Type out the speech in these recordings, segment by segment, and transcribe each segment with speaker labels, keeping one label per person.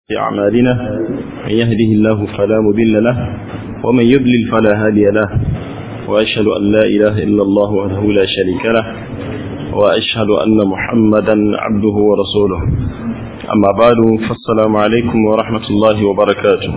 Speaker 1: أعمالنا من يهده الله فلا مضل له ومن يضلل فلا هادي له وأشهد أن لا إله إلا الله وحده لا شريك له وأشهد أن محمدا عبده ورسوله أما بعد فالسلام عليكم ورحمة الله وبركاته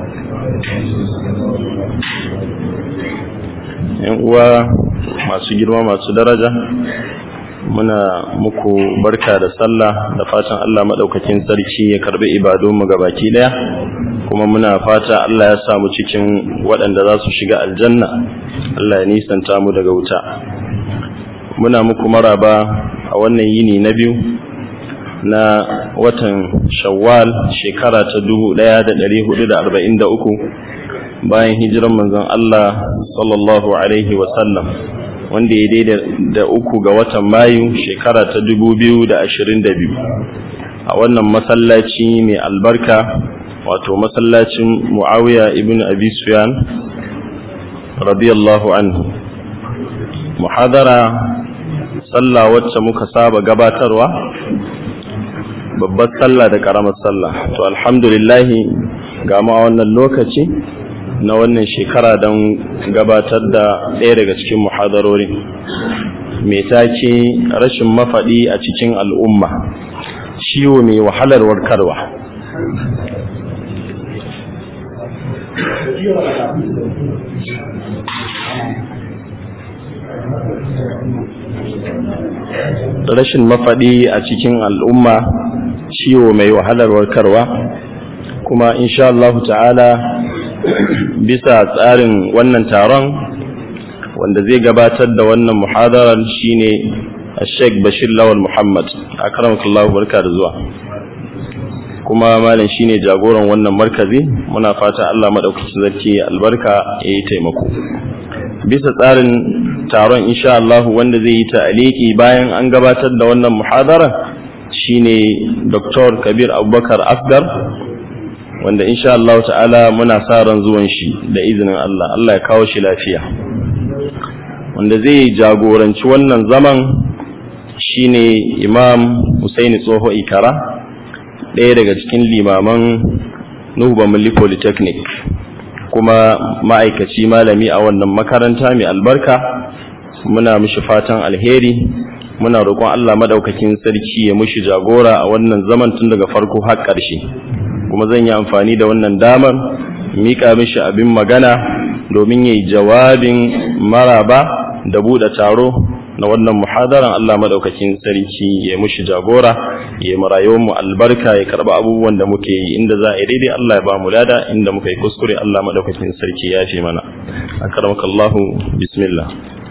Speaker 1: uwa masu girma masu daraja muna muku barka da sallah da fatan Allah maɗaukakin sarki ya karbi ibadunmu gabaki ɗaya kuma muna fata Allah ya samu cikin waɗanda za su shiga aljanna Allah ya nisanta mu daga wuta muna muku maraba a wannan yini na biyu na watan shawwal shekara ta dubu ɗaya da ɗari hudu da arba'in da uku bayan hijiran manzon Allah sallallahu alaihi wasallam wanda ya daidai da uku ga watan mayu shekara ta dubu biyu da ashirin da biyu a wannan masallaci mai albarka wato masallacin muawiya ibn abi sufyan radiyallahu anhu muhadara sallah wacce muka saba gabatarwa babbar sallah da karamar sallah to alhamdulillah ga ma wannan lokaci na wannan shekara don gabatar da ɗaya daga cikin muhadarorin mai take rashin mafaɗi a cikin al'umma ciwo mai wahalar warkarwa rashin mafaɗi a cikin al'umma ciwo mai wahalar warkarwa kuma insha Allah ta'ala bisa tsarin wannan taron wanda zai gabatar da wannan muhadarar shine Sheikh Bashir Lawal Muhammad akramakallahu barka da zuwa kuma malam shine jagoran wannan markazi muna fata Allah madaukakin sarki albarka yayi taimako bisa tsarin taron insha Allah wanda zai yi ta'aliki bayan an gabatar da wannan muhadara shine Dr. Kabir Abubakar Asgar wanda insha Allah ta'ala muna sa ran zuwan shi da izinin Allah Allah ya kawo shi lafiya wanda zai jagoranci wannan zaman shine Imam Husaini Tsoho Ikara ɗaya daga cikin limaman Nuhu Bamali Polytechnic kuma ma'aikaci malami a wannan makaranta mai albarka muna mishi fatan alheri muna roƙon Allah madaukakin sarki ya mushi jagora a wannan zaman tun daga farko har ƙarshe kuma zan yi amfani da wannan damar mika mishi abin magana domin yayi jawabin maraba da buɗe taro na wannan muhadaran Allah madaukakin sarki ya mushi jagora ya mu rayuwar mu albarka ya karba abubuwan da muke yi inda za a yi daidai Allah ya ba mu lada inda muka yi kuskure Allah madaukakin sarki ya fi mana akramakallahu bismillah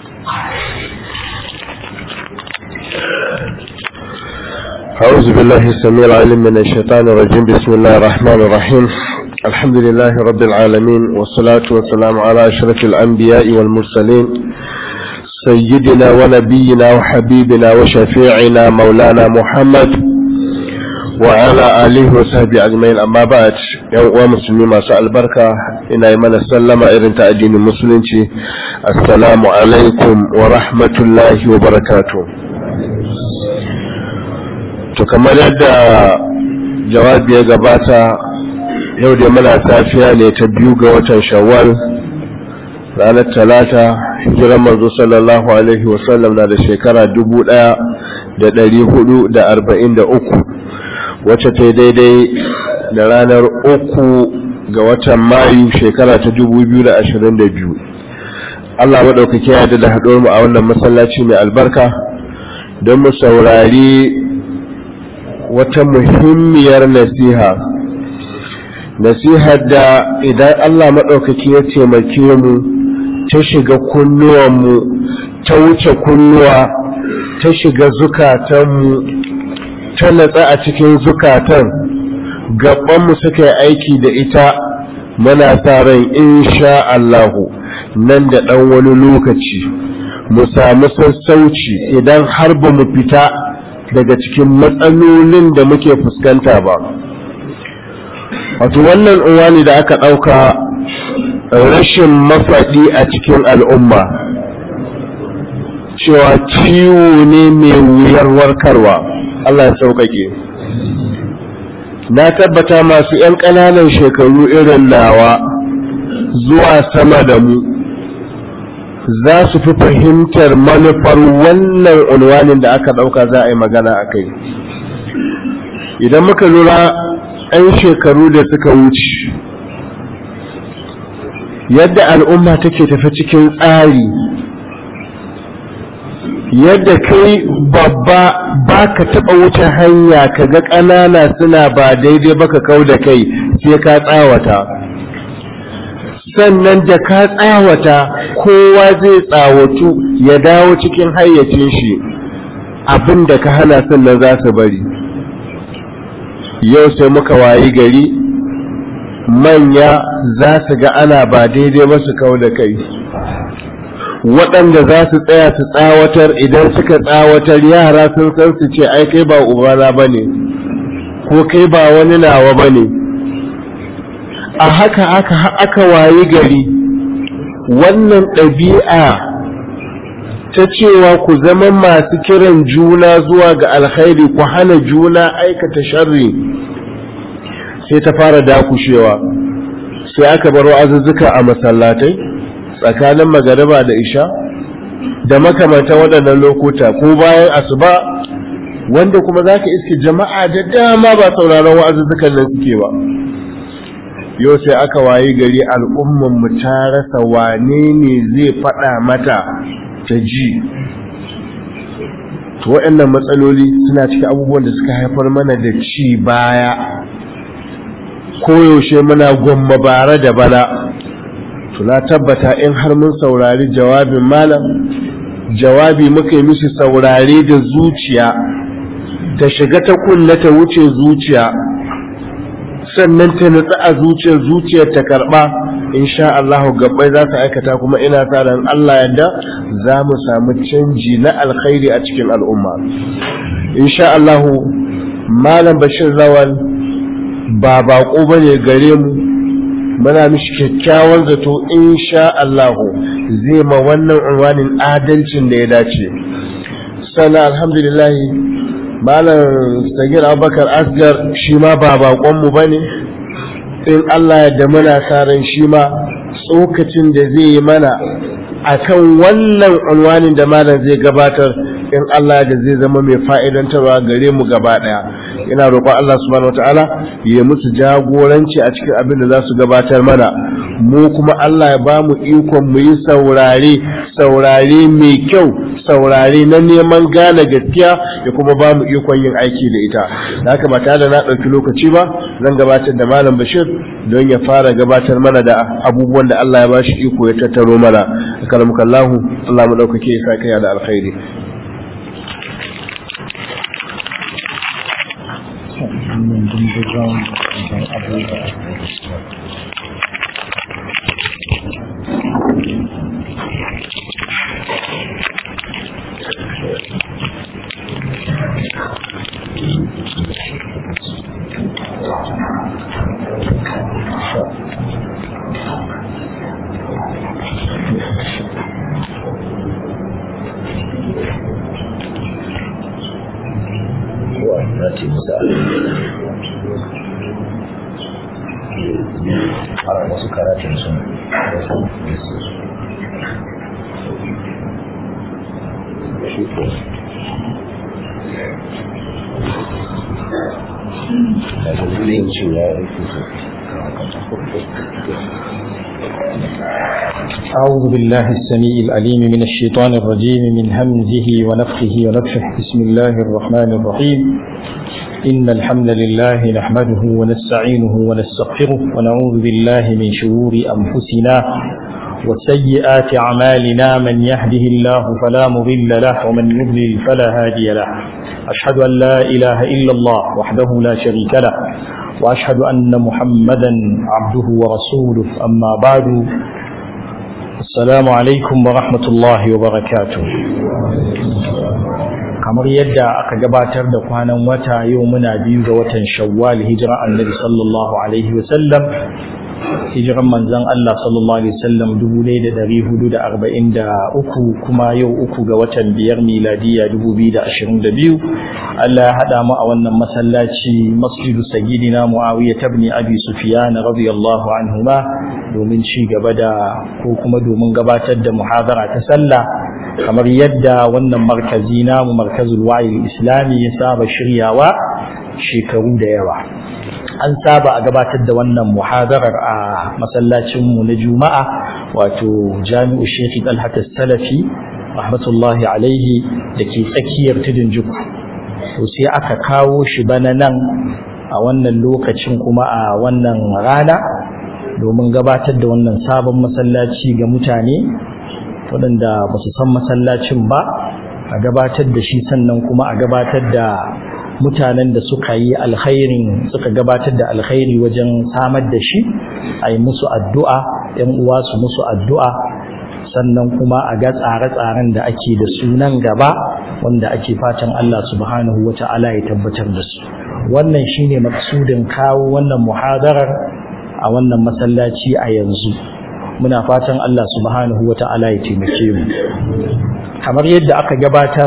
Speaker 2: أعوذ بالله السميع العليم من الشيطان الرجيم بسم الله الرحمن الرحيم الحمد لله رب العالمين والصلاة والسلام على أشرف الأنبياء والمرسلين سيدنا ونبينا وحبيبنا وشفيعنا مولانا محمد وعلى آله وصحبه أجمعين أما بعد يوم مسلمين ما سأل بركة إن أيمن السلام إذن تأدين المسلمين السلام عليكم ورحمة الله وبركاته to kamar yadda jawabi ya gabata yau da muna safiya ne ta biyu ga watan shawwal ranar talata hijiran manzo sallallahu alaihi wasallam na da shekara dubu ɗaya da ɗari hudu da arba'in da uku wacce ta daidai da ranar uku ga watan mayu shekara ta dubu biyu da ashirin da biyu allah maɗaukaki ya da haɗuwar mu a wannan masallaci mai albarka don mu saurari wata muhimmiyar nasiha nasihar da idan Allah maɗaukaki ya taimake mu ta shiga kunnuwanmu ta wuce kunnuwa ta shiga zukatanmu ta natsa a cikin zukatan gabanmu suka yi aiki da ita muna sa ran insha Allahu nan da ɗan wani lokaci mu samu sassauci idan har ba mu fita daga cikin matsalolin da muke fuskanta ba wato wannan uwani da aka ɗauka rashin mafaɗi a cikin al'umma cewa ciwo ne mai wuyar warkarwa Allah ya sauƙaƙe na tabbata masu 'yan ƙananan shekaru irin nawa zuwa sama da mu za su fi fahimtar manufar wannan unwanin da aka ɗauka za a yi magana a kai idan muka lura 'yan shekaru da suka wuce yadda al'umma take tafi cikin tsari yadda kai babba ba ka taɓa wuce hanya ka ga ƙanana suna ba daidai ba ka kau da kai sai ka tsawata sannan da ka tsawata kowa zai tsawatu ya dawo cikin hayyacin shi abin da ka hana sannan za su bari yau sai muka wayi gari manya za su ga ana ba daidai ba su kau da kai waɗanda za su tsaya su tsawatar idan suka tsawatar yara sun san su ce ai kai ba ubana ba ne ko kai ba wani nawa ba ne a haka aka aka wayi gari wannan ɗabi'a ta cewa ku zama masu kiran juna zuwa ga alkhairi ku hana juna aikata sharri sai ta fara dakushewa sai aka bar azuzzuka a masallatai tsakanin magariba da isha da makamantan waɗannan lokuta ko bayan asuba wanda kuma za ka iske jama'a da dama ba sauraron wa'azuzzukan nan suke ba yau sai aka wayi gari al'umman mu ta rasa wane ne zai faɗa mata ta ji to waɗannan matsaloli suna cikin abubuwan da suka haifar mana da ci baya koyaushe muna gwamma bara da bana to na tabbata in har mun saurari jawabin malam jawabi muka yi mishi saurare da zuciya ta shiga ta kulla ta wuce zuciya sannan ta nutsa a zuciyar zuciyar ta karba insha Allah gabbai za su aikata kuma ina sa ran Allah yadda za mu samu canji na alkhairi a cikin al'umma insha Allah malam Bashir Zawal ba bako bane gare mu muna mishi kyakkyawan zato insha Allah zai ma wannan unwanin adalcin da ya dace sannan alhamdulillah malam sagir abubakar asgar shi ma ba bakonmu ba ne in Allah ya da muna ran shi ma tsokacin da zai yi mana akan wannan unwanin da malam zai gabatar in Allah da zai zama mai fa'idantarwa gare mu gaba ɗaya ina roƙon Allah subhanahu wataala ya musu jagoranci a cikin abin da za su gabatar mana mu kuma Allah ya ba mu ikon mu yi saurare saurare mai kyau saurare na neman gane gaskiya ya kuma ba mu ikon yin aiki da ita da haka ba tare da na ɗauki lokaci ba zan gabatar da malam bashir don ya fara gabatar mana da abubuwan da Allah ya ba shi iko ya tattaro mana kalamukallahu Allah mu ɗaukake ya sa kai da alkhairi
Speaker 3: wannan dindigan don abubuwa
Speaker 4: ce musa a wasu karatun sun daga zai cewa ya rufe
Speaker 3: أعوذ بالله السميع العليم من الشيطان الرجيم من همزه ونفخه ونفخه بسم الله الرحمن الرحيم إن الحمد لله نحمده ونستعينه ونستغفره ونعوذ بالله من شرور أنفسنا وسيئات أعمالنا من يهده الله فلا مضل له ومن يضلل فلا هادي له أشهد أن لا إله إلا الله وحده لا شريك له وأشهد أن محمدا عبده ورسوله أما بعد السلام عليكم ورحمة الله وبركاته kamar yadda aka gabatar da kwanan wata yau muna biyu ga watan shawwal hijira annabi sallallahu alaihi wasallam hijiran manzon Allah sallallahu alaihi wasallam 1443 kuma yau uku ga watan biyar miladiya 2022 Allah ya hada mu a wannan masallaci masjidu sayyidina Muawiya ibn Abi Sufyan radiyallahu anhuma domin ci gaba da ko kuma domin gabatar da muhadara ta sallah kamar yadda wannan markazi namu markazul wa'i islami ya saba shiryawa shekaru da yawa an saba a gabatar da wannan muhadarar a masallacinmu na juma'a wato jami'u shekhi talhat salafi rahmatullahi alaihi da ke tsakiyar tudun juku to sai aka kawo shi bana nan a wannan lokacin kuma a wannan rana domin gabatar da wannan sabon masallaci ga mutane waɗanda ba su san masallacin ba a gabatar da shi sannan kuma a gabatar da mutanen da suka yi alkhairin suka gabatar da alkhairi wajen samar da shi a yi musu addu'a ‘yan uwa su musu addu'a sannan kuma a ga tsare-tsaren da ake da sunan gaba wanda ake fatan Allah subhanahu wa ta'ala ya tabbatar da su wannan shine maksudin kawo wannan muhadarar a wannan masallaci a yanzu muna fatan Allah subhanahu wa ta'ala ya taimake mu kamar yadda aka gabatar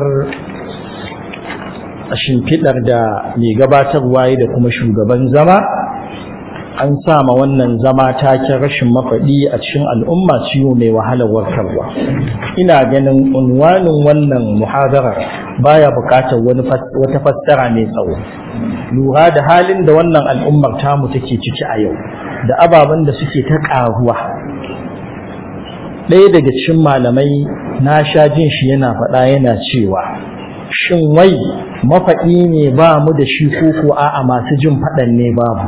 Speaker 3: a shimfiɗar da mai gabatarwa da kuma shugaban zama an sama wannan zama taken rashin mafaɗi a cikin al'umma ciwo mai wahalar warkarwa ina ganin unwanin wannan muhadarar baya buƙatar wata fassara mai tsawo lura da halin da wannan al'ummar tamu take ciki a yau da ababen da suke ta ƙaruwa ɗaya daga cikin malamai na sha jin shi yana faɗa yana cewa shin wai mafaɗi ne ba mu da shi koko a'a masu jin faɗan ne babu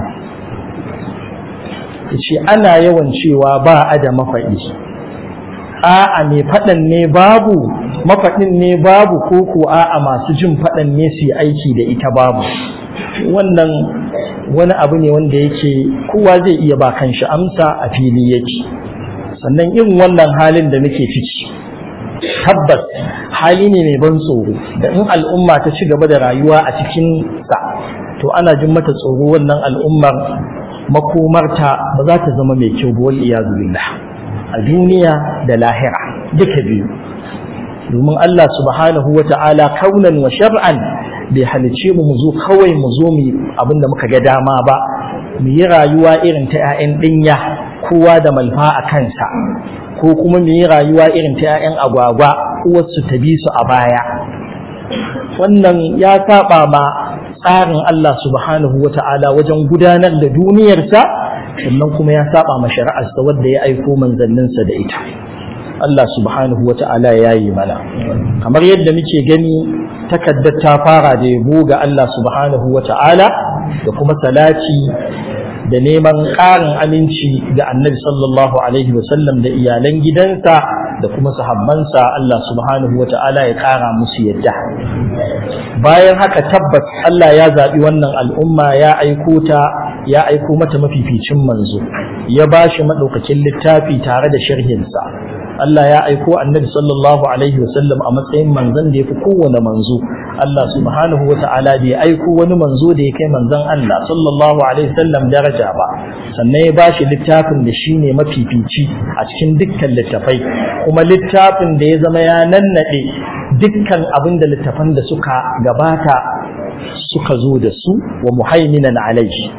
Speaker 3: ce ana yawan cewa ba a da mafaɗi a'a mai faɗan ne babu mafaɗin ne babu koko a'a masu jin faɗan ne su yi aiki da ita babu wannan wani abu ne wanda yake kowa zai iya ba kanshi amsa a fili yake sannan irin wannan halin da muke ciki tabbas hali ne mai ban tsoro da in al'umma ta ci gaba da rayuwa a cikin sa to ana jin mata tsoro wannan al'ummar makomarta ba za ta zama mai kyau wal iyadu billah a duniya da lahira duka biyu domin Allah subhanahu wa ta'ala kaunan wa shar'an bai halice mu mu zo kawai mu zo mu abinda muka ga dama ba mu yi rayuwa irin ta 'ya'yan dinya kowa da malfa a kansa ko kuma mu yi rayuwa irin ta 'ya'yan agwagwa uwarsu ta bi su a baya wannan ya saba ma tsarin Allah subhanahu wa ta'ala wajen gudanar da duniyarsa sannan kuma ya saba ma shari'arsa wadda ya aiko manzanninsa da ita Allah subhanahu wa ta'ala ya yi mana kamar yadda muke gani takaddar ta fara da yabo ga Allah subhanahu wa ta'ala da kuma salati da neman ƙarin aminci ga annabi sallallahu alaihi wasallam da iyalan gidansa da kuma sahabbansa Allah subhanahu wa ta'ala ya ƙara musu yadda bayan haka tabbas Allah ya zaɓi wannan al'umma ya aiko ta ya aiko mata mafificin manzo ya ba shi maɗaukakin littafi tare da sharhinsa Allah ya aiko annabi sallallahu alaihi wasallam a matsayin manzon da ya fi kowane manzo Allah subhanahu wa ta'ala bai aiko wani manzo da ya kai manzon Allah sallallahu alaihi wasallam daraja ba sannan ya bashi littafin da shine mafifici a cikin dukkan littafai kuma littafin da ya zama ya nannade dukkan abin da littafan da suka gabata suka zo da su wa muhaiminan alaihi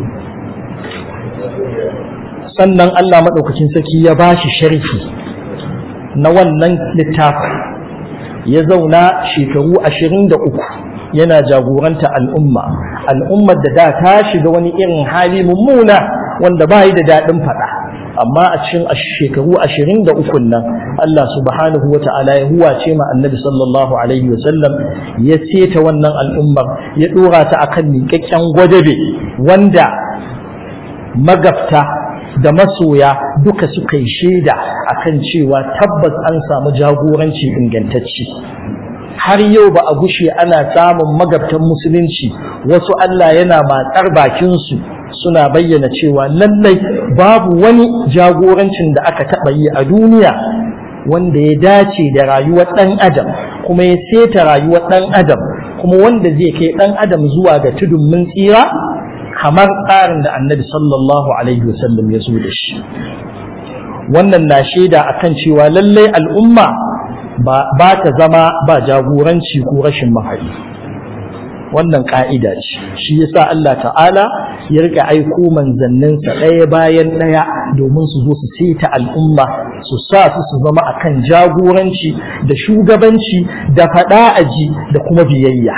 Speaker 3: sannan Allah madaukakin saki ya bashi sharhi na wannan littafin ya zauna shekaru ashirin da uku yana jagoranta al'umma al'ummar da da ta shiga wani irin hali mummuna wanda ba yi da daɗin faɗa amma a cikin shekaru ashirin da ukun nan Allah subhanahu wa ta'ala ya huwace ma annabi sallallahu alaihi wa sallam ya seta wannan al'ummar ya ɗora ta akan miƙaƙƙen gwadabe wanda magabta da masoya duka suka yi shaida akan cewa tabbas an samu jagoranci ingantacce har yau ba a gushe ana samun magabtan musulunci wasu Allah yana matsar bakinsu suna bayyana cewa lallai babu wani jagorancin da aka taɓa yi a duniya wanda ya dace da rayuwar ɗan adam kuma ya seta rayuwar ɗan adam kuma wanda zai kai ɗan adam zuwa ga tudun mun tsira kamar tsarin da annabi sallallahu alaihi wasallam ya zo da shi wannan na shaida akan cewa lallai al'umma ba ta zama ba jagoranci ko rashin mahari wannan ka'ida ce shi yasa Allah ta'ala ya rika aiko manzanninsa ɗaya bayan ɗaya domin su zo su seta al'umma su sa su su zama akan jagoranci da shugabanci da faɗa aji da kuma biyayya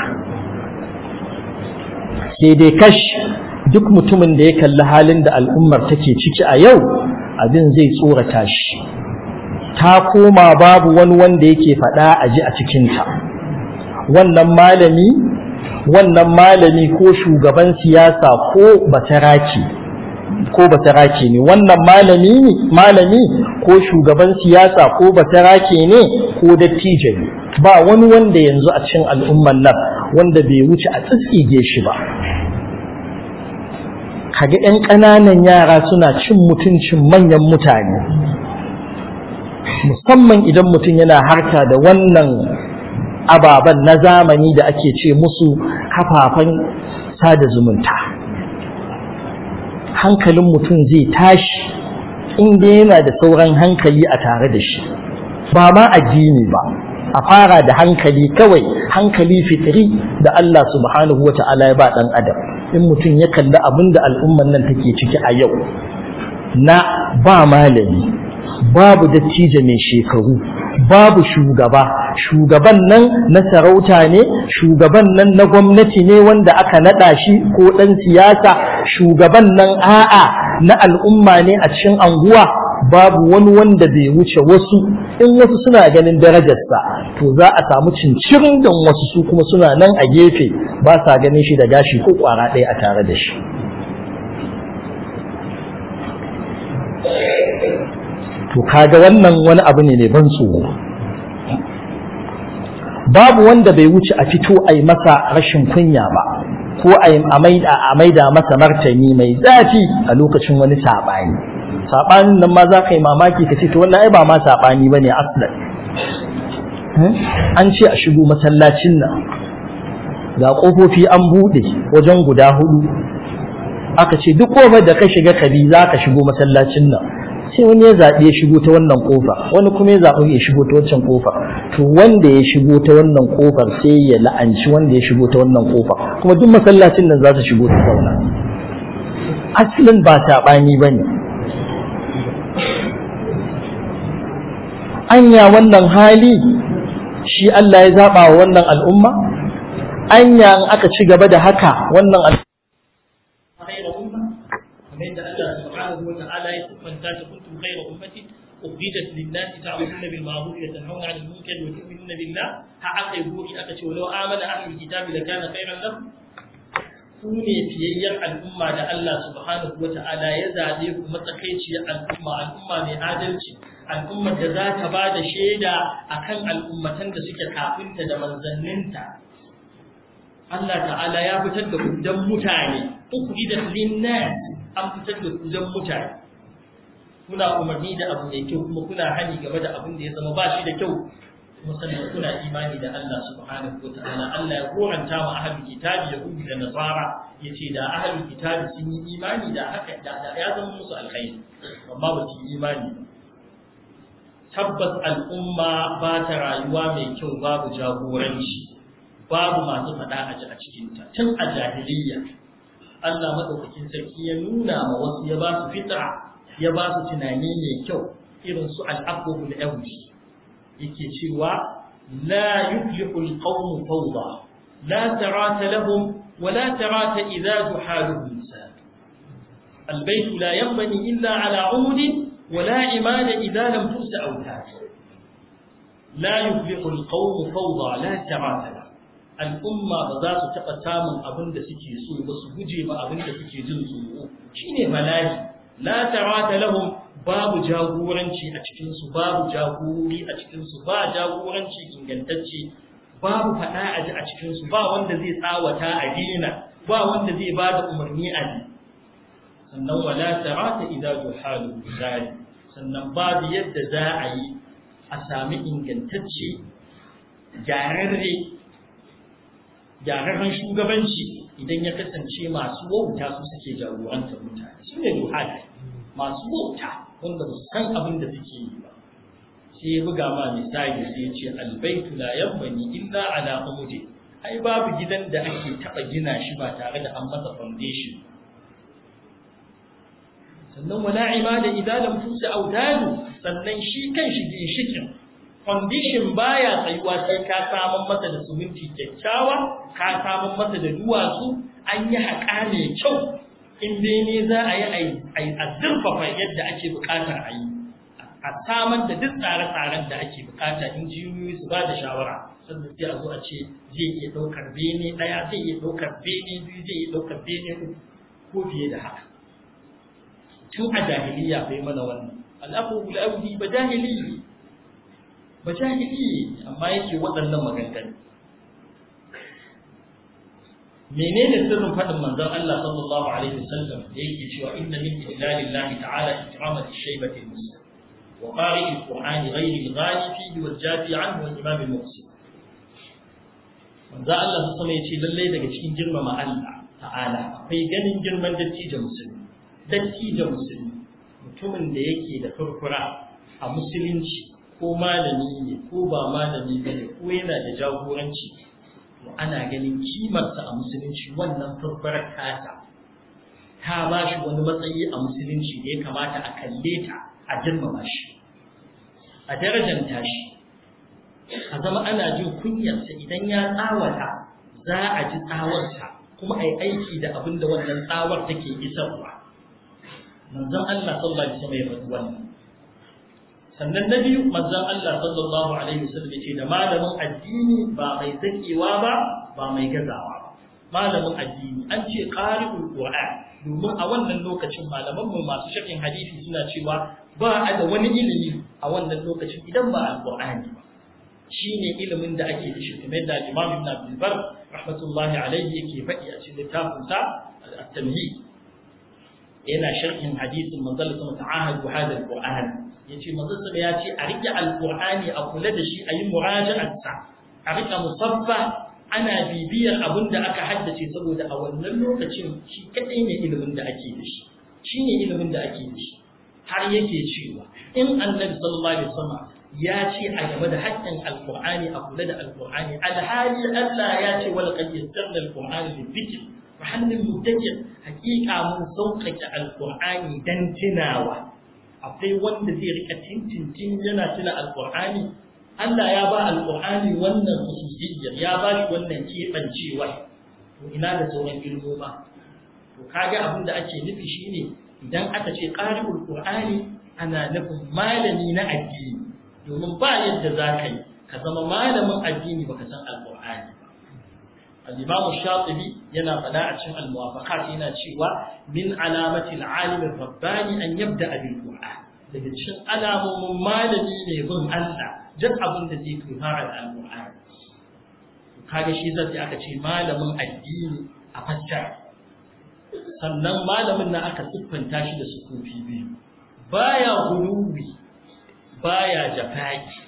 Speaker 3: sai dai kash duk mutumin da ya kalli halin da al'ummar take ciki a yau abin zai tsorata shi ta koma babu wani wanda yake faɗa aji a cikinta wannan malami wannan malami ko shugaban siyasa ko bataraki ko bataraki ne wannan malami ne malami ko shugaban siyasa ko bataraki ne ko dattijo ne ba wani wanda yanzu a cikin al'umman nan wanda bai wuce a tsitsige shi ba kaga 'yan ƙananan yara suna cin mutuncin manyan mutane musamman idan mutum yana harka da wannan ababen na zamani da ake ce musu kafafen sada zumunta hankalin mutum zai tashi inda yana da sauran hankali a tare da shi ba ma addini ba a fara da hankali kawai hankali fitri da Allah subhanahu wa ta'ala ya ba ɗan adam in mutum ya kalli abin da al'umman nan take ciki a yau na ba malami babu dattijo mai shekaru babu shugaba shugaban nan na sarauta ne shugaban nan na gwamnati ne wanda aka naɗa shi ko ɗan siyasa shugaban nan a'a na al'umma ne a cikin anguwa babu wani wanda bai wuce wasu in wasu suna ganin darajarsa to za a samu cincirin don wasu su kuma suna nan a gefe ba sa ganin shi da gashi ko kwara ɗaya a tare da shi to kaga wannan wani abu ne mai ban tsoro babu wanda bai wuce a fito a yi masa rashin kunya ba ko a maida masa martani mai zafi a lokacin wani saɓani saɓanin nan ma za ka yi mamaki ka ce to wannan ai ba ma saɓani ba ne aslan an ce a shigo masallacin nan ga ƙofofi an buɗe wajen guda hudu aka ce duk ƙofar da ka shiga kabi za ka shigo masallacin nan sai wani ya zaɓi ya shigo ta wannan ƙofa wani kuma ya zaɓi ya shigo ta wancan ƙofa to wanda ya shigo ta wannan ƙofar sai ya la'anci wanda ya shigo ta wannan ƙofa kuma duk masallacin nan za su shigo ta zauna asalin ba saɓani ba ne anya wannan hali shi Allah ya zaɓa wa wannan al'umma anya in aka ci gaba da haka wannan al'umma
Speaker 5: kamar yadda Allah subhanahu wa ta'ala ya siffanta ta kuntum khayra ummati ukhrijat lin-nas ta'muruna bil ma'ruf wa tanhauna 'anil munkar wa tu'minuna billah ha aka yi gori aka ce walau amana ahlul kitabi lakana khayran lahum ku ne fiyayyar al'umma da Allah subhanahu wa ta'ala ya zabe ku matsakaiciyar al'umma al'umma mai adalci al'ummar da za ta ba da shaida akan al'ummatan da suke kafinta da manzanninta Allah ta'ala ya fitar da kudan mutane ukhrijat lin-nas an fitar da kudan mutane kuna umarni da abu mai kyau kuma kuna hani game da abin da ya zama ba shi da kyau kuma sannan kuna imani da Allah subhanahu wa ta'ala Allah ya koranta wa ahlul kitabi yahudi da nasara yace da ahlul kitabi sun yi imani da haka da ya zama musu alkhairi amma ba su yi imani ba tabbas al'umma ba ta rayuwa mai kyau babu jagoranci babu masu faɗa a a cikinta tun a jahiliyya Allah madaukakin sarki ya nuna ma wasu ya ba su fitra ya ba su tunani mai kyau irin su al'aqubul awdi yake cewa la yuflihu alqawm fawda la tarata lahum wa la tarata idha juhaluhum sad البيت لا ينبني إلا على عمد ولا عماد إذا لم ترس أوتاد لا يفلح القوم فوضى لا ترات له al'umma ba za su taɓa samun abin da suke so ba su guje ba abin da suke jin tsoro shine bala'i la tarata lahum babu jagoranci a cikin su babu jagori a cikin su ba jagoranci ingantacce babu faɗa a ji a cikin su ba wanda zai tsawata a dina ba wanda zai ba da umarni a ji sannan wala tarata idza juhalu zali sannan babu yadda za a yi a sami ingantacce gyararre gyararren shugabanci idan ya kasance masu wauta su suke jagorantar mutane su ne ruhani masu wauta wanda ba su san abin da suke yi ba sai ya buga ma misali sai ya ce albaitu la yabbani illa ala umudi ai babu gidan da ake taba gina shi ba tare da an masa foundation sannan wala imada idan lam tusa audadu sannan shi kan shi ginshikin foundation baya tsayuwa sai ka samun masa da suminti kyakkyawa ka samun masa da duwatsu an yi haƙa mai kyau in bene za a yi a zurfafa yadda ake buƙatar a yi a samar da duk tsare-tsaren da ake buƙata injiniyoyi su ba da shawara sannan sai a zo a ce zai iya ɗaukar bene ɗaya zai iya ɗaukar bene biyu zai iya ɗaukar bene uku ko fiye da haka tun a jahiliya bai mana wannan al'afu audi ba jahiliyi ba jahili amma yake waɗannan maganganu menene sirrin faɗin manzon Allah sallallahu alaihi wasallam da yake cewa inna min ijlalillahi ta'ala ikrama ash-shaybati al-muslim wa qari al-qur'an ghayri al-ghali fihi wal jafi anhu wal imam al-muqsim manzon Allah sallallahu alaihi yace lalle daga cikin girmama Allah ta'ala akwai ganin girman dattijo musulmi dattijo musulmi mutumin da yake da furfura a musulunci ko malami ne ko ba malami ba ne ko yana da jagoranci to ana ganin kimarsa a musulunci wannan furfurar tata ta ba shi wani matsayi a musulunci da ya kamata a kalle ta a girmama shi a darajanta shi a zama ana jin kunyarsa idan ya tsawata za a ji tsawarsa kuma a yi aiki da abin da wannan tsawar take isarwa manzon Allah sallallahu alaihi wasallam ya faɗi wannan sannan na biyu manzon Allah sallallahu alaihi wasallam ya ce da malamin addini ba mai zakewa ba ba mai gazawa ba malamin addini an ce qari'ul qur'an domin a wannan lokacin malaman mu masu sharhin hadisi suna cewa ba a da wani ilimi a wannan lokacin idan ba alqur'ani ba shine ilimin da ake da shi kamar da Imam Ibn Abdul Bar rahmatullahi alaihi yake faɗi a cikin littafin sa at-tamhid yana sharhin hadisin manzon Allah ta'ahadu hada al-qur'an yace manzon sa ya ce a rike alqur'ani a kula da shi a yi muraja'arsa a rike musaffa ana bibiyar abin da aka haddace saboda a wannan lokacin shi kadai ne ilimin da ake da shi shine ilimin da ake da shi har yake cewa in annabi sallallahu alaihi wasallam ya ce a game da haƙƙin alqur'ani a kula da alqur'ani alhali Allah ya ce wal qad yassarna alqur'ana lidhikr fa hannun mutakir haƙiƙa mun sauƙaƙe alqur'ani dan tunawa akwai wanda zai rika tintintin yana tuna alqur'ani Allah ya ba alqur'ani wannan khususiyyar ya ba shi wannan kebancewa to ina da sauran ilmoma to kaga abin da ake nufi shine idan aka ce qari'ul qur'ani ana nufin malami na addini domin ba yadda za ka yi ka zama malamin addini baka san alqur'ani al-imam shatibi yana faɗa a cikin al-muwafaqat yana cewa min alamati al-alim ar-rabbani an yabda bil qur'an daga cikin alamomin malami ne bin Allah duk abin da zai kai fara da al-qur'ani kaga shi zai aka ce malamin addini a fassara sannan malamin na aka siffanta shi da sukufi biyu baya guluwi baya jafaki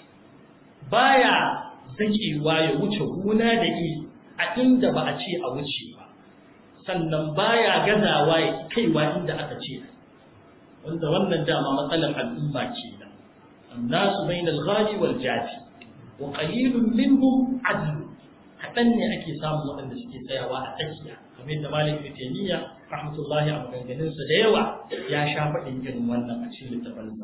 Speaker 5: baya zakewa ya wuce gona da iri a inda ba a ce a wuce ba sannan baya gazawa ya kaiwa inda aka ce wanda wannan dama matsalar al'umma ce da annasu bainal ghali wal jafi wa qalilun minhum adl kadan ne ake samun waɗanda suke tsayawa a tsakiya kamar yadda malik ibn taymiya rahmatullahi a maganganun sa da yawa ya sha faɗin irin wannan a cikin littafansa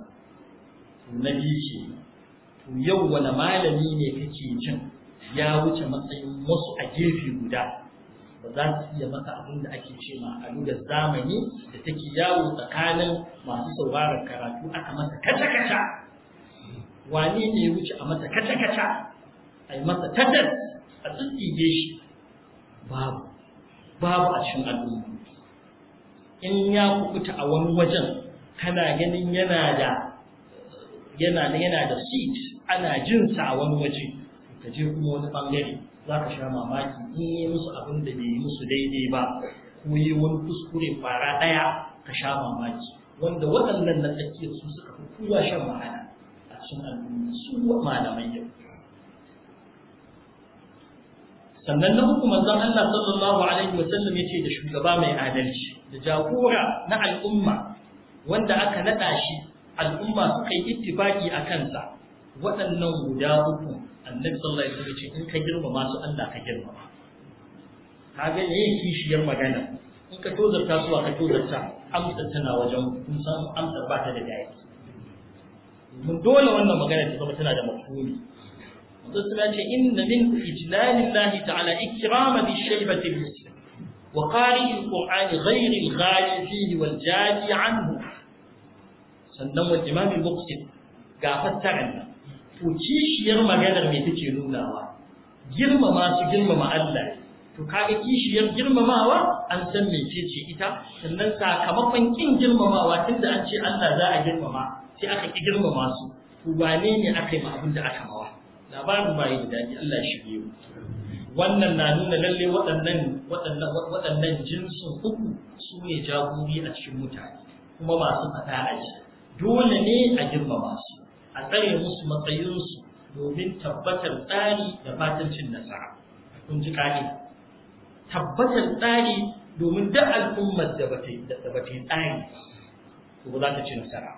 Speaker 5: to na biyu ce to yau wani malami ne kake jin ya wuce matsayin wasu a gefe guda ba za su iya masa abin da ake ce ma a da zamani da take yawo tsakanin masu sauraron karatu aka masa kaca-kaca wane ne ya wuce a masa kaca-kaca a yi masa tatas a tsitsige shi babu babu a cikin al'umma in ya kubuta a wani wajen kana ganin yana da yana da yana da seat ana jinsa a wani waje ka je kuma wani bangare za ka sha mamaki in yi musu abin da bai yi musu daidai ba ko yi wani kuskure fara ɗaya ka sha mamaki wanda waɗannan na tsakiyar su suka fi kowa shan wahala a cikin al'umma su malamai yau sannan na uku manzon Allah sallallahu alaihi wasallam yace da shugaba mai adalci da jagora na al'umma wanda aka nada shi al'umma suka yi ittifaki a kansa waɗannan guda uku annabi sallallahu alaihi wasallam ce in ka girmama su Allah ka girmama kaga yayin kishiyar magana in ka tozarta su ka tozarta amsa tana wajen kun san amsa ba ta da dai mun dole wannan magana ta zama tana da mafhumi manzo suna ce inna min ijlalillahi ta'ala ikrama bi shaybati muslim wa qari alquran ghayr alghali fihi wal jadi anhu sannan wa imam al-muqsid ga fassaran to kishiyar maganar me take nunawa girmama su girmama Allah to kaga kishiyar girmamawa an san mecece ita sannan sakamakon kin girmamawa tunda an ce Allah za a girmama sai aka ki girmama su to wane ne aka yi ma abin da aka mawa labarin ba yi da daɗi Allah shi biyu wannan na nuna lalle waɗannan waɗannan waɗannan jinsin uku su ne jagori a cikin mutane kuma masu faɗa a ji dole ne a girmama su a tsare musu matsayinsu domin tabbatar tsari da fatan cin nasara kun ji ƙa'ida tabbatar tsari domin duk al'ummar da ba ta yi tsari to ba za ta ci nasara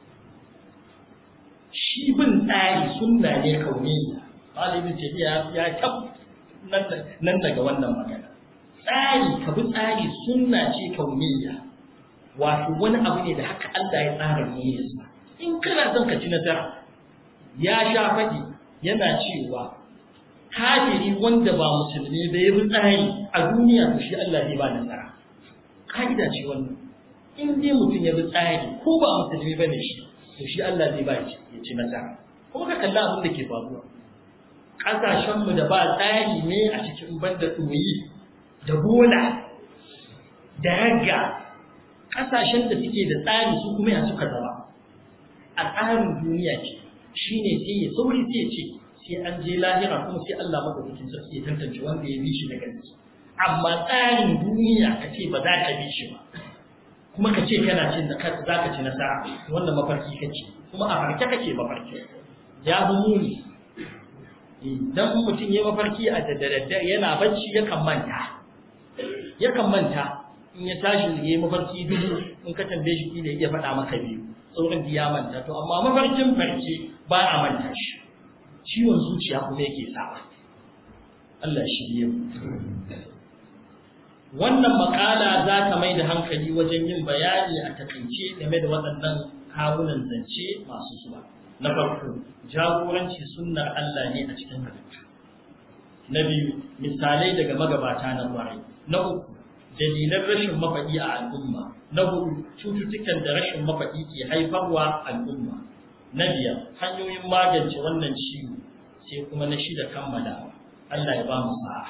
Speaker 5: shi bin tsari sunna ne kauniya malibin tafiya ya tab nan daga wannan magana tsari ka bi tsari sunna ce kauniya wato wani abu ne da haka Allah ya tsara niyyarsa in kana son ka ci nasara ya sha faɗi yana cewa kafiri wanda ba musulmi ba ya bi tsari a duniya to shi Allah zai ba nasara ka'ida ce wannan in dai mutum ya bi tsari ko ba musulmi ba ne shi to shi Allah zai ba shi ya ci nasara kuma ka kalla abin da ke faruwa ƙasashenmu da ba tsari ne a cikin banda ɗoyi da bola da ragga ƙasashen da suke da tsari su kuma ya suka zama a tsarin duniya ce shine sai ya sauri sai ya ce sai an je lahira kuma sai Allah madaukakin sarki ya tantance wanda ya bi shi na gaske amma tsarin duniya ka ce ba za ka bi shi ba kuma ka ce kana cin za ka ci nasara wannan mafarki kace kuma a farke kake mafarki ya fi muni idan mutum ya mafarki a daddare yana bacci yakan manta yakan manta in ya tashi ya yi mafarki dubu in ka tambaye shi kila ya faɗa maka biyu sauran ya manta to amma mafarkin farke ba a manta shi ciwon zuciya kuma yake sawa Allah shi biyu wannan makala za ta mai da hankali wajen yin bayani a takaice game da waɗannan kawunan zance masu zuwa na farko jagoranci sunnar Allah ne a cikin halittu na biyu misalai daga magabata na kwarai na uku dalilan rashin mafaɗi a al'umma na hudu cututtukan da rashin mafaɗi ke haifarwa al'umma na biyar hanyoyin magance wannan ciwo sai kuma na shida kammalawa Allah ya ba mu sa'a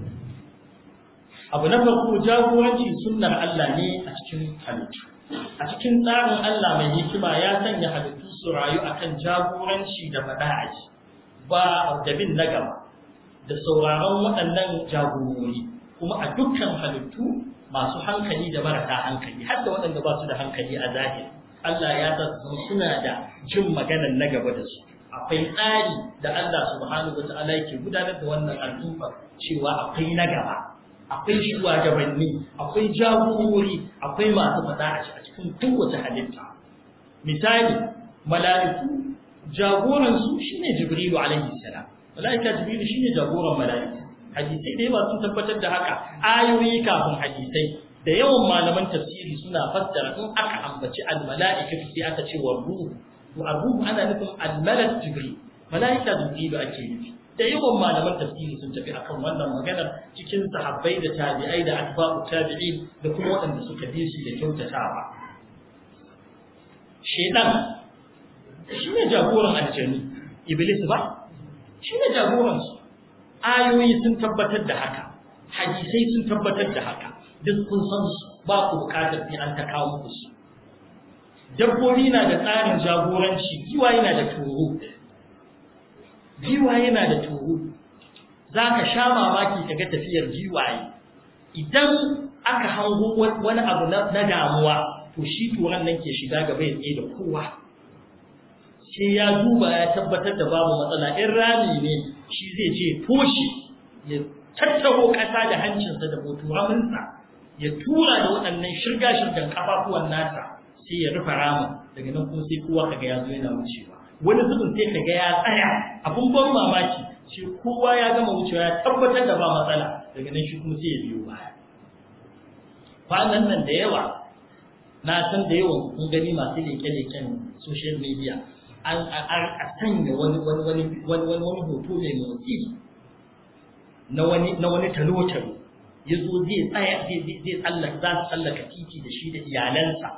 Speaker 5: abu na farko jagoranci sunnar Allah ne a cikin halittu a cikin tsarin Allah mai hikima ya sanya halittu su rayu akan jagoranci da faɗa aji ba da bin na gaba da sauraron waɗannan jagorori kuma a dukkan halittu masu hankali da marasa hankali har da waɗanda ba su da hankali a zahiri Allah ya sa su suna da jin maganar na gaba da su akwai tsari da Allah subhanahu wa ta'ala yake gudanar da wannan al'umma cewa akwai na gaba akwai shugabanni akwai jagorori akwai masu faɗa a cikin kowace halitta misali mala'iku jagoransu shine jibrilu alaihi salam mala'ika jibrilu shine jagoran mala'iku hadisai da yawa sun tabbatar da haka ayoyi kafin hadisai da yawan malaman tafsiri suna fassara in aka ambaci al-mala'ika sai aka ce wa ruhu to ruhu ana nufin al-malak jibril mala'ika jibrilu ake nufi da yawan malaman tafsiri sun tafi akan wannan maganar cikin sahabbai da tabi'ai da atba'u tabi'in da kuma waɗanda suka bi su da kyautatawa shedan shi ne jagoran aljanu iblis ba shi ne jagoran su ayoyi sun tabbatar da haka hadisai sun tabbatar da haka duk kun san su ba ku bukatar sai an ta kawo muku su dabbobi na da tsarin jagoranci giwa yana da toro giwaye na da toro za ka sha mamaki ka ga tafiyar giwaye idan aka hango wani abu na damuwa to shi turan nan ke shiga gaba ya tsaye da kowa sai ya duba ya tabbatar da babu matsala in rami ne shi zai je toshi ya tattaro ƙasa da hancinsa da boturaminsa ya tura da waɗannan shirga-shirgan kafafuwan nasa sai ya rufe ramin daga nan kuma sai kowa kaga ya zo yana wucewa wani zubin sai kaga ya tsaya abun ban mamaki sai kowa ya gama wucewa ya tabbatar da ba matsala daga nan shi kuma sai ya biyo baya kwanan nan da yawa na san da yawan kun gani masu leke-leken social media an a sanya wani wani wani wani wani wani hoto mai motsi na wani na wani talo-talo ya zo zai tsaya zai zai tsallaka za su tsallaka titi da shi da iyalansa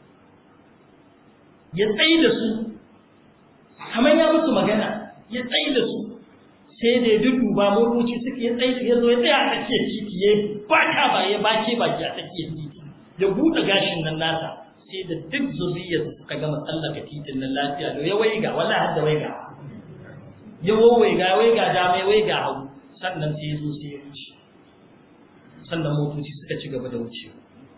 Speaker 5: ya tsaye da su kamar ya musu magana ya tsaye da su sai da ya duduba motoci suka ya tsaye ya zo ya tsaya a tsakiyar titi ya baka ba ya bake baki a tsakiyar titi ya buɗe gashin nan nasa sai da duk zuriyar suka gama tsallaka titin nan lafiya da ya waiga wala har da waiga ya waiga ya waiga dama ya waiga hagu sannan sai ya zo sai ya wuce sannan motoci suka ci gaba da wucewa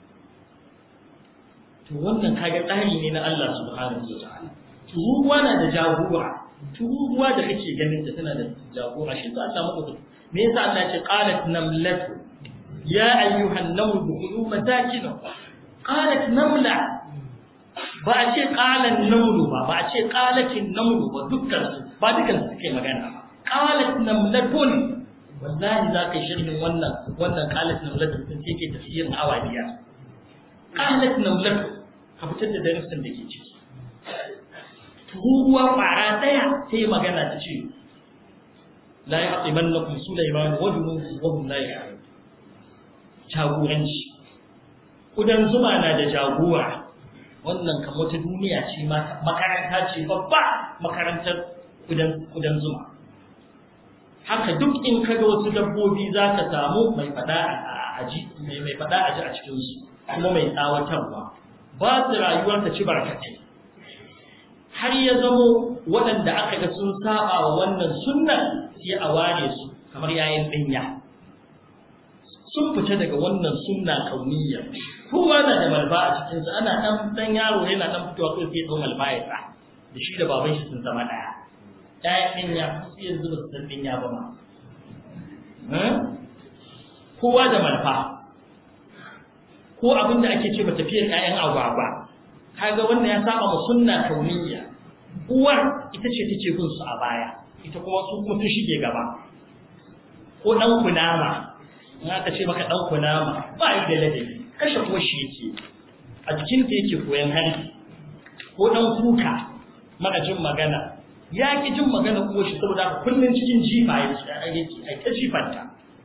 Speaker 5: to wannan kaga tsari ne na Allah subhanahu wa ta'ala turuwa na da jagora turuwa da kake ganin ta tana da jagora shi to Allah maka me yasa Allah ya ce qalat namlatu ya ayyuhan namlu dukhulu masakinakum qalat namla ba a ce qalan namlu ba ba a ce qalatin namlu ba dukkan su ba dukkan su suke magana ba qalat namlatun wallahi za ka yi shirin wannan wannan qalat namlatun sun ce ke tafsirin awadiya qalat namlatun ka fitar da darasin da ke ciki turuwa ƙwara ɗaya sai magana ta ce la ya haɗe man na kun Sulaiman wa junubu wa hum la ya'lamun jagoranci kudan zuma na da jagora wannan kan wata duniya ce makaranta ce babba makarantar kudan kudan zuma haka duk in kaga wasu dabbobi za ka samu mai fada a aji mai mai fada aji a cikin su kuma mai tsawatarwa ba su rayuwar ta ci barkatai har ya zamo waɗanda aka ga sun saba wa wannan sunnan sai a ware su kamar yayin dinya sun fita daga wannan sunna kauniyya kowa na da malba a cikin su ana dan dan yaro yana dan fitowa kai sai don malba ya sa da shi da baban shi sun zama daya ɗaya dinya sai yanzu ba su san dinya ba ma kowa da malfa ko abin da ake ce ba tafiyar ƴaƴan agwagwa kaga wannan ya saba ma sunna kauniyya uwar ita ce take bin su a baya ita kuma su kuma sun shige gaba ko dan kunama in aka ce maka dan kunama ba yi da ladabi kashe kuwa shi yake a jikin ta yake koyan hari ko dan kuka maka jin magana ya ki jin magana kuwa shi saboda kullun cikin jifa yake ai ta jifanta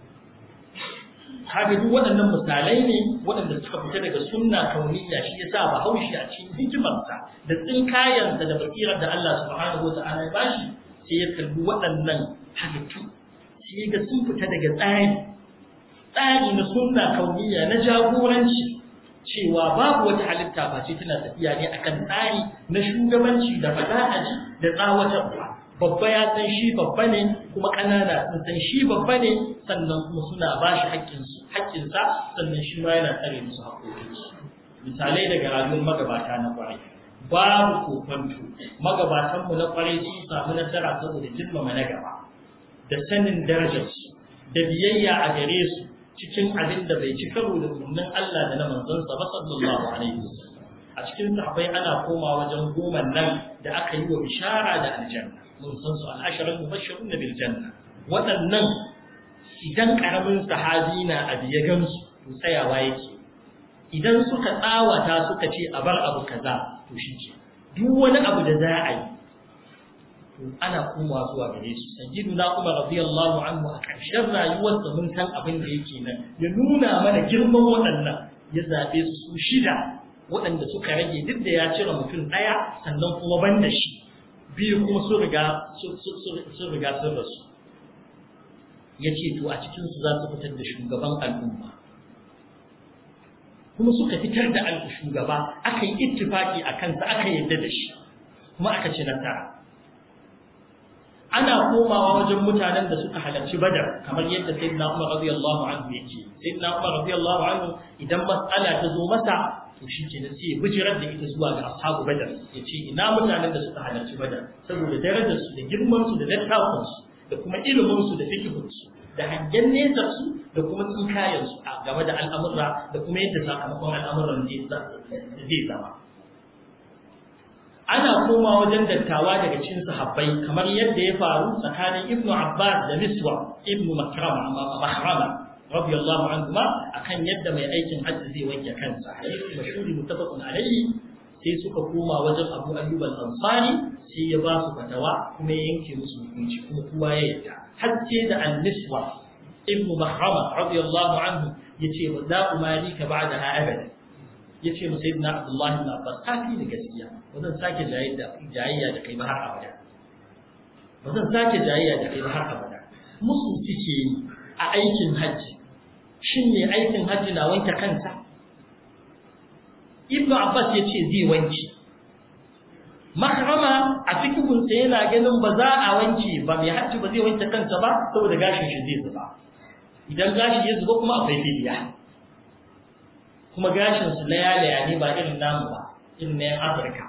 Speaker 5: kaga duk waɗannan misalai ne waɗanda suka fita daga sunna kauniyya shi yasa ba haushi a cikin hikimarsa da tsinkayansa da basirar da Allah subhanahu wa ta'ala ya bashi sai ya kalli waɗannan halittu sai ga sun fita daga tsari tsari na sunna kauniyya na jagoranci cewa babu wata halitta ba ce tana tafiya ne akan tsari na shugabanci da fada'aji da tsawatarwa babba ya san shi babba ne kuma ƙanana sun san shi babba ne sannan kuma suna ba shi haƙƙinsu haƙƙinsa sannan shi ma yana tsare musu haƙƙoƙinsu misalai daga rayuwar magabata na ƙwarai babu kokonto magabatanmu na ƙwarai sun samu nasara saboda girmama na gaba da sanin darajarsu da biyayya a gare su cikin abin da bai ci karo da umarnin Allah da na manzonsa ba sallallahu alaihi wasallam a cikin sahabbai ana koma wajen goma nan da aka yi wa bishara da aljanna mun san su al-asharar mubashshirun bil janna waɗannan idan karamin sahabi na abu ya gamsu to tsayawa yake idan suka tsawata suka ce a bar abu kaza to shi ke duk wani abu da za a yi to ana komawa zuwa gare su sayyiduna umar radiyallahu anhu a ƙarshen rayuwarsa mun san abin da yake nan ya nuna mana girman waɗannan ya zaɓe su su shida waɗanda suka rage duk da ya cire mutum ɗaya sannan kuma ban da shi biyu kuma sun riga sun riga sun rasu ya ce to a cikinsu za su fitar da shugaban al'umma kuma suka fitar da shugaba aka yi ittifaki a kansa aka yadda da shi kuma aka ci nasara ana komawa wajen mutanen da suka halarci badar kamar yadda sayyidina Umar radiyallahu anhu yake sayyidina Umar radiyallahu anhu idan mas'ala ta zo masa to shi ke sai ya bijirar da ita zuwa ga ashabu badar ya ce ina mutanen da suka halarci badar saboda darajar su da girman su da littafin su da kuma ilimin su da fikihun su da hangen nesar su da kuma tsinkayen su a game da al'amura da kuma yadda sakamakon al'amuran zai zama ana koma wajen dattawa daga cikin sahabbai kamar yadda ya faru tsakanin Ibn Abbas da Miswa Ibn Makrama Mahrama radiyallahu anhu ma akan yadda mai aikin hajji zai wanke kansa hadisi mashhuri muttafaqun alayhi sai suka koma wajen Abu Ayyub al-Ansari sai ya ba su fatawa kuma ya yanke musu hukunci kuma kowa ya yarda har sai da Al-Miswa Ibn Mahrama radiyallahu anhu yace wa za umari ka ba'daha abada yace mu sayyidina Abdullah ibn Abbas kafi da gaskiya ba zan sake jayayya da kai ba har abada ba zan sake jayayya da kai ba har abada musu suke yi a aikin hajji shin ne aikin hajji na wanke kansa Ibn Abbas ya ce zai wanke makrama a cikin yana ganin ba za a wanke ba mai hajji ba zai wanke kansa ba saboda gashin shi zai zuba idan gashi ya zuba kuma akwai fidiya kuma gashin su layalaya ne ba irin namu ba irin na yan Afirka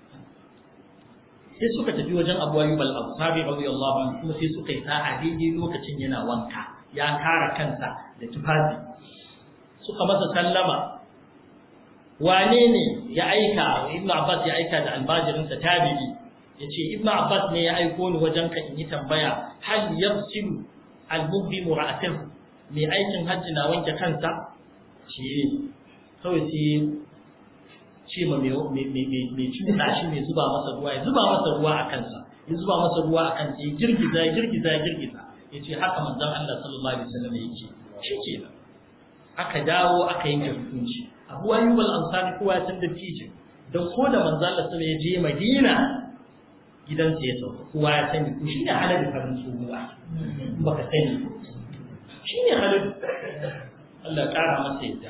Speaker 5: sai suka tafi wajen Abu Ayyub al-Ansari radiyallahu anhu kuma sai suka yi sa'a daidai lokacin yana wanka ya kara kansa da tufafi suka masa sallama wane ne ya aika Ibn Abbas ya aika da albajirinsa tabi'i yace Ibn Abbas ne ya aiko ni wajen ka in yi tambaya hal yafsilu al-mubdi ra'atahu mai aikin hajji na wanke kansa ce kawai sai ce ma mai cuta shi mai zuba masa ruwa ya zuba masa ruwa a kansa ya zuba masa ruwa a kansa ya girgiza ya girgiza ya girgiza ya ce haka manzon Allah sallallahu alaihi wasallam yake shi ke nan aka dawo aka yanke hukunci Abu Ayyub al-Ansari kowa ya san da fijin don ko da manzon Allah sallallahu ya je Madina gidansa ya sauka kowa ya sani ko shi ne halal farin tsohuwa baka sani shi ne halal Allah ƙara masa yadda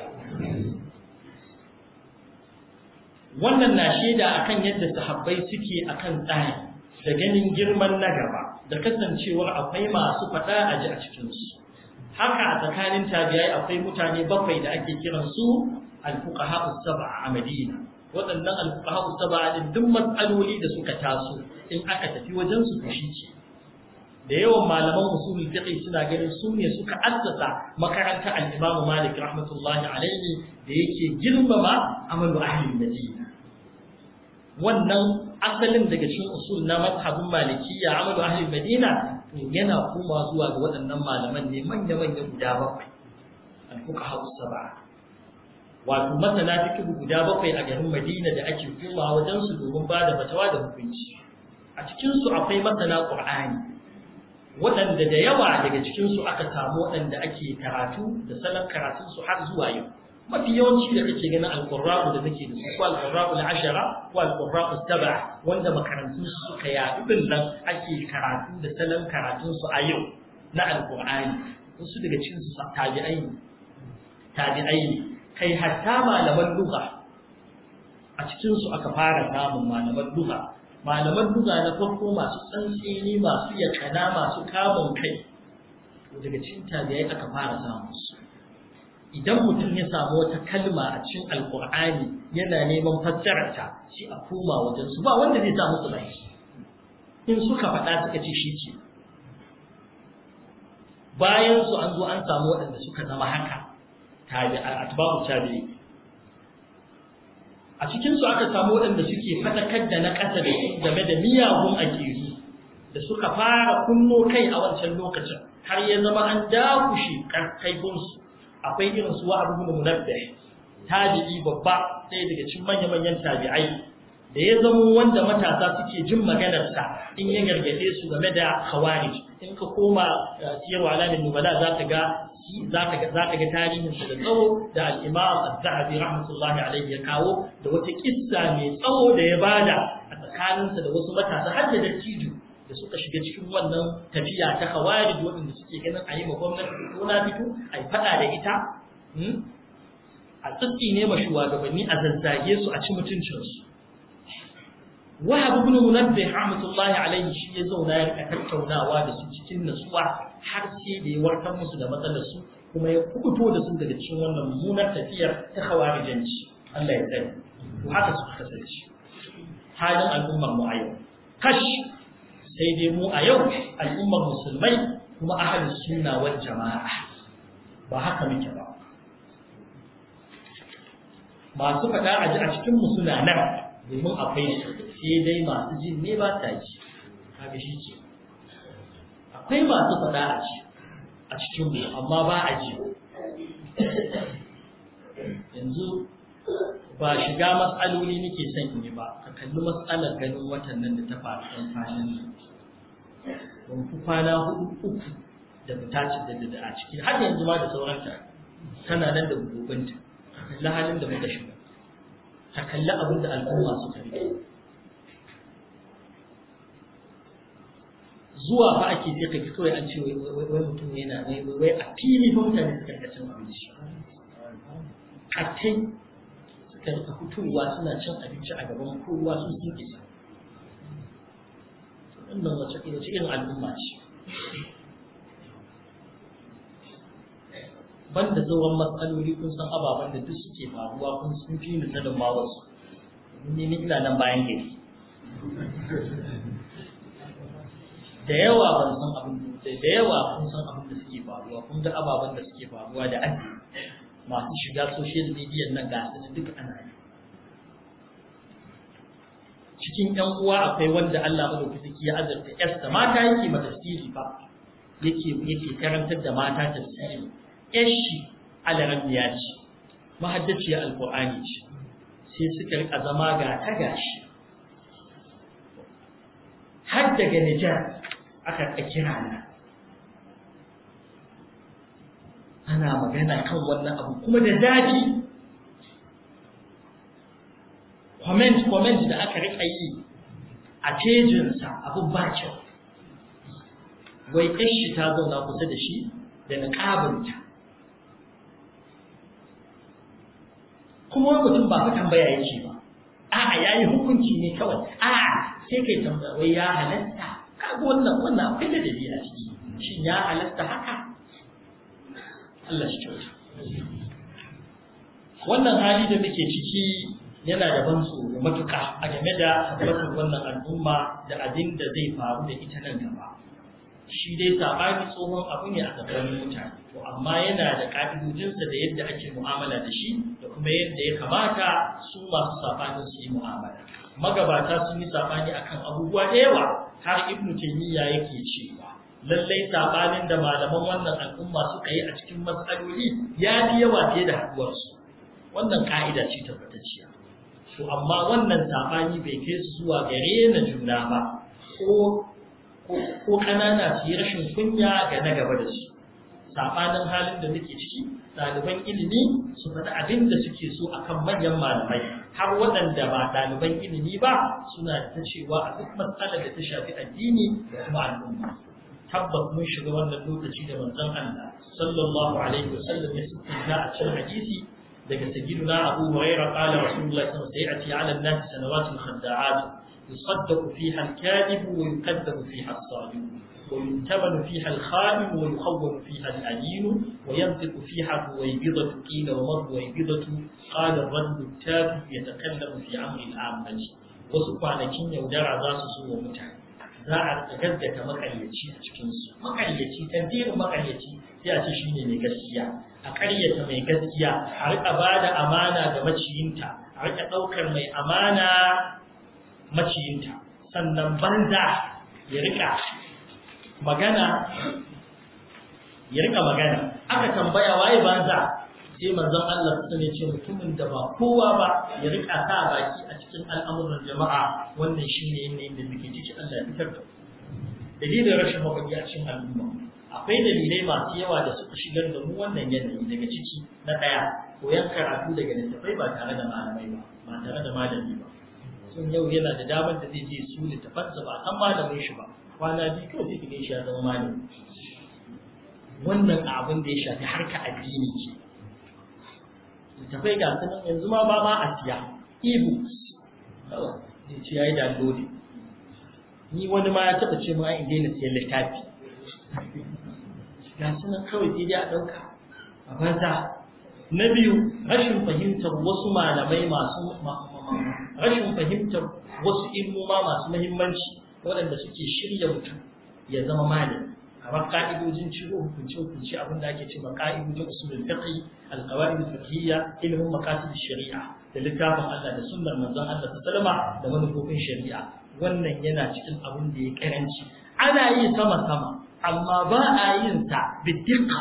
Speaker 5: wannan na shaida akan yadda sahabbai suke akan tsari da ganin girman na gaba da kasancewar akwai masu faɗa a ji a cikinsu haka a tsakanin tabi'ai akwai mutane bakwai da ake kiran su al-fuqaha sab'a a Madina waɗannan al-fuqaha sab'a din duk matsaloli da suka taso in aka tafi wajen su to shi da yawan malaman usulul fiqh suna ganin su ne suka assasa makarantar al-Imam Malik rahmatullahi alaihi da yake girmama amalu ahli Madina wannan asalin daga cikin usul na mazhabin malikiyya amalu ahli Madina to yana koma zuwa ga waɗannan malaman ne manya manya guda bakwai al-fuqaha sab'a wato masana fiqh guda bakwai a garin Madina da ake koma wajen su domin ba da fatawa da hukunci a cikin su akwai masana Qur'ani waɗanda da yawa daga cikinsu aka samu waɗanda ake karatu da salon karatunsu har zuwa yau mafi yawanci da kake ganin alƙurra'u da nake da su ko alƙurra'u ashara ko alƙurra'u saba wanda makarantun su suka yaɗu din nan ake karatu da salon karatunsu a yau na alƙur'ani wasu daga cikinsu tabi'ai ne tabi'ai ne kai hatta malaman lugha a cikinsu aka fara samun malaman lugha malaman duga na farko masu tsantsini masu yakana masu kamun kai daga cikin tabi'ai aka fara samu su idan mutum ya samu wata kalma a cikin alkur'ani yana neman fassararta shi a koma wajen su ba wanda zai samu su bai in suka faɗa suka ce shi ce bayan su an zo an samu waɗanda suka zama haka tabi'a atba'u tabi'i a cikinsu aka samu waɗanda suke faɗakar da na ƙasa da su game da miyagun aƙiru da suka fara kunno kai a wancan lokacin har ya zama an dakushe kaifinsu akwai irin su wa abu munabbih tabi'i babba ɗaya daga cikin manya-manyan tabi'ai da ya zama wanda matasa suke jin maganarsa in ya gargaɗe su game da khawarij in ka koma siyarwa alamin nubala za ka ga za ka ga tarihinsa da tsawo da al'imam al-zahabi rahmatullahi alaihi ya kawo da wata kissa mai tsawo da ya bada a tsakaninsa da wasu matasa har da dattijo da suka shiga cikin wannan tafiya ta khawarij waɗanda suke ganin a yi ma gwamnati ko na fito a yi faɗa da ita a tsitsi ne ma shugabanni a zazzage su a ci mutuncinsu wahab ibn munabbih rahmatullahi alaihi shi ya zauna ya rika tattaunawa da su cikin nasuwa har sai da ya warkar musu da matsalar su kuma ya kubuto da su daga cikin wannan mummunar tafiyar ta khawarijanci Allah ya tsare to haka su kasance halin al'ummar mu a yau kash sai dai mu a yau al'ummar musulmai kuma ahalin sunna wal jama'a ba haka muke ba masu faɗa a ji a cikin mu suna nan domin akwai su sai dai masu jin ne ba ta ji kaga shi ke akwai masu faɗa a ji a cikin mu amma ba a ji yanzu ba shiga matsaloli nake son in yi ba ka kalli matsalar ganin watan nan da ta faru ɗan kwanan nan ban fi kwana hudu uku da fita da a ciki har yanzu ma da sauranta tana nan da gobanta ka kalli halin da muka shiga ka kalli abin da al'umma suka rike zuwa fa ake sai ka kawai an ce wai mutum yana wai wai a fili fa mutane suka rika cin abinci kattai suka rika fitowa suna cin abinci a gaban kowa su sun isa wannan wace wace irin al'umma ce banda sauran matsaloli kun san ababen da duk suke faruwa kun sun fi ni sanin ma wasu ni ni ina nan bayan gari da yawa ban san abin da yawa kun san abin da suke faruwa kun ga ababen da suke faruwa da addini masu shiga social media nan ga su duk ana yi cikin ƴan uwa akwai wanda Allah madaukaki ya azurta ƴarsa mata yake ma tafsiri fa yake yake karantar da mata tafsiri ƴar shi alarambiya ce mahaddaciyar alqur'ani ce sai suka rika zama ga ta gashi har daga Nijar aka kira na ana magana kan wannan abu kuma da zafi comment comment da aka rika yi a pejinsa abin ba kyau wai shi ta zauna kusa da shi da niƙabinta kuma wani mutum ba fa tambaya yake ba a'a yayi hukunci ne kawai a'a sai kai tambaya wai ya halatta kaga wannan wannan akwai da dalili a ciki shin ya halatta haka Allah shi kyauta wannan hali da muke ciki yana da ban tsoro matuƙa a game da tabbatar wannan al'umma da abin da zai faru da ita nan gaba shi dai sabani tsohon abu ne a tsakanin mutane to amma yana da ƙa'idojinsa da yadda ake mu'amala da shi da kuma yadda ya kamata su masu sabanin su yi mu'amala magabata sun yi sabani akan abubuwa da yawa har ibnu taymiya yake cewa lallai sabanin da malaman wannan al'umma suka yi a cikin matsaloli ya fi yawa fiye da haduwarsu wannan ka'ida ce tabbatacciya to amma wannan sabani bai kai su zuwa gare na juna ba ko ko ƙanana su yi rashin kunya ga na gaba da su sabanin halin da muke ciki ɗaliban ilimi su faɗi abin da suke so akan manyan malamai har waɗanda ba ɗaliban ilimi ba suna ta cewa a duk matsalar da ta shafi addini da kuma al'umma tabbas mun shiga wannan lokaci da manzon Allah sallallahu alaihi wasallam ya sifanta a cikin hadisi daga sayyiduna Abu Hurairah qala Rasulullah sallallahu alaihi wasallam sayati 'ala an-nas sanawatun khadda'at yusaddaqu fiha al-kadhib wa yukadhabu fiha as-sadiq وينتبن فيها الخادم ويخون فيها الأمين وينطق فيها الرويبضة قيل وما الرويبضة قال الرجل التافه يتكلم في أمر العامة وسبحانكين يودع ذات سوى متعب za a gaggata makaryaci a cikinsu makaryaci tantirin makaryaci sai a ce shi ne mai gaskiya a karyata mai gaskiya a rika ba da amana ga maciyinta a rika ɗaukar mai amana maciyinta sannan banza ya rika magana ya rika magana aka tambaya waye banza sai manzon Allah su ne ce mutumin da ba kowa ba ya rika sa baki a cikin al'amuran jama'a wannan shine yanayin da muke ciki Allah ya fitar da dalilin rashin mafaki a cikin al'umma akwai dalilai masu yawa da suka shigar da mu wannan yanayi daga ciki na ɗaya koyan karatu daga littattafai ba tare da malamai ba ba tare da malami ba sun yau yana da damar da zai je su littafansa ba san malamin shi ba kwana biyu kawai sai ka shi ya zama malami wannan abin da ya shafi harka addini ce littafai ga sunan yanzu ma ba ma a siya e-books kawai zai ce ya yi downloading ni wani ma ya taɓa ce ma in daina siyan littafi ga sunan kawai sai dai a ɗauka a banza na biyu rashin fahimtar wasu malamai masu rashin fahimtar wasu ilmoma masu muhimmanci waɗanda suke shirya mutum ya zama malami kamar ka'idojin ciro hukunce hukunce abin da ake cewa ka'idojin usulul fiqh al-qawaid al-fiqhiyya ilmin maqasid shari'a da littafin Allah da sunnar manzon Allah sallama da manufofin shari'a wannan yana cikin abin da ya karanci ana yi sama sama amma ba a yin sa biddiqa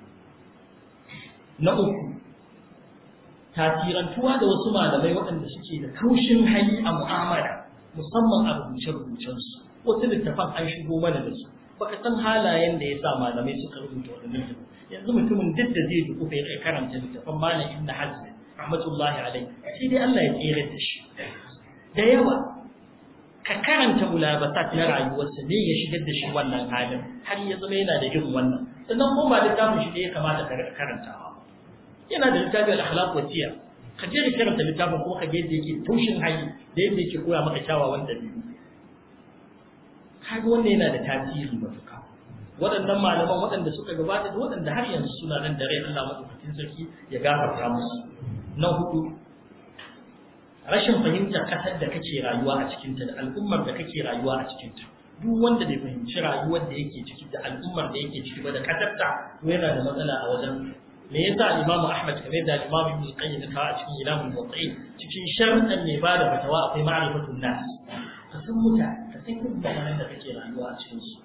Speaker 5: na uku tasirantuwa da wasu malamai waɗanda suke da kaushin hali a mu'amala musamman a rubuce-rubucensu wasu littafan an shigo mana da su baka san halayen da ya sa malamai suka rubuta waɗannan littafan yanzu mutumin duk da zai duku ya karanta littafan malam ibn hazm rahmatullahi alai sai dai Allah ya tsere da shi da yawa ka karanta mulabasat na rayuwarsa ne ya shigar da shi wannan halin har ya zama yana da irin wannan sannan kuma ba littafin shi da ya kamata ka karantawa yana da littafin al-akhlaq wa siyar ka je ka karanta littafin kuma ka ga yadda yake tushin hali da yadda yake koya maka kyawawan dabi'u kaga wannan yana da tasiri matuƙa waɗannan malaman waɗanda suka gabata da waɗanda har yanzu suna nan da rai Allah madaukakin sarki ya gafarta musu na hudu rashin fahimtar kasar da kake rayuwa a cikinta da al'ummar da kake rayuwa a cikinta duk wanda bai fahimci rayuwar da yake ciki da al'ummar da yake ciki ba da kasarta to yana da matsala a wajen me yasa Imam Ahmad kamar da Imam Ibn Qayyim ka a cikin Ilamul Muwaqqi'in cikin sharɗan ne ba da fatawa akwai ma'rifatun nas ka san mutane ka san irin mutanen da kake rayuwa a cikin su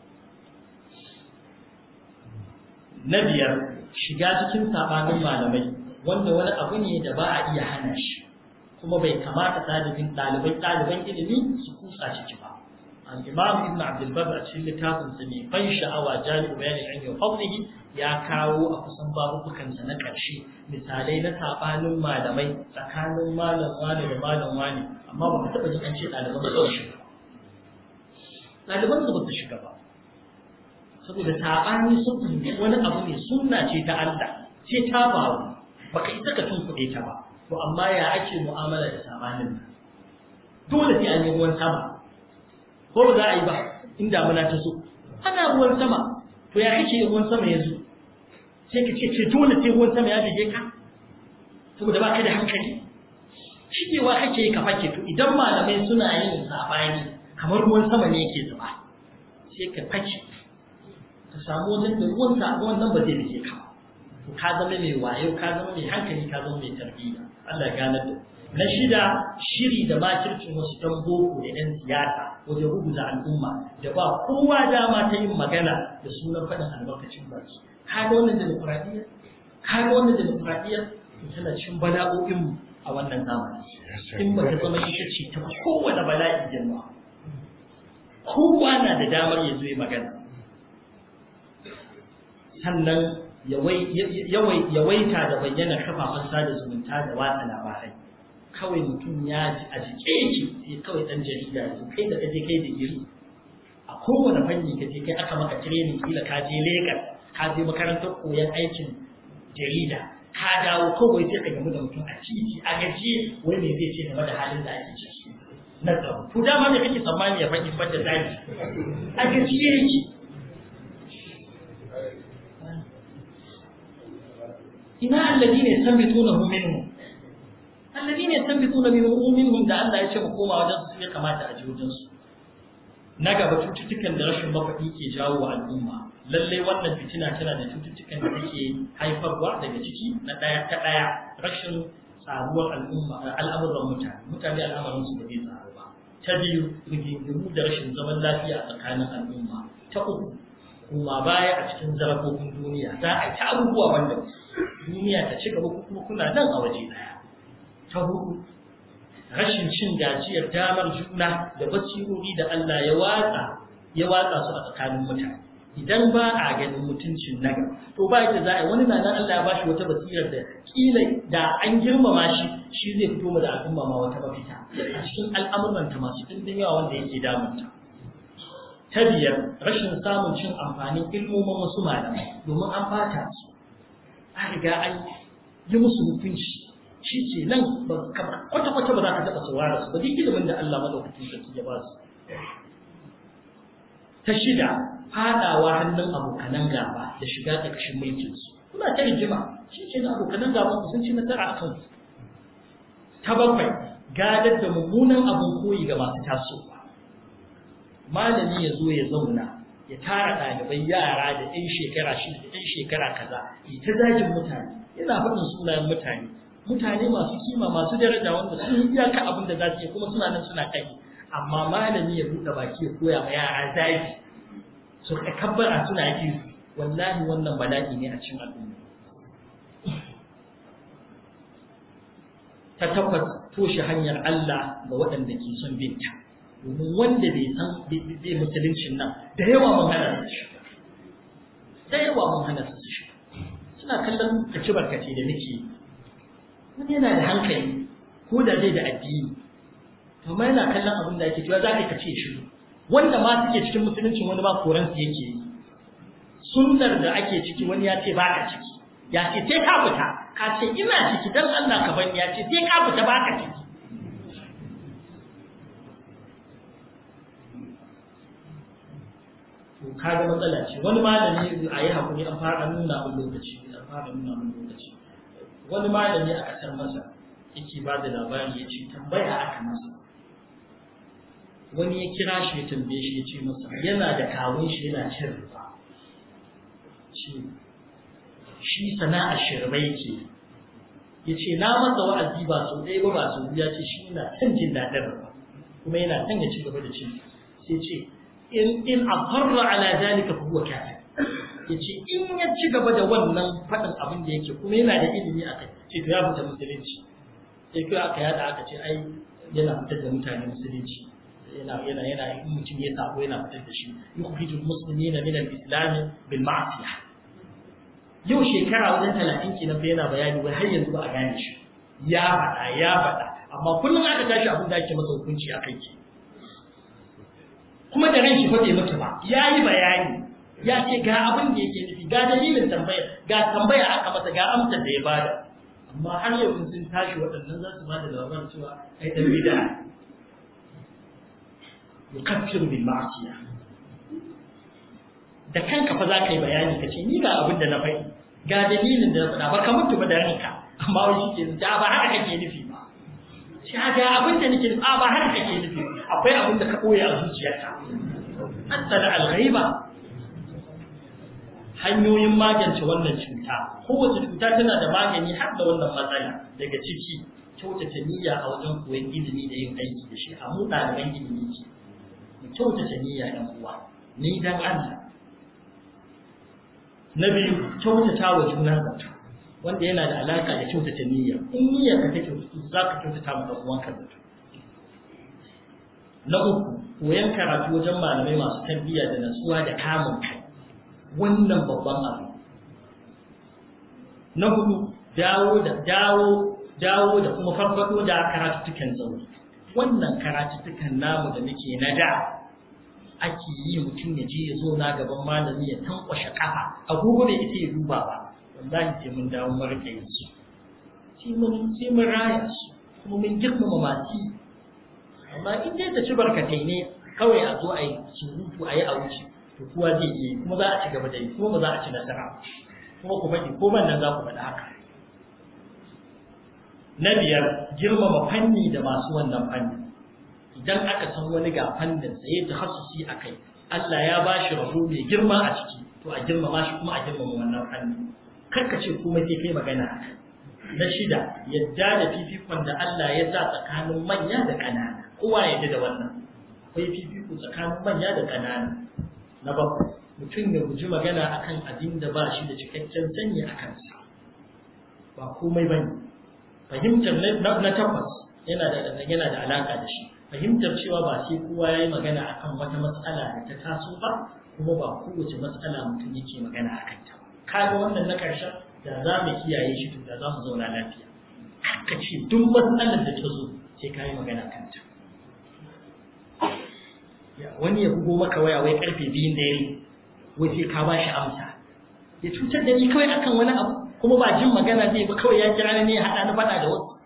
Speaker 5: na biyar shiga cikin sabanin malamai wanda wani abu ne da ba a iya hana shi kuma bai kamata ɗalibin ɗalibai ɗaliban ilimi su kusa ciki ba al-imam ibn abdul bar a cikin littafin sa mai ban sha'awa jami'u bayani an yi fadlihi ya kawo a kusan babukan sa na ƙarshe misalai na sabanin malamai tsakanin malam wani da malam wani amma ba ka taɓa jin an ce ɗaliban su shiga ɗaliban su ba su shiga ba saboda saɓani sun fahimci wani abu ne sunna ce ta Allah ce ta faru baka isa ka tunkuɗe ta ba to amma ya ake mu'amala da sabanin nan dole sai an yi ruwan sama ko ba za a yi ba in damuna ta so ana ruwan sama to ya kake ruwan sama yanzu sai ka ce ce dole sai ruwan sama ya bige ka saboda ba ka da hankali shigewa kake yi ka fake to idan malamai suna yin sabani kamar ruwan sama ne yake zuba sai ka fake ka samu wajen da ruwan sabon nan ba zai bige ka ba ka zama mai wayo ka zama mai hankali ka zama mai tarbiyya Allah ya gane da na shida shiri da makircin wasu ɗan boko da ɗan siyasa wajen rubuta al'umma da ba kowa dama ta yin magana da sunan faɗin albarkacin baki ka ga wannan demokuraɗiyya ka ga wannan demokuraɗiyya to tana cikin bala'o'in mu a wannan zamani in ba ta zama ita ce ta kowane bala'i girma kowa na da damar ya zo ya magana sannan yawaita da bayyana kafafen sada zumunta da watsa labarai kawai mutum ya ji a jike yake sai kawai dan jarida ya kai da kaje kai da iri a kowane fanni ka je kai aka maka training kila ka je Lagos ka je makarantar koyon aikin jarida ka dawo kawai sai ka gamu da mutum a titi a gaji wai me zai ce game da halin da ake ciki na tsaro to dama me kake tsammani ya faɗi fadda zaki a gaji yake ina alladine yastanbitunahu minhum alladine yastanbituna minhum da Allah ya ce mu koma wajen su ya kamata a ji wajen su na gaba cututtukan da rashin mafaɗi ke jawo wa al'umma lallai wannan fitina tana da cututtukan da take haifarwa daga ciki na ɗaya ta ɗaya rashin tsaruwar al'umma al'amuran mutane mutane al'amarin su ba zai tsaru ba ta biyu rigingimu da rashin zaman lafiya a tsakanin al'umma ta uku kuma baya a cikin zarafofin duniya za a yi ta abubuwa wanda duniya ta ci gaba kuma kuna nan a waje daya ta hudu rashin cin gajiyar damar juna da basirori da Allah ya watsa ya watsa su a tsakanin mutane idan ba a ganin mutuncin na to ba yadda za a yi wani na nan Allah ya bashi wata basirar da kila da an girmama shi shi zai fito mu da al'umma ma wata mafita a cikin al'amuranta masu ɗimbin yawa wanda yake damunta ta biyar rashin samun cin amfanin ilmomin wasu malamai domin an bata su an riga an yi musu hukunci shi ce nan kwata-kwata ba za ka taɓa saurara su ba duk ilimin da Allah madaukakin sarki ya ba su ta shida fadawa hannun abokanan gaba da shiga ƙarƙashin mulkin su kuna ta rigima shi ce na abokanan gaban sun ci nasara a kan ta bakwai gadar da mummunan abin koyi ga masu tasowa malami ya zo ya zauna ya tara ɗalibai yara da ɗan shekara shida da ɗan shekara kaza ya ta zagin mutane yana faɗin sunayen mutane mutane masu kima masu daraja wanda sun iyaka abin da za su yi kuma suna nan suna kai amma malami ya buɗe baki ya koya ma yara zagi su kabbara suna yi wallahi wannan bala'i ne a cikin al'umma ta tabbas toshe hanyar Allah ga waɗanda ke son binta domin wanda bai san bai musuluncin nan da yawa mun hana su shi da yawa mun hana su shi suna kallon kaci barkace da nake wani yana da hankali ko da zai da addini to ma yana kallon abin da ake cewa za ka kace shi wanda ma suke cikin musuluncin wani ma koran su yake yi sunnar da ake ciki wani ya ce ba ka ciki ya ce sai ka fita ka ce ina ciki dan Allah ka bani ya ce sai ka fita ba ka ciki to kaga matsala ce wani malami a yi hakuri an fara nuna mun lokaci an fara nuna mun lokaci wani malami a kasar masa yake ba da labari ya ce tambaya aka masa wani ya kira shi ya tambaye shi ya ce masa yana da kawun shi yana cin riba shi sana'ar shirme yake ya ce na masa wa'azi ba sau ɗaya ba ba sau biyu ya ce shi yana son jin daɗin riba kuma yana son ya ci gaba da cin sai ce in in aqarra ala zalika fa huwa kafir yace in ya ci gaba da wannan fadin abin da yake kuma yana da ilimi akai ce to ya fita musulunci sai kai aka yada aka ce ai yana fitar da mutane musulunci yana yana yana in mutum ya sako yana fitar da shi yukhrijul muslimina min al-islam bil ma'siyah yau shekara wajen talatin kenan fa yana bayani wai har yanzu ba a gane shi ya faɗa ya faɗa amma kullum aka tashi abin da ake masa hukunci a kai ke kuma da ran shi fa bai mutu ba ya yi bayani ya ce ga abin da yake nufi ga dalilin tambaya ga tambaya aka masa ga amsar da ya bada amma har yau sun tashi waɗannan za su ba da labarin cewa ai dan bid'a yukaffiru bil ma'siyah da kanka fa za ka yi bayani ka ce ni ga abin da na faɗi ga dalilin da na faɗa ba ka mutu ba da ranka amma wai shi ke da ba haka kake nufi ba shi ga abin da nake nufi a ba haka kake nufi akwai abin da ka ɓoye a zuciyarka hatta da alghaiba hanyoyin magance wannan cuta kowace cuta tana da magani har da wannan matsala daga ciki kyautata niyya a wajen koyon ilimi da yin aiki da shi a mu ɗaliban ilimi ce mu kyautata niyya ɗan uwa ni dan Allah na biyu kyautata wa juna zato wanda yana da alaka da kyautata niyya in niyyar ka ta kyautatu za ka kyautata ma ɗan uwanka zato na uku koyan karatu wajen malamai masu tarbiyya da natsuwa da kamun kai wannan babban abu na hudu dawo da dawo dawo da kuma farfado da karatuttukan zaune wannan karatuttukan namu da muke na da ake yi mutum ya je ya zo na gaban malami ya tankwashe kafa agogo bai ita ya duba ba wallahi sai mun dawo mun rike yin su sai mun sai mun raya su kuma mun girmama masu amma in dai ta ci barkatai ne kawai a zo a yi surutu a yi a wuce to kowa zai iya kuma za a ci gaba da yi kuma ba za a ci nasara kuma ku faɗi ko nan za ku faɗi haka na biyar girmama fanni da masu wannan fanni idan aka san wani ga fannin sa ya tahassusi a kai Allah ya ba shi rabo mai girma a ciki to a girmama shi kuma a girmama wannan fanni kar ka ce komai sai kai magana a kai na shida yadda da fifikon da Allah ya sa tsakanin manya da ƙanana kowa ya da wannan akwai fifiko tsakanin manya da ƙanana na bakwai mutum ya guji magana akan abin da ba shi da cikakken sani a kansa ba komai bane fahimtar na takwas yana da yana da alaka da shi fahimtar cewa ba sai kowa yayi magana akan wata matsala da ta taso ba kuma ba kowace matsala mutum yake magana akan ta ba kaga wannan na karshen da za mu kiyaye shi to da za mu zauna lafiya ka ce duk matsalar da ta zo sai ka yi magana kan ta wani ya bugo maka waya wai karfe biyun dare wai sai ka bashi amsa ya cutar da ni kawai akan wani abu kuma ba jin magana zai ba kawai ya kira ni ne ya haɗa ni faɗa da wasu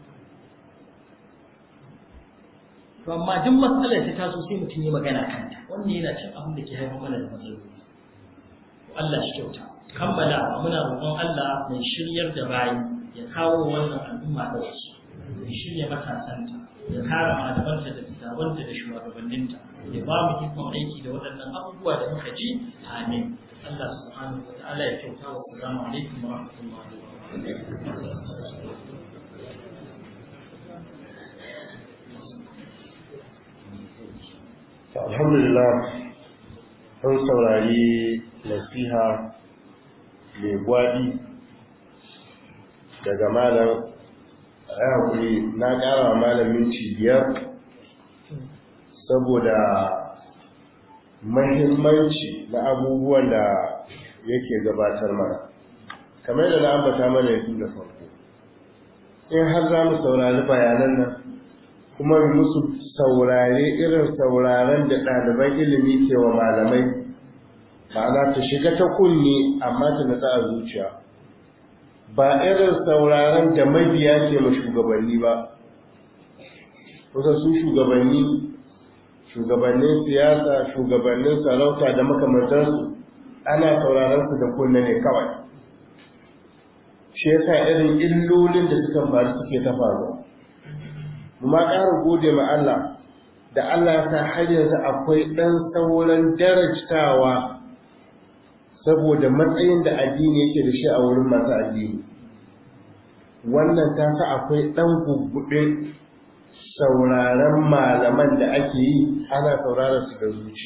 Speaker 5: to amma duk matsalar ta taso sai mutum yi magana kanta wannan yana cin abin da ke haifar mana da matsaloli Allah shi kyauta kammala muna roƙon Allah mai shiryar da bayi ya kawo wannan al'umma da wasu ya shirya matasanta ya kare malamanta da littafanta da shugabanninta ya ba mu ikon aiki da waɗannan abubuwa da muka ji amin Allah subhanahu wa ta'ala ya kyauta wa salamu alaikum wa rahmatullahi wa barakatuh
Speaker 2: alhamdulillah sun saurari nasiha mai gwadi daga malam a haƙuri na ƙara wa malam minti biyar saboda mahimmanci na abubuwan da yake gabatar mana kamar da na ambata mana yanzu da farko in har za mu saurari bayanan nan kuma musu saurare irin sauraren da ɗaliban ilimi ke wa malamai ma'ana ta shiga ta kunne amma ta natsa a zuciya ba irin sauraren da mabiya ke ma shugabanni ba kusa su shugabanni shugabannin siyasa shugabannin sarauta da makamantarsu ana sauraron su da kunne ne kawai shi yasa irin illolin da suka faru suke ta faruwa ma ƙara gode ma Allah da Allah ya sa har yanzu akwai ɗan sauran darajtawa saboda matsayin da addini yake da shi a wurin masu addini wannan ta sa akwai ɗan gugguɗin sauraron malaman da ake yi ana sauraron su da zuci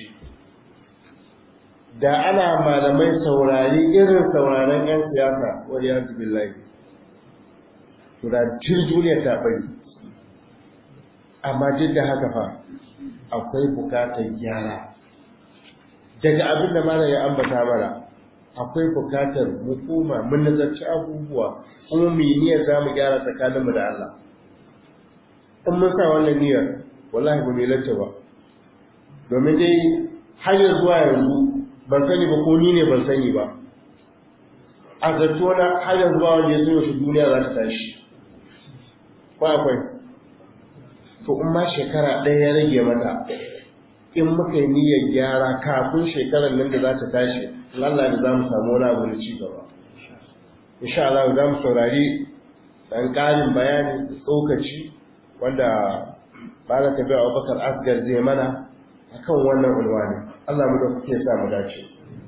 Speaker 2: da ana malamai saurari irin sauraron 'yan siyasa wani yanzu billahi to da duniya ta bari amma duk da haka fa akwai bukatar gyara daga abin da malam ya ambata mana akwai bukatar hukuma mun nazarci abubuwa kuma mu yi niyyar za mu gyara tsakaninmu da Allah in mun sa wannan niyyar wallahi ba mai lanta ba domin dai har zuwa yanzu ban sani ba ko ni ne ban sani ba a zato na har yanzu ba wanda ya zo shi duniya za ta tashi ko akwai to in ma shekara ɗaya ya rage mata in muka yi niyyar gyara kafin shekarar nan da za ta tashi in Allah da za mu samu wani abu da ci gaba insha Allah za mu saurari ɗan ƙarin bayani da tsokaci wanda ba za ta biya Abubakar Asgar zai mana akan wannan ulwani Allah mu da kuke sa mu dace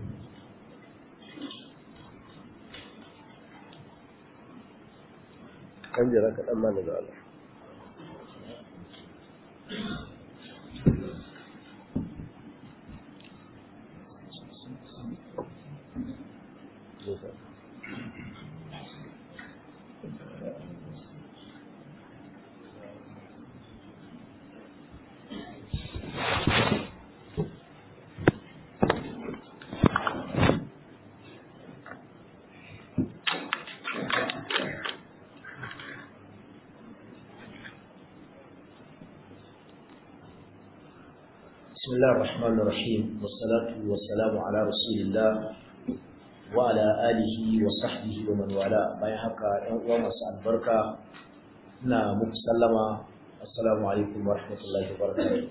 Speaker 2: kan jira kaɗan mana da Allah
Speaker 4: بسم الله الرحمن الرحيم والصلاة والسلام على رسول الله وعلى آله وصحبه ومن والاه bayan haka ɗan uwa masu albarka ina muku sallama assalamu alaikum wa rahmatullahi wa barakatuh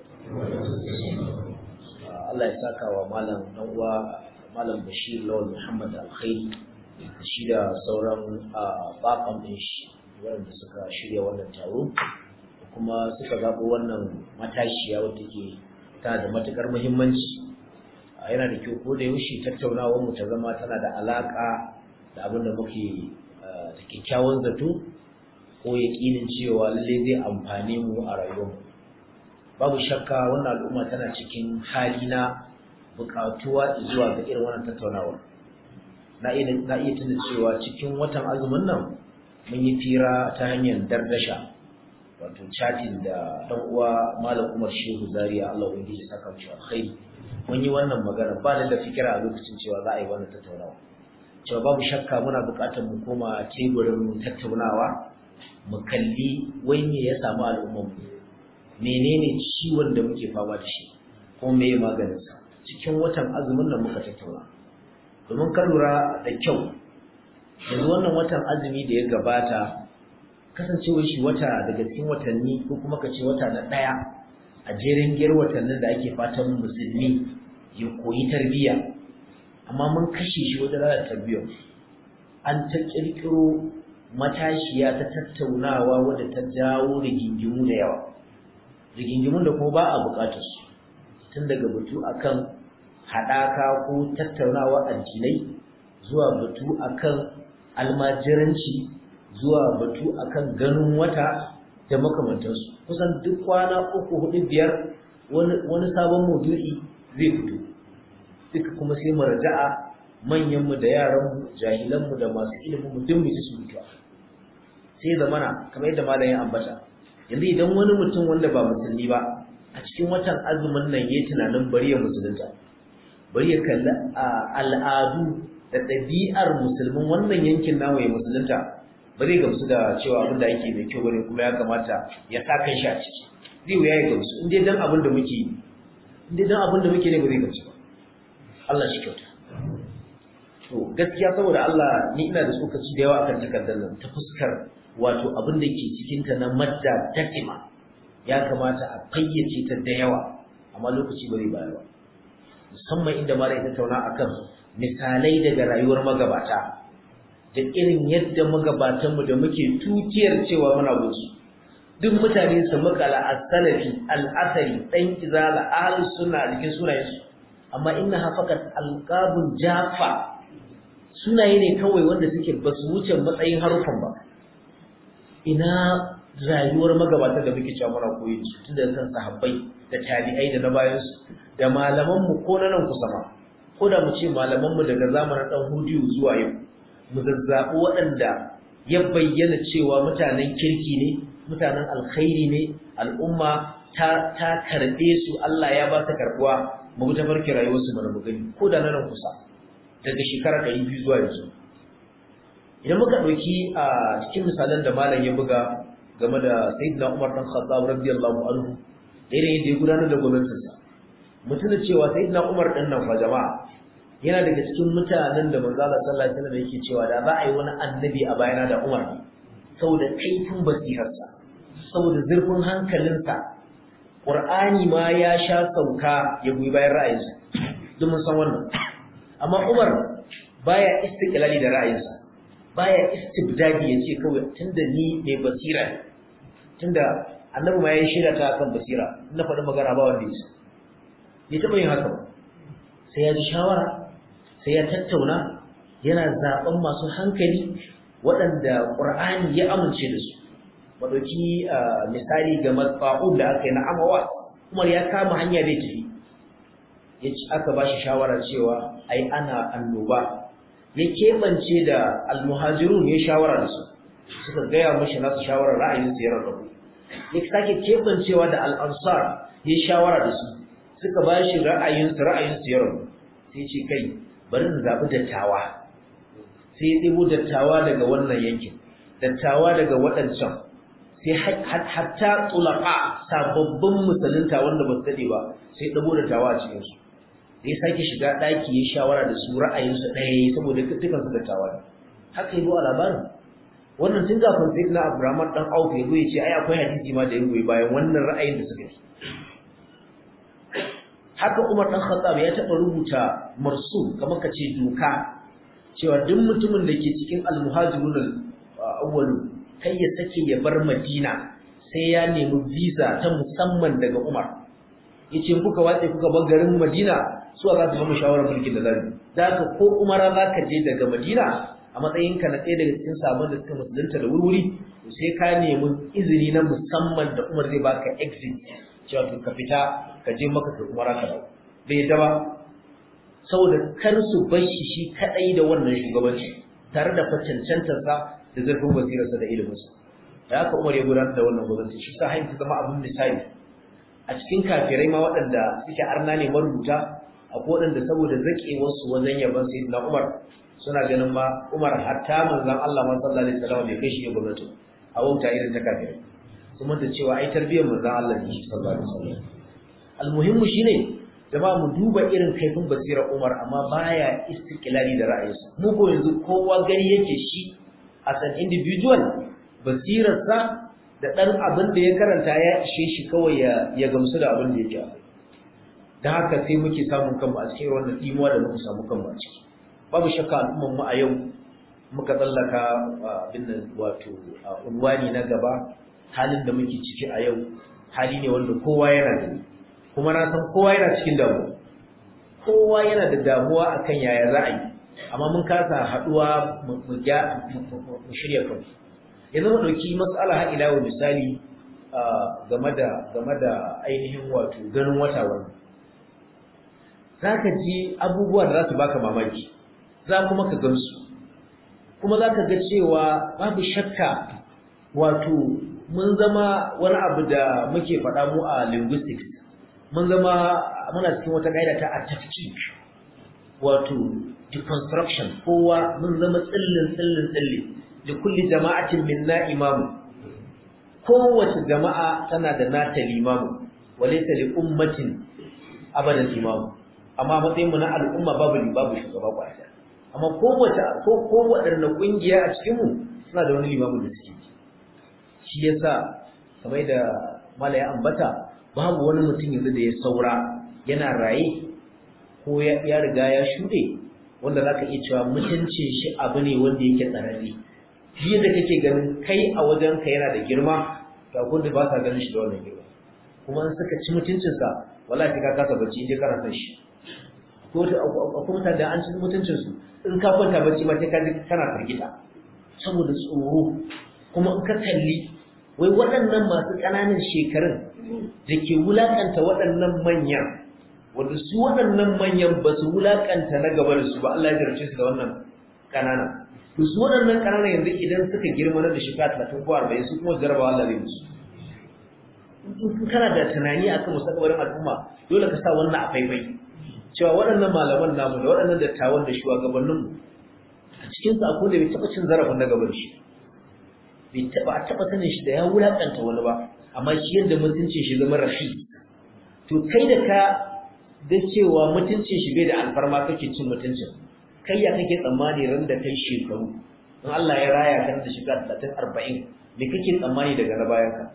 Speaker 4: Allah ya saka wa malam ɗan uwa malam Bashir Lawal Muhammad Alkhairi shi da sauran bakan ɗin shi wanda suka shirya wannan taro kuma suka zaɓo wannan matashiya wadda ke ta da matukar muhimmanci yana da kyau ko da yaushe tattaunawar mu ta zama tana da alaka da abin da muke da kyakkyawan zato ko yaƙinin cewa lalle zai amfane mu a rayuwar babu shakka wannan al'umma tana cikin hali na buƙatuwa zuwa ga irin wannan tattaunawar na iya na iya tuna cewa cikin watan azumin nan mun yi fira ta hanyar dardasha wato chatting da dan uwa malam Umar Shehu Zaria Allah ubangiji ya saka mishi alkhairi mun yi wannan magana ba da fikira a lokacin cewa za a yi wannan tattaunawa cewa babu shakka muna buƙatar mu koma teburin tattaunawa mu kalli wai me ya samu al'ummar mu menene ciwon da muke fama da shi ko me maganin sa cikin watan azumin nan muka tattauna domin ka lura da kyau yanzu wannan watan azumi da ya gabata kasancewar shi wata daga cikin watanni ko kuma ka ce wata na ɗaya a jerin giyar watannin da ake fatan musulmi ya koyi tarbiyya amma mun kashe shi wajen rana tarbiyyar an ta ƙirƙiro matashiya ta tattaunawa wadda ta jawo rigingimu da yawa rigingimun da kuma ba a bukatar su tun daga batu akan haɗaka ko tattaunawa addinai zuwa batu akan almajiranci zuwa batu akan ganin wata da makamantansu kusan duk kwana uku hudu biyar wani sabon maudu'i zai fito duka kuma sai mu raja'a manyanmu da yaranmu jahilanmu da masu ilimin mu duk mu su mutuwa sai zamana kamar yadda malam ya ambata yanzu idan wani mutum wanda ba musulmi ba a cikin watan azumin nan yayi tunanin bari ya musulunta bari ya kalli al'adu da ɗabi'ar musulmin wannan yankin namu ya musulunta ba zai gamsu da cewa abin da yake mai kyau bane kuma ya kamata ya sa kan shi a ciki zai wuya ya gamsu in dai dan abin da muke in dai dan abin da muke ne ba zai gamsu ba Allah shi kyauta to gaskiya saboda Allah ni ina da tsokaci da yawa akan takardar nan ta fuskar wato abin da ke cikin ta na madda dakima ya kamata a fayyace ta da yawa amma lokaci ba zai bayar ba musamman inda mara ita tauna akan misalai daga rayuwar magabata da irin yadda magabatanmu da muke tutiyar cewa muna gusu duk mutane su makala as-salafi al-asari dan izala ahlus sunna a cikin sunayensu amma inna hafakat alqabun jafa sunaye ne kawai wanda suke basu wuce matsayin harufan ba ina rayuwar magabatan da muke cewa muna koyi su tun daga kan sahabbai da tabi'ai da na bayan su da malaman mu ko na nan kusa ma ko da mu ce malaman mu daga zamanin dan hudiyu zuwa yau mu zazzabi waɗanda ya bayyana cewa mutanen kirki ne mutanen alkhairi ne al'umma ta ta karbe su Allah ya ba ta karbuwa mu ta farki rayuwar su mana gani ko da nan kusa daga shekara 200 zuwa yanzu idan muka dauki a cikin misalan da malam ya buga game da sayyidina Umar dan Khattab radiyallahu anhu irin yadda ya gudanar da gwamnatinsa mutum cewa sayyidina Umar din nan fa jama'a yana daga cikin mutanen da manzo Allah sallallahu alaihi wasallam yake cewa da za a yi wani annabi a bayana da Umar saboda kaifin basirarsa saboda zurfin hankalinsa Qur'ani ma ya sha sauka ya goyi bayan ra'ayinsa duk mun san wannan amma Umar baya istiqlali da ra'ayinsa baya istibdadi yace kawai tunda ni mai basira ne tunda annabi ma ya shirya ta kan basira na faɗi magana ba wanda yasa bai taɓa yin haka ba sai ya ji shawara sai ya tattauna yana zaben masu hankali waɗanda ƙur'ani ya amince da su madauki misali ga matfa'un da aka yi na amawa umar ya kama hanya zai tafi ya ci aka ba shi shawara cewa ai ana annoba ya keɓance da almuhajirun ya shawara da su suka gaya mashi nasu shawarar ra'ayinsu ya rarrabu ya sake keɓancewa da al'ansar ya shawara da su suka ba shi ra'ayinsu ra'ayinsu ya rabu sai ce kai bari na zaɓi dattawa sai ya ɗibo dattawa daga wannan yankin dattawa daga waɗancan sai hatta tsulaka sababbin musulunta wanda ba su daɗe ba sai ɗabo dattawa a cikinsu sai sake shiga ɗaki ya shawara da su ra'ayinsu ɗaya saboda dukkansu dattawa ne haka yi a labarin wannan tun kafin sai na Abraman dan Auf ya ya ce ai akwai hadisi ma da ya goyi bayan wannan ra'ayin da suka yi haka Umar dan Khattab ya taba rubuta marsu kamar kace doka cewa duk mutumin da ke cikin al-muhajirun awwalu kai ya sake ya bar Madina sai ya nemi visa ta musamman daga Umar yace kuka watse kuka bar garin Madina su za su ba mu shawarar mulkin da zamu da haka ko Umara zaka je daga Madina a matsayinka na ɗaya daga cikin sabon da suka musulunta da wurwuri to sai ka nemi izini na musamman da Umar zai baka exit cewa to ka fita ka je maka ka umara ka dawo bai yadda ba saboda kar su bar shi shi kadai da wannan shugabanci tare da facancantar sa da zurfin basirarsa da iliminsa da haka Umar ya gudanar da wannan gwamnati shi sa hayin ta zama abin misali a cikin kafirai ma waɗanda suke arna ne marubuta akwai waɗanda saboda zaƙewarsu wajen yaban sayyidina Umar suna ganin ma Umar hatta manzon Allah ma sallallahu alaihi wasallam bai kai shi ya gwamnati a wauta irin ta kafirai sun manta cewa ai tarbiyyar manzon Allah ne sallallahu alaihi wasallam almuhimmu shine jama'a mu duba irin kaifin basirar Umar amma baya istiqlali da ra'ayinsa mu ko yanzu kowa gani yake shi as an individual basirarsa da dan abin da ya karanta ya ishe shi kawai ya ya gamsu da abin da yake da haka sai muke samun kanmu a cikin wannan dimuwa da muka samu kanmu a ciki babu shakka al'umman mu a yau muka tsallaka abin nan wato unwani na gaba halin da muke ciki a yau hali ne wanda kowa yana da kuma na san kowa yana cikin damuwa kowa yana da damuwa akan yaya za a yi amma mun kasa haɗuwa mu shirya kanmu yanzu mu ɗauki matsala har ila wa misali game da game da ainihin wato ganin wata wannan za ka ji abubuwa da za su baka mamaki za kuma ka gamsu kuma za ka ga cewa babu shakka wato mun zama wani abu da muke faɗa mu a linguistics mun zama muna cikin wata ƙa'ida ta a tafkik wato deconstruction kowa mun zama tsillin tsillin tsillin da kulli jama'atin minna imamu kowace jama'a tana da nata limamu walaysa li ummatin abadan imamu amma matsayin mu na al'umma babu babu shugaba kwaya amma kowace ko kowace kungiya a cikin mu suna da wani limamu da suke shi yasa kamar da malaya ambata babu wani mutum yanzu da ya saura yana raye ko ya riga ya shuɗe wanda zaka iya cewa mutuncin shi abu ne wanda yake tsararre shi da kake ganin kai a wajen ka yana da girma to akwai da ba sa ganin shi da wannan girma kuma in suka ci mutuncinsa wallahi ka kasa bacci inda kana san shi ko akwai mutane da an ci mutuncinsu in ka kwanta bacci ma sai ka ji kana firgita saboda tsoro kuma in ka kalli wai waɗannan masu ƙananan shekarun da ke wulaƙanta waɗannan manyan wanda su waɗannan manyan ba su wulaƙanta na gaba da su ba Allah ya jarce su da wannan ƙanana to su waɗannan ƙananan yanzu idan suka girma na da shekara talatin ko arba'in su kuma jarabawa Allah zai musu in kana da tunani akan mustaqbalin al'umma dole ka sa wannan a faifai cewa waɗannan malaman namu da waɗannan dattawan da shugabanninmu a cikin su akwai da bai taɓa cin zarafin na gaban shi bai taɓa a taɓa sanin shi da ya wulaƙanta wani ba amma shi yadda mutuncin shi zama rafi to kai da ka da cewa mutuncin shi bai da alfarma kake cin mutuncin kai ya kake tsammani ran da kai shekaru in Allah ya raya ka da shiga 30 40 me kake tsammani daga na bayan ka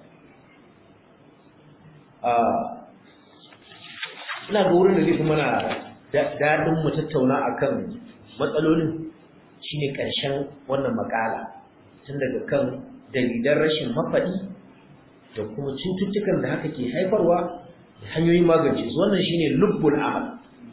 Speaker 4: ina ga wurin da zai fi mana daɗin mu tattauna akan matsalolin shine ƙarshen wannan makala tun daga kan dalilan rashin mafaɗi da kuma cututtukan da haka ke haifarwa da hanyoyin magance su wannan shine lubbul amal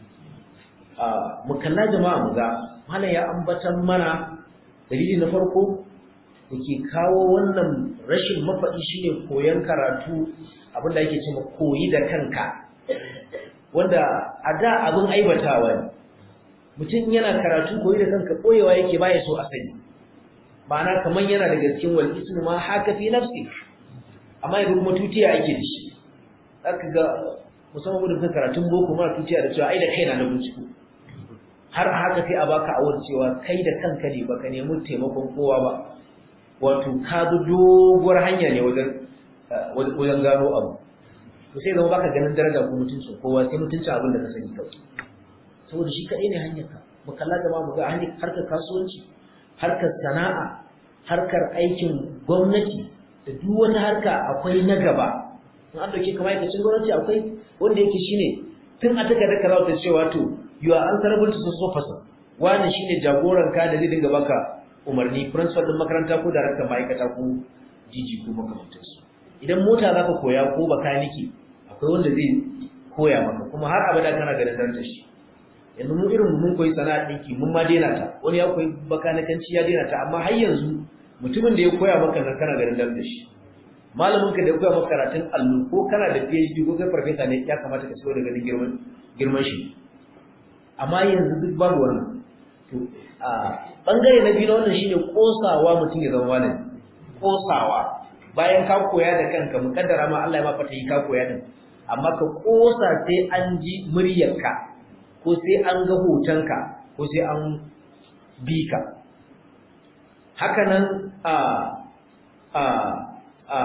Speaker 4: mu kalla jama'a mu ga mana ya ambatan mana dalili na farko da ke kawo wannan rashin mafaɗi shine koyon karatu abinda ake cewa koyi da kanka wanda a da abin aibatawa ne mutum yana karatu koyi da kanka koyewa yake baya so a sani ma'ana kamar yana da gaskin wal ismu ma haka fi nafsi amma yanzu kuma tutiya ake da shi zaka ga musamman da karatun boko ma tutiya da cewa ai da kaina na binciko har a haka sai a baka awar cewa kai da kanka ne baka nemi taimakon kowa ba wato ka bi doguwar hanya ne wajen wajen gano abu to sai zama baka ganin daraja ko mutuncin kowa sai mutuncin abin da ka sani kawai saboda shi kaɗai ne hanyar ka mu kalla da mu ga hanyar harkar kasuwanci harkar sana'a harkar aikin gwamnati da duk wata harka akwai na gaba in an dauke kamar aikacin gwamnati akwai wanda yake shine tun a takardar karatu cewa to you are answerable to social person wani shine jagoran ka da zai dinga baka umarni principal din makaranta ko daraktan ma'aikata ko jiji ko makamantansu idan mota zaka koya ko bakaniki akwai wanda zai koya maka kuma har abada kana ganin darajar shi yanzu mu irin mun koyi sana'a dinki mun ma daina ta wani ya koyi bakanikanci ya daina ta amma har yanzu mutumin da ya koya maka nan kana ganin darajar shi malamin ka da ya koya maka karatun allo ko kana da PhD ko kai farfesa ne ya kamata ka so da ganin girman girman shi amma yanzu duk babu wannan to a bangare na biyu na wannan shine kosawa mutum ya zama malami kosawa bayan ka koya da kanka mukaddara ma Allah ya ma fata yi ka koya din amma ka kosa sai an ji muryarka ko sai an ga hotonka ko sai an bi ka haka nan a a a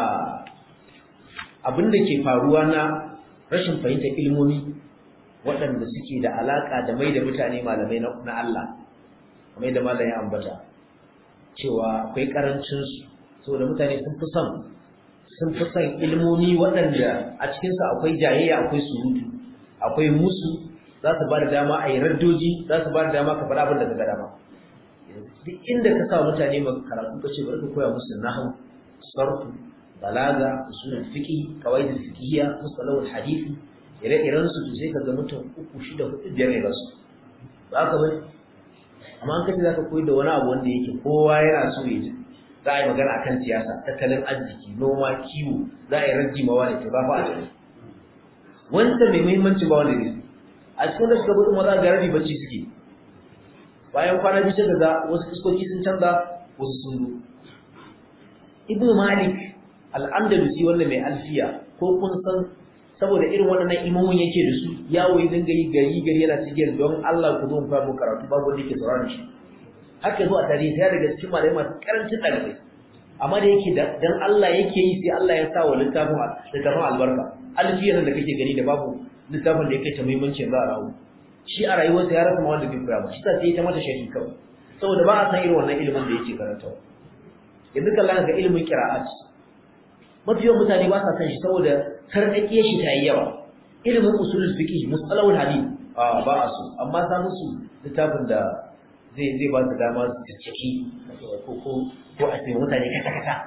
Speaker 4: abin da ke faruwa na rashin fahimtar ilmomi waɗanda suke da alaƙa da mai da mutane malamai na Allah kamar da malam ya ambata cewa akwai ƙarancinsu saboda mutane sun fi son sun fi son ilmomi waɗanda a cikinsu akwai jayayya akwai surutu akwai musu za su ba da dama a yi raddoji za su ba da dama ka faɗa abin da ka ga dama duk inda ka sa mutane ma karatu ka ce bari ka koya musu nahu sarfu balaga usulul fiqh qawaid fiqhiyya mustalah hadisi ire-iren su sai ka ga mutum uku shida hudu biyar ne basu ba ka bane amma an kace zaka koyi da wani abu wanda yake kowa yana so ya ji za a yi magana akan siyasa tattalin arziki noma kiwo za a yi rajji ma wani to ba fa a cikin wanda mai muhimmanci ba wanda ne a cikin da suka gudu maza ga rabi bacci suke bayan kwana biyu sai ga wasu fuskoki sun canza wasu sun zo ibnu malik al-andalusi wanda mai alfiya ko kun san saboda irin waɗannan imamun yake da su yawo ya dinga yi gari gari yana cikin don Allah ku zo mu fara karatu babu wanda yake sauraron shi haka zo a tarihi sai daga cikin malamai masu karancin ɗalibai amma da yake dan Allah yake yi sai Allah ya sa wa littafin littafin albarka alfiyar da kake gani da babu littafin da yake ta muhimmanci za a rawu shi a rayuwarsa ya rasa wanda bai koya ba shi sai ta mata shari kawai saboda ba a san irin wannan ilimin da yake karantawa yanzu kallon ga ilimin qira'at mafi yawan mutane ba sa san shi saboda sarƙaƙe shi ta yi yawa ilimin usulul fiqh musalawul hadith a ba a so amma sa musu littafin da zai zai ba su dama su ciki ko ko ko a cikin mutane kata kata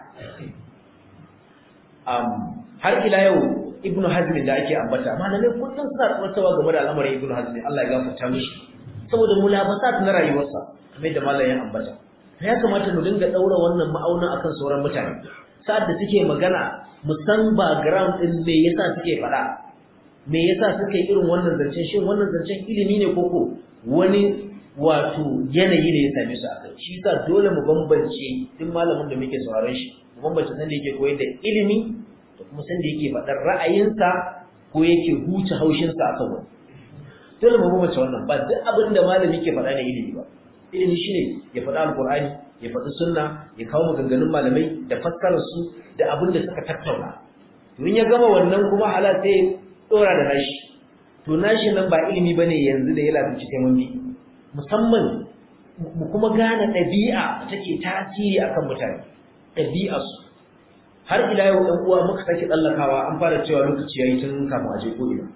Speaker 4: um har ila yau ibnu hazm da ake ambata malamai kullum suna tsawaitawa game da al'amarin ibnu hazm Allah ya gafarta mishi saboda mulabasat na rayuwarsa kamar da malamin ambata ya kamata mu dinga daura wannan ma'aunin akan sauran mutane sa'ad da suke magana mu san background din me yasa suke faɗa me yasa suke irin wannan zancen shin wannan zancen ilimi ne koko wani wato yanayi ne ya same su akai shi yasa dole mu bambance duk malamin da muke sauraron shi mu bambance san da yake koyar da ilimi da kuma san da yake faɗar ra'ayinsa ko yake huce haushinsa akan wani dole mu bambance wannan ba duk abin da malami ke faɗa ne ilimi ba ilimi shine ya faɗa alqur'ani ya faɗi sunna ya kawo maganganun malamai da fassarar su da abin da suka tattauna to in ya gama wannan kuma hala sai dora da nashi to nashi nan ba ilimi bane yanzu da ya lafici sai mun bi musamman mu kuma gane ɗabi'a take tasiri akan mutane ɗabi'a su har ila yau ɗan uwa muka sake tsallakawa an fara cewa lokaci yayi tun kafin a je ko ina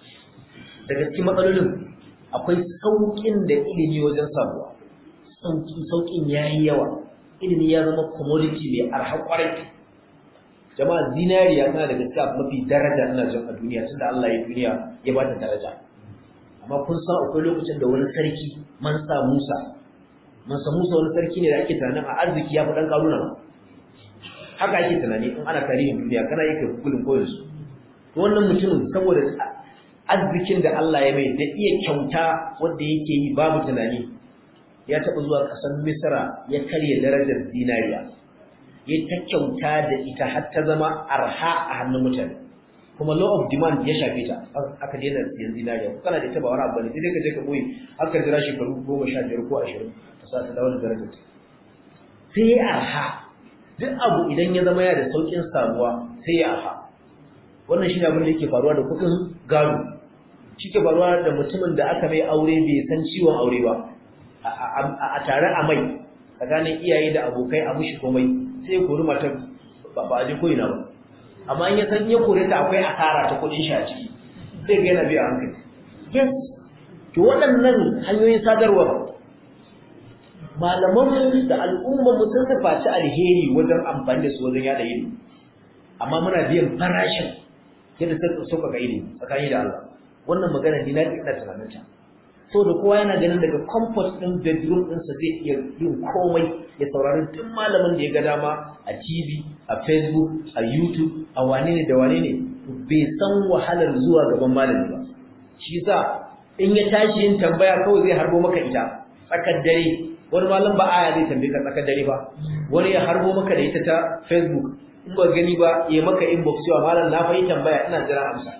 Speaker 4: daga cikin matsalolin akwai sauƙin da ilimi wajen samuwa sauƙi sauƙin yayi yawa ilimi ya zama commodity mai arha kwarai jama'a zinariya tana daga cikin mafi daraja ina jin a duniya tunda Allah ya duniya ya ba ta daraja amma kun san akwai lokacin da wani sarki Mansa Musa Mansa Musa wani sarki ne da ake tunanin a arziki ya fi dan karuna haka ake tunani in ana tarihin duniya kana yake gulun koyon su to wannan mutumin saboda arzikin da Allah ya mai da iya kyauta wanda yake yi babu tunani ya taɓa zuwa ƙasar Misra ya karya darajar zinariya ya ta kyauta da ita har ta zama arha a hannun mutane kuma law of demand ya shafe ta aka daina siyan zinariya ko kana da ita ba wani abu ne sai dai ka je ka boye aka jira shekaru goma sha biyar ko ashirin ka sa ta dawo da darajar ta sai ya arha duk abu idan ya zama ya da sauƙin samuwa sai ya arha wannan shi ne abin da yake faruwa da kuɗin gado shi ke faruwa da mutumin da aka mai aure bai san ciwon aure ba a tare a mai tsakanin iyaye da abokai a mushi komai sai ya kori matar ba a ji koyina ba amma in ya san ya kore ta akwai asara ta kudin shi a ciki sai ga yana biya hankali yes to waɗannan hanyoyin sadarwa malaman da al'ummar mu sun tafaci alheri wajen amfani da su wajen yada ilimi amma muna biyan farashin yadda suka sauka ga ilimi tsakani da Allah wannan magana ni na ina tunanin ta so da kowa yana ganin daga comfort din bedroom ɗinsa zai iya yin komai ya saurari duk malamin da ya ga dama a TV a Facebook a YouTube a wane ne da wane ne bai san wahalar zuwa gaban malami ba shi yasa in ya tashi yin tambaya kawai zai harbo maka ita tsakar dare wani malam ba aya zai tambaye ka tsakar dare ba wani ya harbo maka da ita ta Facebook in ba gani ba ya maka inbox cewa malam na fa yi tambaya ina jira amsa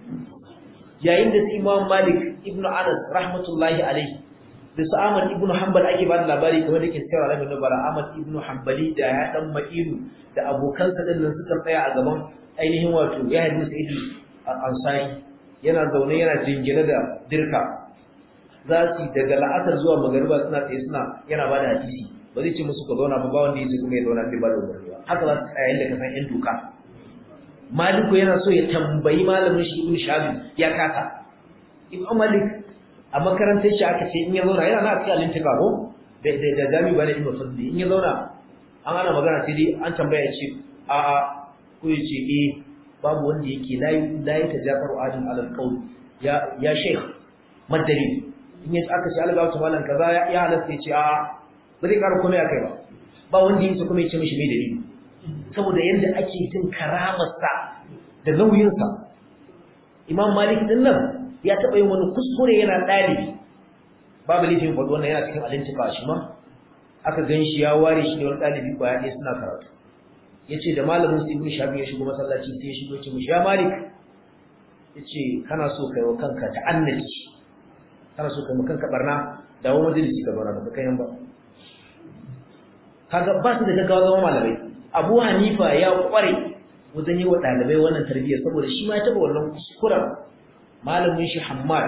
Speaker 4: yayin da su Imam Malik ibn Anas rahmatullahi alaihi da su Ahmad ibn Hanbal ake ba da labari kamar da ke cewa Rabi Nubara Ahmad ibn Hanbali da ya dan Ma'ilu da abokansa din nan suka tsaya a gaban ainihin wato ya hadin Sa'id al-Ansari yana zaune yana jingine da dirka za su daga la'asar zuwa magariba suna tsaye suna yana ba da hadisi ba zai ce musu ka zauna ba ba wanda yake kuma ya zauna bai ba da umarni ba haka za su tsaya yadda ka san yan doka Maliku yana so ya tambayi malamin shi Ibn Shabi ya kasa Ibn Malik a makarantar shi aka ce in ya zauna yana na cikin alintika ko da da da jami bane Ibn Fadli in ya zauna an ana magana sai dai an tambaya ya ce a a ko ya ce eh babu wanda yake la ya tajafaru adin alal qawl ya ya sheikh madalil in ya aka ce alga wata malan kaza ya halatta ya ce a ba zai ƙara komai akai ba ba wanda yake kuma ya ce mishi mai dalili saboda yadda ake jin karamarsa da nauyinsa imam malik din nan ya taɓa yin wani kuskure yana ɗalibi babu laifin faɗi wannan yana cikin alintika shi ma aka gan shi ya ware shi da wani ɗalibi kwaya ɗaya suna karatu ya ce da malamin su ibn shafi ya shigo masallaci sai ya shigo ya ce mishi ya malik ya ce kana so kai wa kanka ta'annaci kana so kai wa kanka barna dawo majalisi ka zauna ba kai yan ba kaga ba su da gaggawa zama malamai abu hanifa ya kware wajen yi wa ɗalibai wannan tarbiyya saboda shi ma ya taɓa wannan kuskuren malamin shi hammad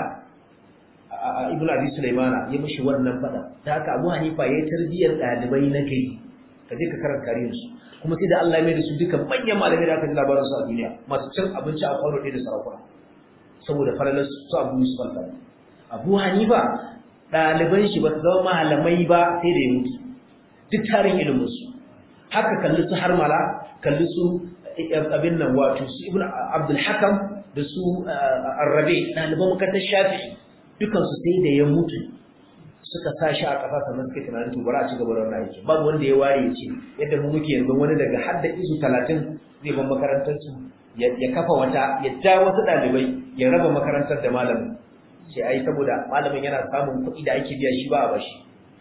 Speaker 4: ibn abi sulaimana ya mishi wannan faɗa da haka abu hanifa ya yi tarbiyyar ɗalibai na gari ka je ka karanta tarihin su kuma sai da Allah ya mai da su duka manyan malamai da aka ji labarin su a duniya masu cin abinci a kwano ɗaya da sarakuna saboda falalar su abu yusuf al abu hanifa ɗaliban shi ba su zama malamai ba sai da ya mutu duk tarin iliminsu haka kalli su harmala kalli su abin nan wato su ibn abdul hakam da su arrabe ɗaliban makarantar shafi dukansu sai da ya mutu suka sa shi a ƙasa sannan suka tunanin to bari a ci gaba da wannan aiki babu wanda ya ware ya ce yadda mu muke yanzu wani daga hadda isu talatin zai ban makarantar su ya kafa wata ya ja wasu ɗalibai ya raba makarantar da malamin sai ai saboda malamin yana samun kuɗi da ake biya shi ba a bashi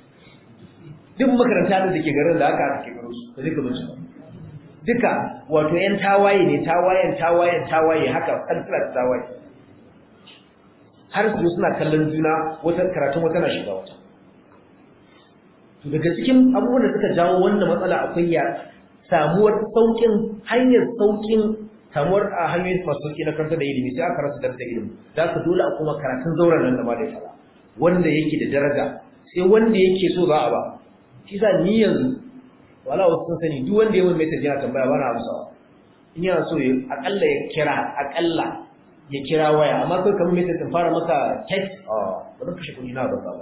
Speaker 4: duk makaranta da ke garin da aka ake garo su ka zika bincika duka wato yan tawaye ne tawayen tawayen tawaye haka kalkula da tawaye har su suna kallon juna wata karatun wata na shiga wata to daga cikin abubuwan da suka jawo wannan matsala akwai ya samuwar saukin hanyar saukin samuwar a hanyoyin masu sauki na karanta da ilimi sai aka rasa darsa ilimi za ka dole a kuma karatun zauren nan da ma da ya fara wanda yake da daraja sai wanda yake so za a ba shi sa ni yanzu wala wasu sun sani duk wanda ya mun message yana tambaya bana amsawa in yana so ya akalla ya kira akalla ya kira waya amma kai kamar message sun fara maka text ah ba zan kashe kuɗi na ba ba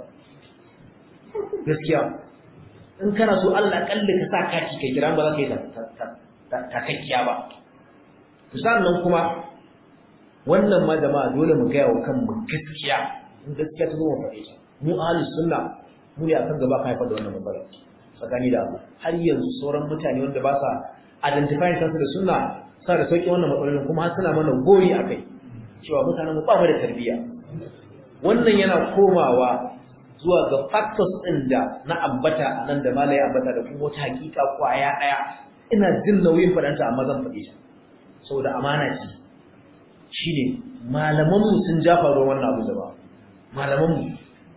Speaker 4: gaskiya in kana so Allah akalla ka sa kati kai kira ba za ka yi takakkiya ba sannan kuma wannan ma jama'a dole mu gaya wa kanmu gaskiya in gaskiya ta zo mu faɗe ta mu ahlus sunna mu ne akan gaba kan haifar da wannan matsala tsakani da Allah har yanzu sauran mutane wanda ba sa identify kansu da sunna sa da sauki wannan matsalolin kuma har suna mana goyi akai cewa mutanen mu ba mu da tarbiyya wannan yana komawa zuwa ga factors din da na ambata a nan da malai ambata da kuma wata hakika kwaya daya ina jin nauyin fadanta amma zan faɗi ta saboda amana ce shine malaman mu sun jafa ruwan wannan abu da ba malaman mu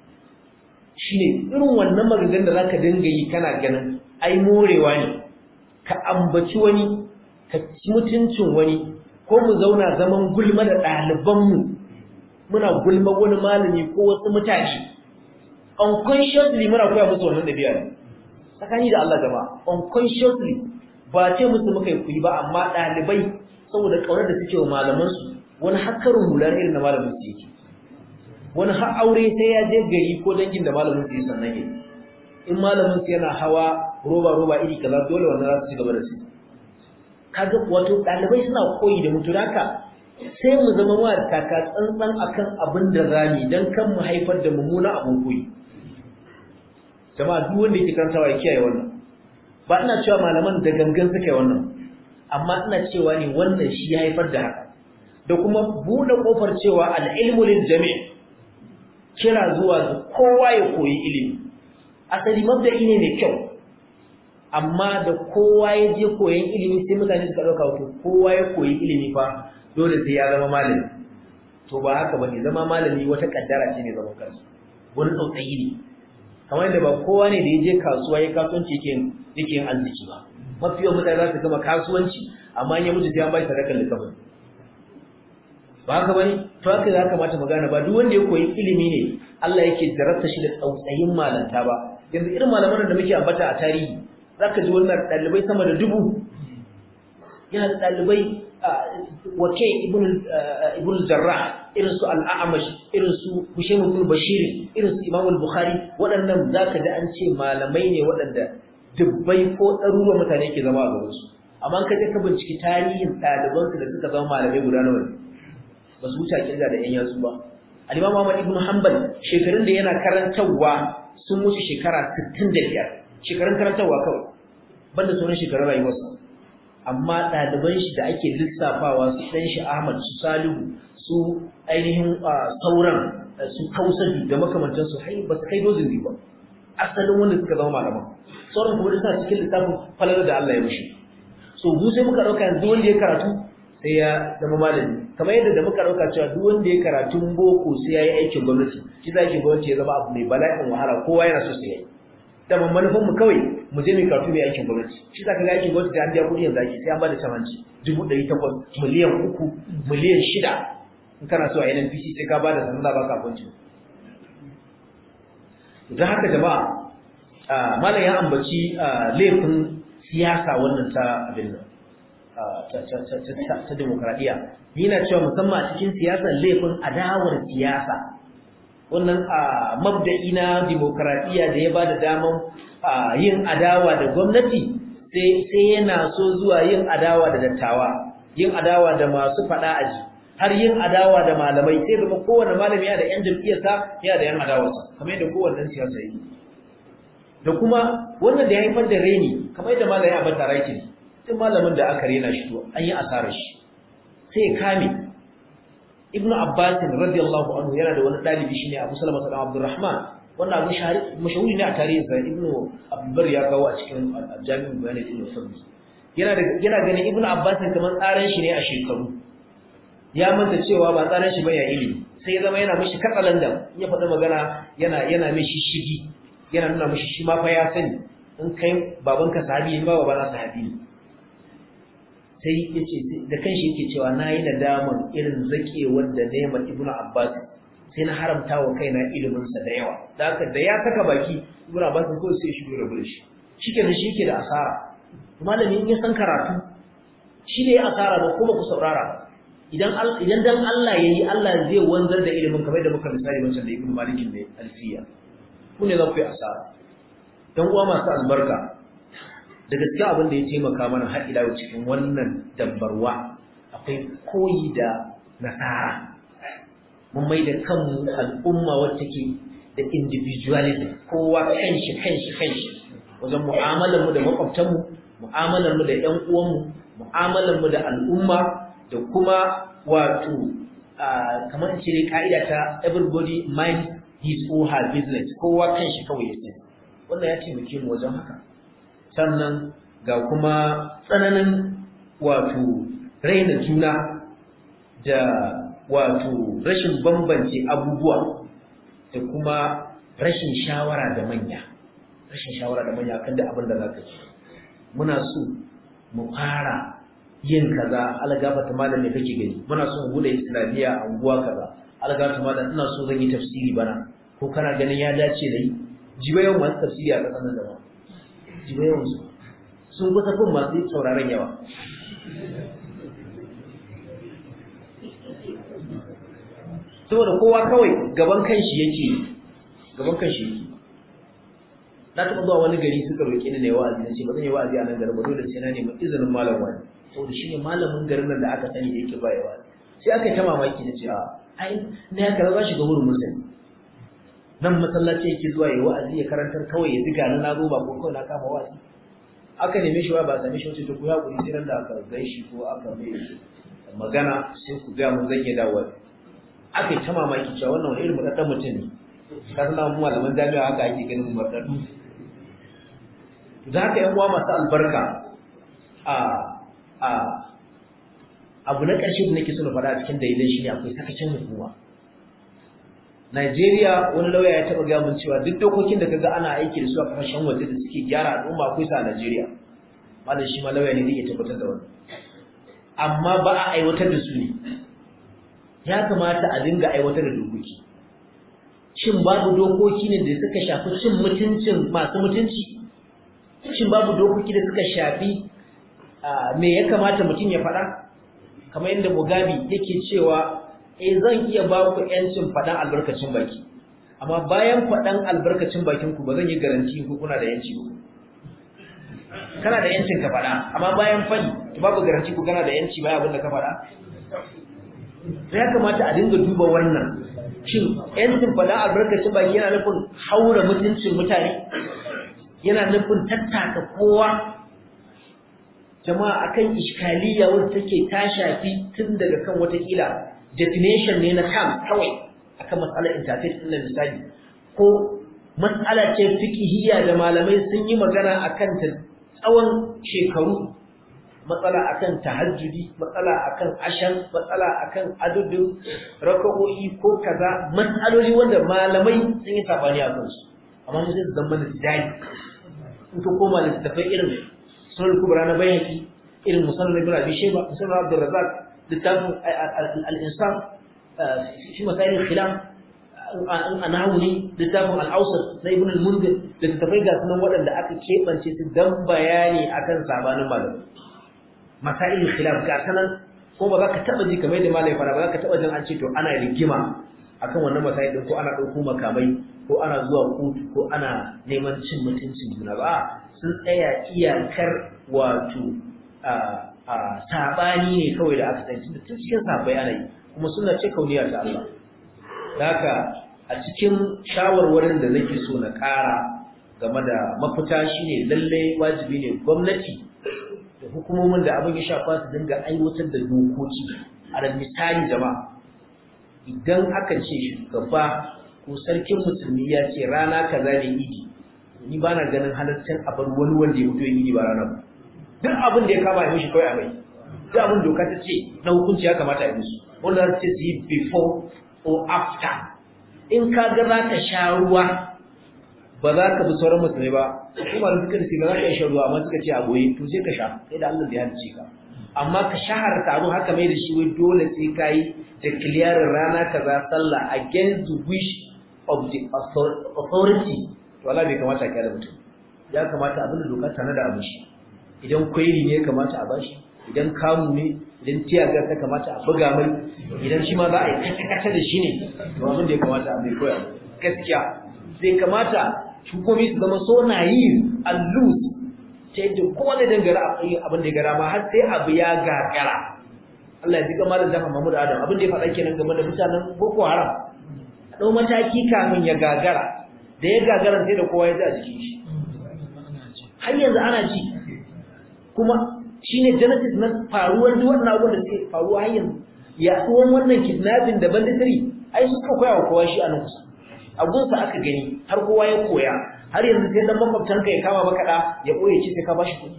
Speaker 4: shine irin wannan maganganun da zaka dinga yi kana ganin ai morewa ne ka ambaci wani ka ci mutuncin wani ko mu zauna zaman gulma da ɗalibanmu muna gulma wani malami ko wasu mutane unconsciously muna koya musu wannan ɗabi'a ne tsakani da Allah jama'a unconsciously ba ce musu muka yi kuyi ba amma ɗalibai saboda ƙaunar da suke wa malamansu wani hakkarin hular irin na malamin su yake wani har aure sai ya je gari ko dangin da malamin su yi sannan yake in malamin su yana hawa roba roba iri kaza dole wannan za su ci gaba da su kaga wato ɗalibai suna koyi da mutu haka sai mu zama ma da taka tsantsan akan abin da rami dan kan mu haifar da mummuna abin koyi jama'a duk wanda yake karantawa ya kiyaye wannan ba ina cewa malaman da gangan suka yi wannan amma ina cewa ne wannan shi ya haifar da haka da kuma buɗe ƙofar cewa al'ilmu lil jami' kira zuwa ga kowa ya koyi ilimi asali mabda'i ne mai kyau amma da kowa ya je koyan ilimi sai mutane suka ɗauka wato kowa ya koyi ilimi fa dole sai ya zama malami to ba haka bane zama malami wata kaddara ce ne zaman kansa wani tsautsayi ne kamar yadda ba kowa ne da ya je kasuwa ya kasuwanci yake yake yin arziki ba mafi yawan mutane za su gama kasuwanci amma in ya mutu sai an bai sadakar likafin ba haka bane to haka ya kamata mu gane ba duk wanda ya koyi ilimi ne Allah yake jarabta shi da tsautsayin malanta ba yanzu irin malaman da muke ambata a tarihi zaka ji wannan dalibai sama da dubu yana da dalibai wake ibn ibn jarrah irin su al-a'mash irin su Hushaym ibn Bashir irin su Imam al-Bukhari waɗannan zaka ji an ce malamai ne waɗanda dubbai ko ɗaruruwan mutane ke zama a gaban su amma ka je ka binciki tarihin ɗalibansu da suka zama malamai guda nawa ne ba su wuce kirga da yan yatsu ba al-imam Ahmad ibn Hanbal shekarun da yana karantarwa sun wuce shekara 65 shekarun karantarwa kawai banda sauran shekarun rayuwarsa amma ɗaliban shi da ake lissafawa su ɗan shi Ahmad su Salihu su ainihin sauran su Kausabi da makamantansu hai ba su kai dozin biyu ba asalin wanda suka zama malaman sauran kuma suna cikin lissafin falalar da Allah ya mushi so mu sai muka ɗauka yanzu wanda ya karatu sai ya zama malami kamar yadda da muka ɗauka cewa duk wanda ya karatu boko sai ya yi aikin gwamnati shi za ki gwamnati ya zama abu mai bala'in wahala kowa yana so sai ya yi da manufan mu kawai mu je mu karatu mai aikin gwamnati shi za ka ga aikin gwamnati da an biya kuɗi yanzu ake sai an bada camanci dubu ɗari takwas miliyan uku miliyan shida in kana so a yi NPC sai ka bada sanar da baka abinci don haka jama'a malam ya ambaci laifin siyasa wannan ta abin nan ta demokradiyya ni na cewa musamman a cikin siyasar laifin adawar siyasa wannan mabda'i na demokradiyya da ya ba da daman yin adawa da gwamnati sai yana so zuwa yin adawa da dattawa yin adawa da masu faɗa aji har yin adawa da malamai sai zama kowane malami yana da yan jam'iyyarsa yana da yan adawarsa kamar yadda kowanne siyasa yi da kuma wannan da ya haifar da reni kamar yadda malami abin da raikin duk malamin da aka rena shi to an yi asarar shi sai ya kame ibnu abbas radiyallahu anhu yana da wani dalibi shine abu salama bin abdurrahman wannan abu mashahuri ne a tarihin sa ibnu abdulbar ya kawo a cikin jami'in bayanin ibnu sabbi yana da yana ganin ibnu abbas kamar tsaran shi ne a shekaru ya manta cewa ba tsaran shi ba ya ilimi sai ya zama yana mishi katsalandan in ya faɗi magana yana yana mishi shigi yana nuna mishi shi ma fa ya sani in kai babanka sahabi ne ba babana sahabi ne sai yace da kanshi yake cewa nayi nadaman irin zakewar da nema ibnu abbas sai na haramta wa kaina ilimin sa da yawa da haka da ya saka baki ibnu abbas ko sai shi dole bude shi shikenan shi yake da asara malami in ya san karatu shi ne asara ba kuma ku saurara idan idan dan Allah yayi Allah zai wanzar da ilimin kamar da muka misali wancan da ibnu malikin ne alfiya ku ne za ku yi asara dan uwa masu albarka da gaskiya abin da ya taimaka mana har ila cikin wannan dabbarwa akwai koyi da nasara mun mai da kanmu al'umma wacce ke da individualism kowa kanshi kanshi kanshi wajen mu'amalar mu da makwabtan mu mu'amalar mu da ƴan uwan mu mu'amalar mu da al'umma da kuma wato kamar ce ne ka'ida ta everybody mind his or her business kowa kanshi kawai ya sani wannan ya taimake mu wajen haka sannan ga kuma tsananin wato raina juna da wato rashin bambance abubuwa da kuma rashin shawara da manya rashin shawara da manya kan da abin da zaka ci muna so mu fara yin kaza algafata malam ne kake gani muna so mu bude islamiya a unguwa kaza algafata malam ina so zan yi tafsiri bana ko kana ganin ya dace da yi jiba yawan masu tafsiri a ƙasar nan da ba jiba yawan su sun kusa kun masu sauraron yawa saboda kowa kawai gaban kanshi yake gaban kanshi yake na taɓa zuwa wani gari suka roƙi ni na yi wa'azi na ce ba zan yi wa'azi a nan garin ba dole sai na nemi izinin malam wani saboda shi ne malamin garin nan da aka sani da yake ba ya wa'azi sai aka yi ta mamaki na ce a ai na ya kaza shiga wurin musulmi nan masallaci yake zuwa ya wa'azi ya karantar kawai ya ziga na nazo ba ko kawai na kama wa'azi aka neme shi ba same shi wace to ku hakuri sai nan da aka gai shi ko aka mai magana sai ku ga mun zan iya dawo aka yi ta mamaki cewa wannan wani irin mudaddan mutum ne ka san mu malaman jami'a haka ake ganin mudaddadu da haka yan uwa masu albarka a a abu na ƙarshe da nake so na faɗa a cikin dalilai shi ne akwai sakacin hukuma Najeriya wani lauya ya taɓa gaya mun cewa duk dokokin da kaga ana aiki da su a kasashen waje da suke gyara al'umma akwai sa a Najeriya. Malam shi ma lauya ne zai iya tabbatar da wannan. Amma ba a aiwatar da su ne. Ya kamata a dinga aiwatar da dokoki. Shin babu dokoki ne da suka shafi cin mutuncin masu mutunci? Shin babu dokoki da suka shafi me ya kamata mutum ya faɗa? Kamar yadda Mugabe yake cewa eh zan iya ba ku yancin faɗan albarkacin baki amma bayan faɗan albarkacin bakin ku ba zan yi garanti ku kuna da yanci ba kana da yancin ka faɗa amma bayan fadi to babu garanti ko kana da yanci bayan abin da ka faɗa ya kamata a dinga duba wannan shin yancin faɗa albarkacin baki yana nufin haura mutuncin mutane yana nufin tattaka kowa jama'a akan iskaliya wadda take ta shafi tun daga kan watakila definition ne na kam kawai akan matsalar interface ɗin misali ko matsala ce fiqhiyya da malamai sun yi magana akan ta tsawon shekaru matsala akan tahajjudi matsala akan ashan matsala akan adudin raka'o'i ko kaza matsaloli wanda malamai sun yi sabani a kansu amma mun sai zama da dai in ka koma littafai irin sunan kubra na bayhaqi irin musannad ibn abi shayba musannad abdur razzaq littafin al-insan fi masail khilaf an hauni littafin al-awsat na ibn al-munzir littafai ga sunan waɗanda aka keɓance su dan bayani akan sabanin malamai masail khilaf ga sanan ko ba za ka taba ji kamar yadda malai fara ba za ka taba jin an ce to ana rigima akan wannan masail din ko ana ɗauko makamai ko ana zuwa kotu ko ana neman cin mutuncin juna ba sun tsaya iyakar wato a sabani ne kawai da aka tsanci tun cikin sabai ana yi kuma suna ce kauniya ta Allah haka a cikin shawarwarin da nake so na ƙara game da mafita shine lalle wajibi ne gwamnati da hukumomin da abin ya shafa su dinga aiwatar da dokoki a da misali jama'a idan aka ce shugaba ko sarkin musulmi ya ce rana kaza ne idi ni ba na ganin halaccin a bar wani wanda ya fito ya idi ba rana ba duk abin da ya kama ya mishi kawai a mai duk abin doka ta ce na hukunci ya kamata a musu wanda za ce su yi before or after in ka ga za ka sha ruwa ba za ka bi sauran musulmi ba kuma da suka ce ba za ka iya shan ruwa amma suka ce a goye to sai ka sha sai da Allah ya halice ka amma ka shaharta abin haka mai da shi wai dole sai ka yi declaring rana kaza sallah against the wish of the authority to Allah bai kamata ka da mutum ya kamata abin da doka tana da abin shi idan kwairi ne ya kamata a bashi idan kamu ne idan tiyaga ta kamata a buga mai idan shi ma za a yi kata-kata da shi ne to abin da ya kamata a mai koya gaskiya zai kamata hukumi su zama so na yi allus ta yadda kowa da dangara abin da ya gara ma har sai abu ya gagara Allah ya ji kamar da zafa Mahmud Adam abin da ya faɗa kenan game da mutanen Boko Haram ɗau mataki kafin ya gagara da ya gagara sai da kowa ya ji a jikin shi har yanzu ana ci kuma shine genesis na faruwar duk wannan abubuwan da suke faruwa har yanzu yaɗuwan wannan kidnapping da banditry ai su suka koya wa kowa shi a nan kusa abunsa aka gani har kowa ya koya har yanzu sai dan makwabtanka ya kama maka da ya ɓoye ci sai ka bashi kuɗi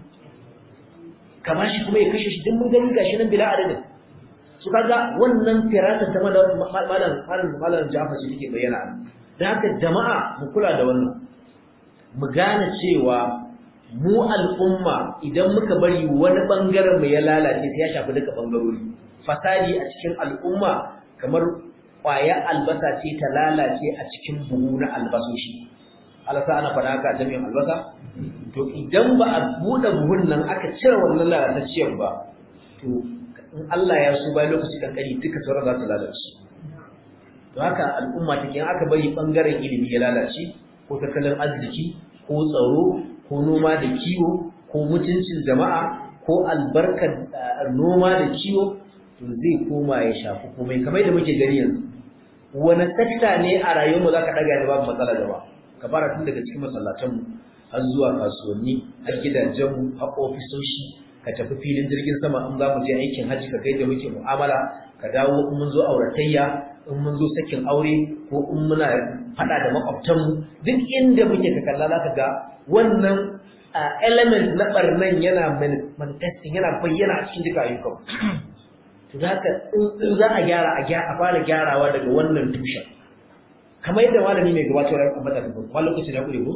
Speaker 4: ka bashi kuma ya kashe shi duk mun gani gashi nan bila adadin su kaga wannan firasar ta malam malam malam Jafar shi take bayyana da haka jama'a mu kula da wannan mu gane cewa mu al'umma idan muka bari wani bangaren mu ya lalace sai ya shafi duka bangarori fasadi a cikin al'umma kamar ƙwayar albasa ce ta lalace a cikin buhu na albasoshi alasa ana faɗa haka a jami'in albasa to idan ba a buɗe buhun nan aka cire wannan lalatacciyar ba to in Allah ya so bayan lokaci kankani duka sauran za su lalace to haka al'umma take in aka bari bangaren ilimi ya lalace ko tattalin arziki ko tsaro ko noma da kiwo ko mutuncin jama'a ko albarkar noma da kiwo to zai koma ya shafi komai kamar da muke gani yanzu wani sakta ne a rayuwarmu za ka ɗaga da babu matsala da ba ka fara tun daga cikin masallatanmu har zuwa kasuwanni har gidajenmu har ofisoshi ka tafi filin jirgin sama in za mu je aikin hajji ka kai da muke mu'amala ka dawo in mun zo auratayya in mun zo sakin aure ko in muna faɗa da makwabtanmu duk inda muke ka kalla za ka ga wannan element na barnan yana manifesting yana bayyana a cikin duka ayyukan to za ka in za a gyara a fara gyarawa daga wannan tushen kamar yadda malami mai gabatar da ambata da kuma lokacin ya kure ko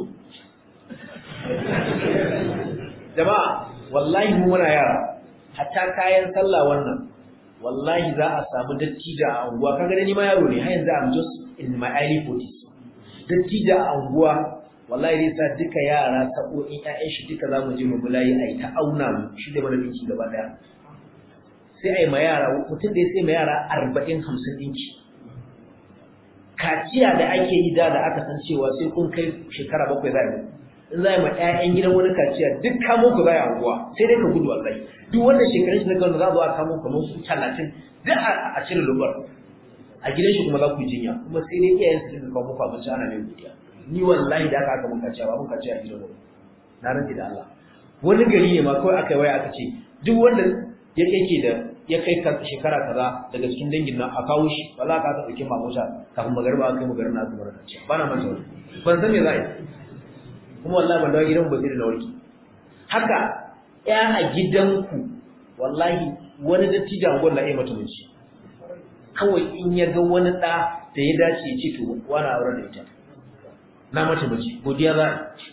Speaker 4: jama'a wallahi mu muna yara hatta kayan sallah wannan wallahi za a samu dattija a unguwa kaga ni ma yaro ne har yanzu I'm just in my early 40s dattija a unguwa wallahi zai sa duka yara sa'o'in ƴaƴan shi duka zamu je mu bulayi ai ta auna mu shi da mana dinki gaba daya sai ai ma yara mutum da sai ma yara 40 50 dinki kaciya da ake yi da da aka san cewa sai kun kai shekara bakwai za a yi in za a yi ma 'ya'yan gidan wani kaciya duk kamo ku za a anguwa sai dai ka gudu wallahi duk wanda shekarun shi na kano za a zo a kamo kamar su talatin duk a cire lubar a gidan shi kuma za ku jinya kuma sai dai iyayen su dinga kawo muku abinci ana mai godiya ni wallahi da aka aka mun kaciya ba mun kaciya a gidan wani na rantsi da Allah wani gari ne ma kawai aka yi waya aka ce duk wanda ya kai da ya kai shekara kaza daga cikin dangin nan a kawo shi wala ka ta dauke mamusha kafin magariba aka kai magarin na zubar da ci bana manta wani ban san me za a yi kuma wallahi ban dawo gidan ba sai da warki haka ya a gidanku wallahi wani dattijan gwan na iya mutunci kawai in ya ga wani ɗa da ya dace ya ce to wani auren da ita na mata miji godiya za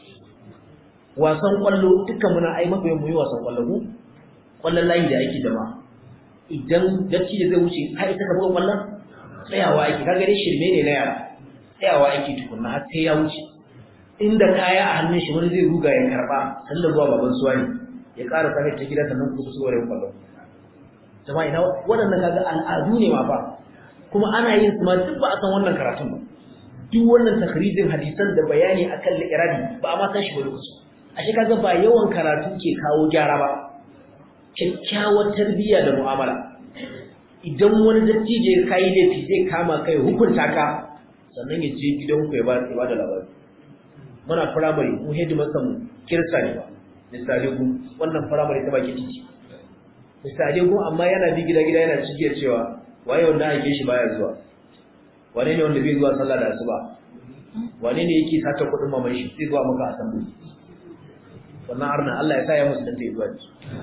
Speaker 4: wasan kwallo dukkan muna ai mafi mu yi wasan kwallo ku kwallon layi da ake jama'a idan dacci da zai wuce har ita ka buga kwallon tsayawa ake kaga dai shirme ne na yara tsayawa ake tukunna har sai ya wuce inda kaya a hannun shi wani zai ruga ya karba sallar zuwa baban suwa ne ya ƙara sake ta gida sannan kuma su gore kwallon jama'a ina waɗannan kaga al'adu ne ma fa kuma ana yin su ma duk ba a san wannan karatun ba duk wannan takrijin hadisan da bayani akan li'irabi ba a ma san shi ba lokaci ashe kaga ba yawan karatu ke kawo gyara ba kyakkyawar tarbiyya da mu'amala idan wani dattijo ya kai laifi zai kama kai hukunta ka sannan ya je gidan ku ya ba ya ba da labari muna firamare mu headmaster mu kirsa ne ba misali ku wannan firamare ta baki titi misali ku amma yana bi gida gida yana cigiyar cewa waye wanda ake shi baya zuwa wane ne wanda bai zuwa sallah da asuba wane ne yake sata kuɗin maman shi sai zuwa maka assembly wannan arna Allah ya sa ya musulunta ya zuwa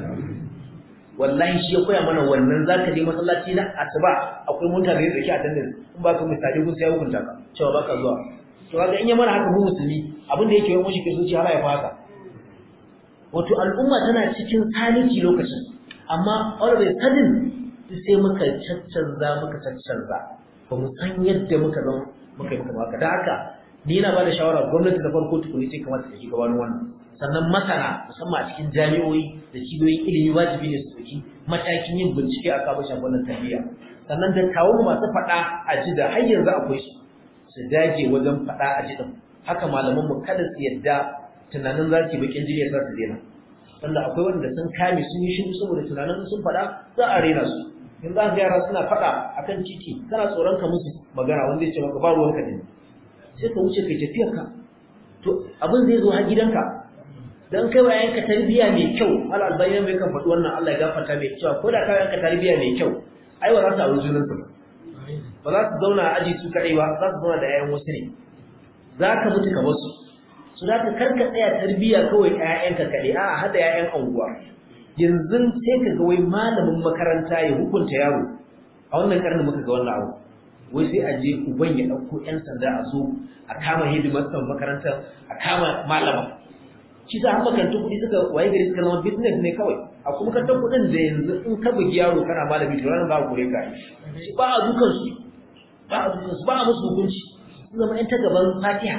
Speaker 4: wallahi shi ya koya mana wannan zaka je masallaci na asuba akwai mutane da yake attendance in ba ka misali kun sai ya hukunta ka cewa baka zuwa to kaga in ya mana haka mu musulmi abin da yake yi mushi kristoci har ya fasa wato al'umma tana cikin saliki lokacin amma all of a sudden sai muka caccanza muka caccanza ba mu san yadda muka zama muka yi muka baka da haka ni yana ba da shawara gwamnati da farko tukuni sai kamata ta shiga wani wannan sannan masana musamman a cikin jami'o'i da cibiyoyin ilimi wajibi ne su ɗauki matakin yin bincike a kan shafin wannan tarbiyya sannan da kawo masu faɗa a ji da har yanzu akwai su su dage wajen faɗa a ji din haka malaman mu kada su yadda tunanin za su yi bakin jini ya sa su daina wanda akwai wanda sun kame sun yi shiru saboda tunanin sun faɗa za a rena su in za ka yara suna faɗa akan titi kana tsoron ka musu magana wanda ya ce maka ba ruwanka da ni sai ka wuce kai tafiyar ka to abin zai zo har gidanka dan kai wa yanka tarbiya mai kyau al albayyan mai kan faɗi wannan Allah ya gafarta mai cewa ko da ka yanka tarbiya mai kyau ai ba za su auri junan su ba za su zauna a aji su kadai ba za su zauna da yayan wasu ne za ka mutu ka basu su za ka karka tsaya tarbiya kawai ƴaƴanka kaɗai a'a hada ƴaƴan anguwa yanzu sai ka ga wai malamin makaranta ya hukunta yaro a wannan karnin muka ga wannan abu wai sai a je uban ya ɗauko ƴan sanda a zo a kama hidimarsa makarantar a kama malama shi sa har makarantun kuɗi suka waye gari suka zama business ne kawai a kuma makarantar kuɗin da yanzu in ka bugi yaro kana malami to ranar ba a kore ka yi ba a dukan su ba a dukan su ba a musu hukunci sun zama ƴan ta gaban fatiha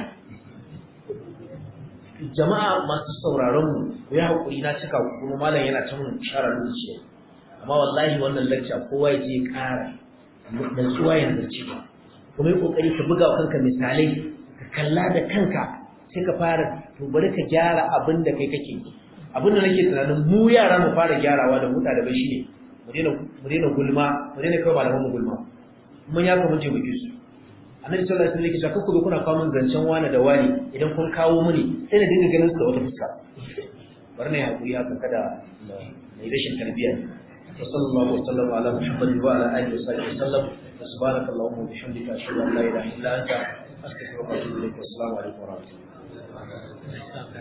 Speaker 4: jama'a masu sauraron mu ku yi haƙuri na cika kuma malam yana ta mun shara lokaci amma wallahi wannan lecture kowa ya je ƙara nutsuwa ya nazarci ba kuma yi ƙoƙari ka buga wa kanka misalai ka kalla da kanka sai ka fara to bari ka gyara abin da kai kake abin da nake tunanin mu yara mu fara gyarawa da muta da bai shine mu daina mu daina gulma mu daina kai malaman mu gulma mun ya kuma je mu kisu annabi sallallahu alaihi wasallam yake cewa kuka kuna kawo min zancen wani da wani idan kun kawo mini sai na dinga ganin su da wata fuska bari na hakuri haka kada na rashin tarbiyya وصلى الله وسلم على محمد وعلى اله وصحبه وسلم سبحانك اللهم وبحمدك اشهد ان لا اله الا انت استغفرك واتوب اليك والسلام عليكم ورحمه الله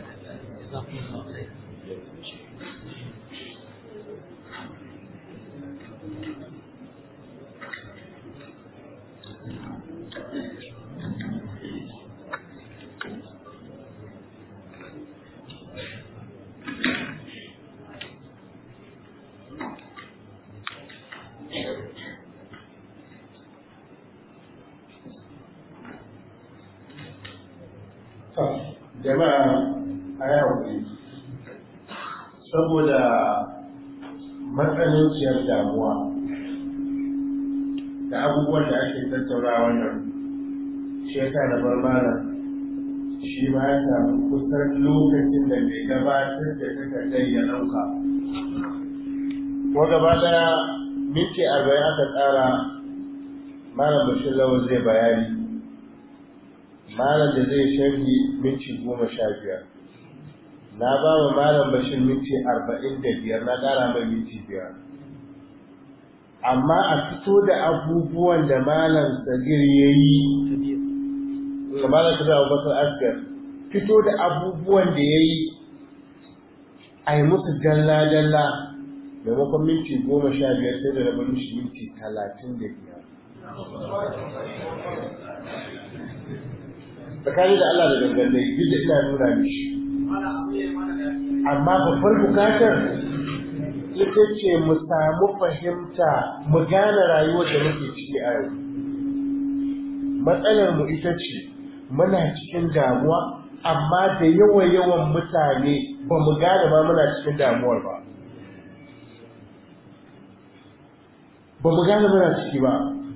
Speaker 2: jama'a a yi haƙuri saboda matsananciyar damuwa da abubuwan da ake tattauna wannan shi ya sa na bar malam shi ma ya samu kusan lokacin da mai gabatar da takardar ya ɗauka ko gaba daya minti arba'in aka tsara malam bashir lawan zai bayani malam da zai sharhi minti goma sha biyar na ba wa malam bashir minti arba'in da biyar na ƙara mai minti biyar amma a fito da abubuwan da malam sagir ya yi malam sagir abubakar asgar fito da abubuwan da ya yi a yi musu dalla-dalla maimakon minti goma sha biyar sai da rabin shi minti talatin da biyar tsakani da Allah da dangane duk da ina nuna mishi amma babbar bukatar ita ce mu samu fahimta mu gane rayuwar da muke ciki a yau matsalar mu ita ce muna cikin damuwa amma da yawan yawan mutane ba mu gane ma muna cikin damuwar ba ba mu gane muna ciki ba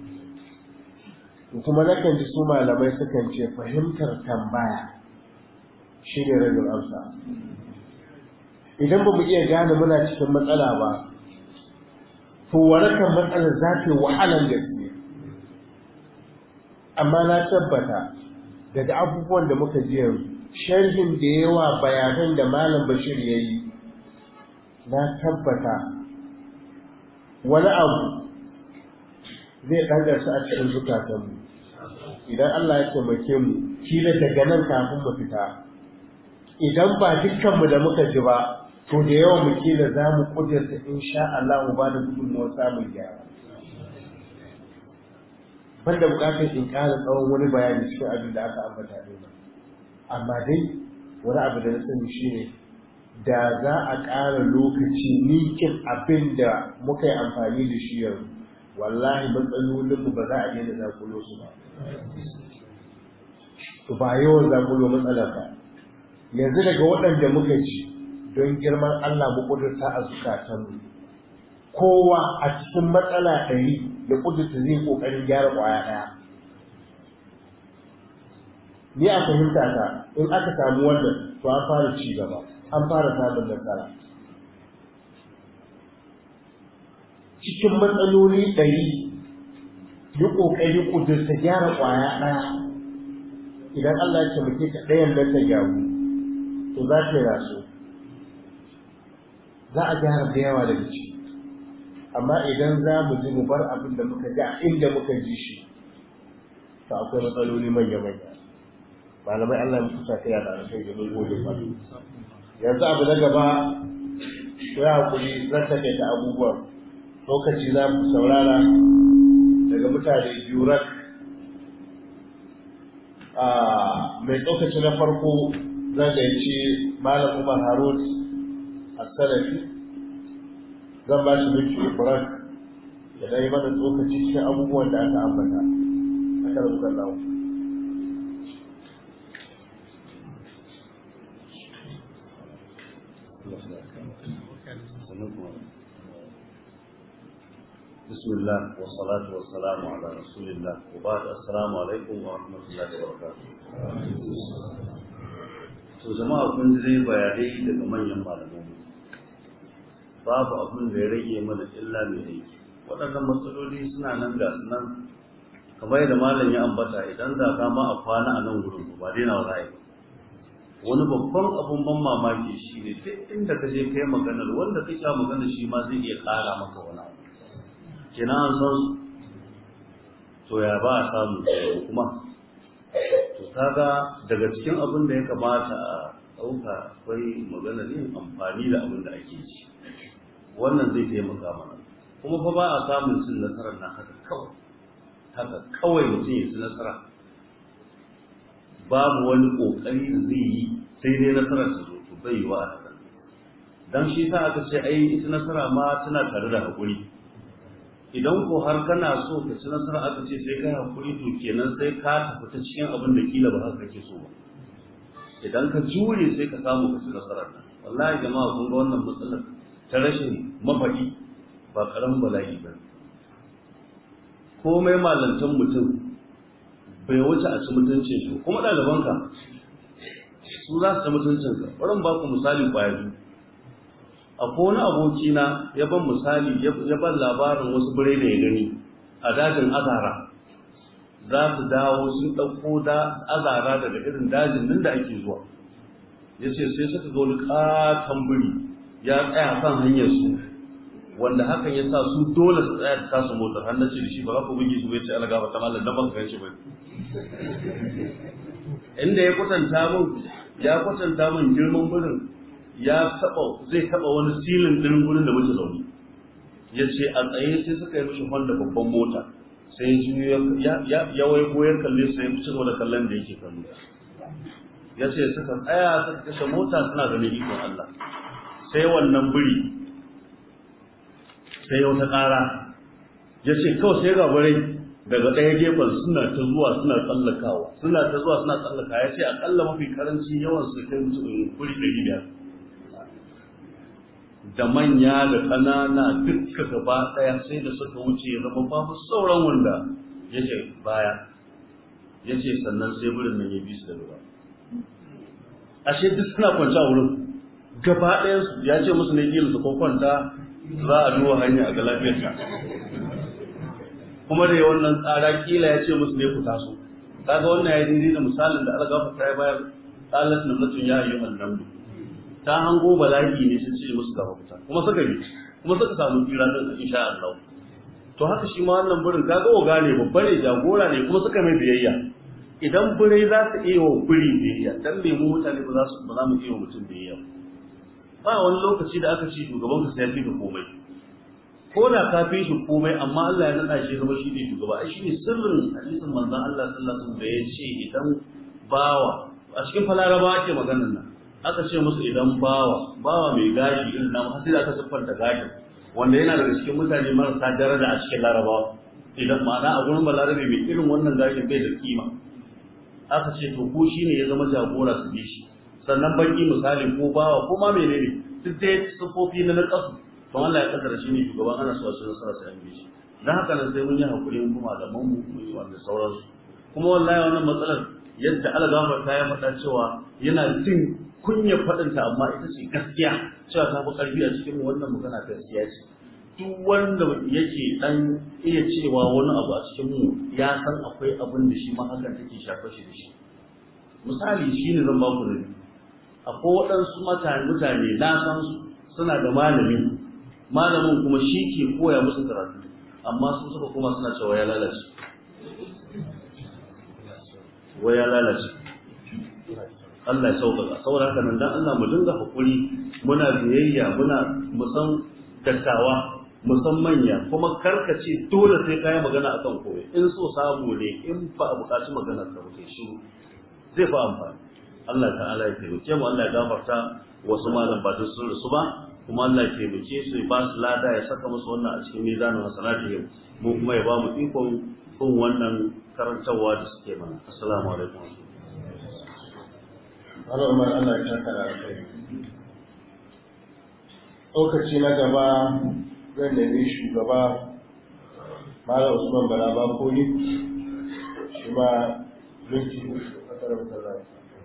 Speaker 2: kuma nakan ji su malamai sukan ce fahimtar tambaya shi ne rabin amsa idan ba mu iya gane muna cikin matsala ba to warakan matsalar za ta yi wahalar gaske amma na tabbata daga abubuwan da muka ji yanzu sharhin da yawa bayanan da malam bashir ya yi na tabbata wani abu zai ɗagarsa a cikin zukatanmu idan Allah ya taimake mu kila daga nan kafin mu fita idan ba dukkanmu da muka ji ba to da yawan mu kila za mu kudurta insha Allah mu ba da gudunmuwar samun gyara banda bukatar in ƙara tsawon wani bayani cikin abin da aka ambata ne amma dai wani abu da na sani shine da za a ƙara lokaci nikin abin da muka yi amfani da shi yanzu wallahi matsalolinmu ba za a daina zakulo su ba to ba yawan zakulo matsala ba yanzu daga waɗanda muka ji don girman Allah mu kudurta a zukatanmu kowa a cikin matsala ɗari da kudurta zai ƙoƙarin gyara ƙwaya ɗaya ni a fahimta ta in aka samu wannan to an fara ci gaba an fara samun nasara cikin matsaloli ɗari yi ƙoƙari ƙudurta gyara ƙwaya ɗaya idan Allah ya taimake ka ɗayan nan ta gyaru to za ta rasu za a gyara da yawa daga ciki amma idan za mu ji mu bar abin da muka ji a inda muka ji shi to akwai matsaloli manya-manya malamai Allah ya kusa ta yada kai da mun gode ba yanzu abu na gaba ya hakuri zan take ta abubuwan lokaci za mu saurara daga mutane biyu rak mai tsokaci na farko zan gaici malam umar harun as-salafi zan ba shi miki ibrahim da dai mana tsokaci cikin abubuwan da aka ambata aka rubuta lawo
Speaker 6: بسم الله والصلاة والسلام على رسول الله وبعد السلام عليكم ورحمة الله وبركاته to jama'a kun ji bayanai daga manyan malamai babu abin da ya rage mana illa mai aiki waɗannan matsaloli suna nan ga su nan kamar yadda malam ya ambata idan da ka ma a kwana a nan gurin ba daina wa ra'ayi wani babban abun ban mamaki shi ne duk inda ka je kai maganar wanda ka sha maganar shi ma zai iya ƙara maka wani abu kenan an san su to ya ba a samu kuma to kaga daga cikin abin da ya kamata a ɗauka akwai maganar yin amfani da abin da ake ci wannan zai taimaka mana kuma fa ba a samun cin nasarar na haka kawai haka kawai mutum ya ci nasara babu wani ƙoƙari da zai yi sai dai nasarar ta zo to bai yi wa a haka dan shi sa aka ce ai ita nasara ma tana tare da haƙuri idan ko har kana so ka ci nasara aka ce sai ka hakuri to kenan sai ka tafi ta cikin abin da kila ba haka kake so ba idan ka jure sai ka samu ka ci nasarar nan wallahi jama'a kun ga wannan matsalar ta rashin mafaɗi ba karamin bala'i ba komai malantan mutum bai wuce a ci mutuncin shi kuma ɗalibanka su za su ta mutuncinka bari ba ku misali kwaya biyu akwai wani abokina ya ban misali ya ban labarin wasu birai da ya gani a dajin azara za su dawo sun ɗauko da azara daga irin dajin nan da ake zuwa ya ce sai suka ga wani ƙaton biri ya tsaya kan hanyar su wanda hakan ya sa su dole su tsaya da tasu motar har na ce da shi ba za ku buge su bai ce ala gaba ta mallan dan ban kan shi ba inda ya kwatanta min ya kwatanta min girman birin ya taba zai taba wani silin din gurin da muke zaune ya ce a tsaye sai suka yi mishi honda babban mota sai ya ya ya wai goyar kalle sai ya ci gaba da kallon da yake kallo ya ce suka tsaya suka kashe mota suna ganin ikon Allah sai wannan biri sai ya wata ƙara ya ce kawai sai ga barai daga ɗaya gefen suna ta zuwa suna tsallakawa suna ta zuwa suna tsallaka ya ce akalla mafi karanci yawan su kai mutum kuri ɗari biyar da manya da ƙanana dukka gaba ɗaya sai da suka wuce ya zama babu sauran wanda ya ce baya ya ce sannan sai birin nan ya bi su da ruwa ashe duk suna kwanci a wurin gaba ɗayan su ya ce musu ne kila su ko kwanta za a duba hanya a ga lafiyarka kuma da wannan tsara kila ya ce musu ne ku taso kaga wannan ya yi da misalin da Allah gafarta ya bayar qalat namlatun ya ayyuhan namlu ta hango bala'i ne sun ce musu gaba fita kuma suka yi kuma suka samu tsira din insha Allah to haka shi ma wannan burin kaga oga ne babba ne jagora ne kuma suka mai biyayya idan birai za su iya wa biri biyayya dan me mu mutane ba za su ba za mu iya wa mutum biyayya ba wani lokaci da aka ce shugaban ka sai ya fi komai ko da ka fi shi komai amma Allah ya nada shi zama shi ne shugaba ai shi ne sirrin hadisin manzon Allah sallallahu alaihi wasallam da ya ce idan bawa a cikin falaraba ake maganar nan aka ce musu idan bawa bawa mai gashi irin namu har sai da aka siffanta gashin wanda yana daga cikin mutane marasa daraja a cikin larabawa idan ma'ana a gurin balarabe mai irin wannan gashin bai da kima aka ce to ko shine ya zama jagora su bi shi sannan baki misali ko bawa ko ma menene duk dai sufofi na nakasu to Allah ya kaddara shi ne shugaban ana so su nasara sai an bi shi dan haka nan sai mun yi hakuri mun kuma da mu mu yi wanda sauransu kuma wallahi wannan matsalar yadda Allah gafarta ya faɗa cewa yana jin kunya faɗinta amma ita ce gaskiya cewa ta fi ƙarfi a cikin wannan magana gaskiya ce duk wanda yake dan iya cewa wani abu a cikin mu ya san akwai abin da shi ma hakan take shafa shi da shi misali shine zan ba ku ne akwai waɗansu mutane na san su suna da malami malamin kuma shi ke koya musu karatu amma sun suka kuma suna cewa ya lalace wa ya lalace Allah ya sauƙaƙa saboda haka nan dan Allah mu dinga hakuri muna biyayya muna musan dattawa musan manya kuma karkace dole sai kai magana akan koyi in so samu ne in ba a buƙaci magana ka ba kai shiru zai fa amfani Allah ta'ala ya taimake mu Allah ya gafarta wasu malam ba duk sun rasu ba kuma Allah ya taimake su ba su lada ya saka musu wannan a cikin mizanin hasanatihim mu kuma ya ba mu ikon bin wannan karantarwa da suke mana assalamu alaikum
Speaker 2: Allah umar Allah ya saka da kai lokaci na gaba zan nemi shugaba Malam Usman Bala Bakoli shi ma minti a karamta zai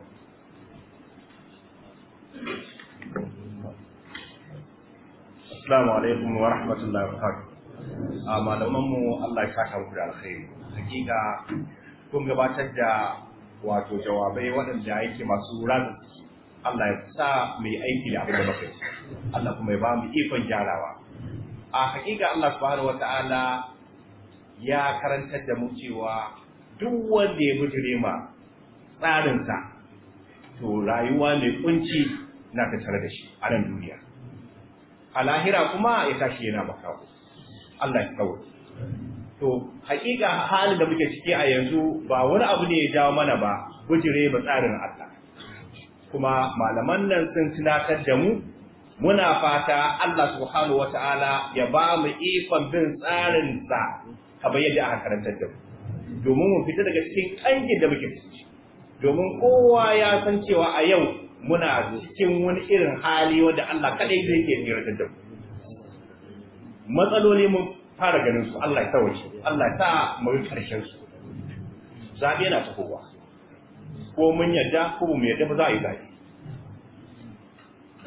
Speaker 7: Assalamu alaikum wa rahmatullahi wa barakatuh. A malaman mu Allah ya saka muku da alkhairi. Hakika kun gabatar da wato jawabai waɗanda yake masu razan Allah ya sa mai aiki da abin da muka yi. Allah kuma ya ba mu ikon gyarawa. A hakika Allah subhanahu wa ta'ala ya karantar da mu cewa duk wanda ya bijire ma tsarinsa to rayuwa mai kunci na tattare da shi a nan duniya. a lahira kuma ya tashi yana makawo Allah ya kawo to hakika halin da muke ciki a yanzu ba wani abu ne ya jawo mana ba bujire ba tsarin Allah kuma malaman nan sun tunatar da mu muna fata Allah subhanahu wataala ya ba mu ikon bin tsarin sa kamar yadda aka karantar da mu domin mu fita daga cikin kangin da muke ciki domin kowa ya san cewa a yau muna cikin wani irin hali wanda Allah kadai zai ke yarda da mu matsaloli mun fara ganin su Allah ya tawace Allah ya sa mu yi karshen su zabe yana tafowa ko mun yadda ko mu yadda ba za a yi zabe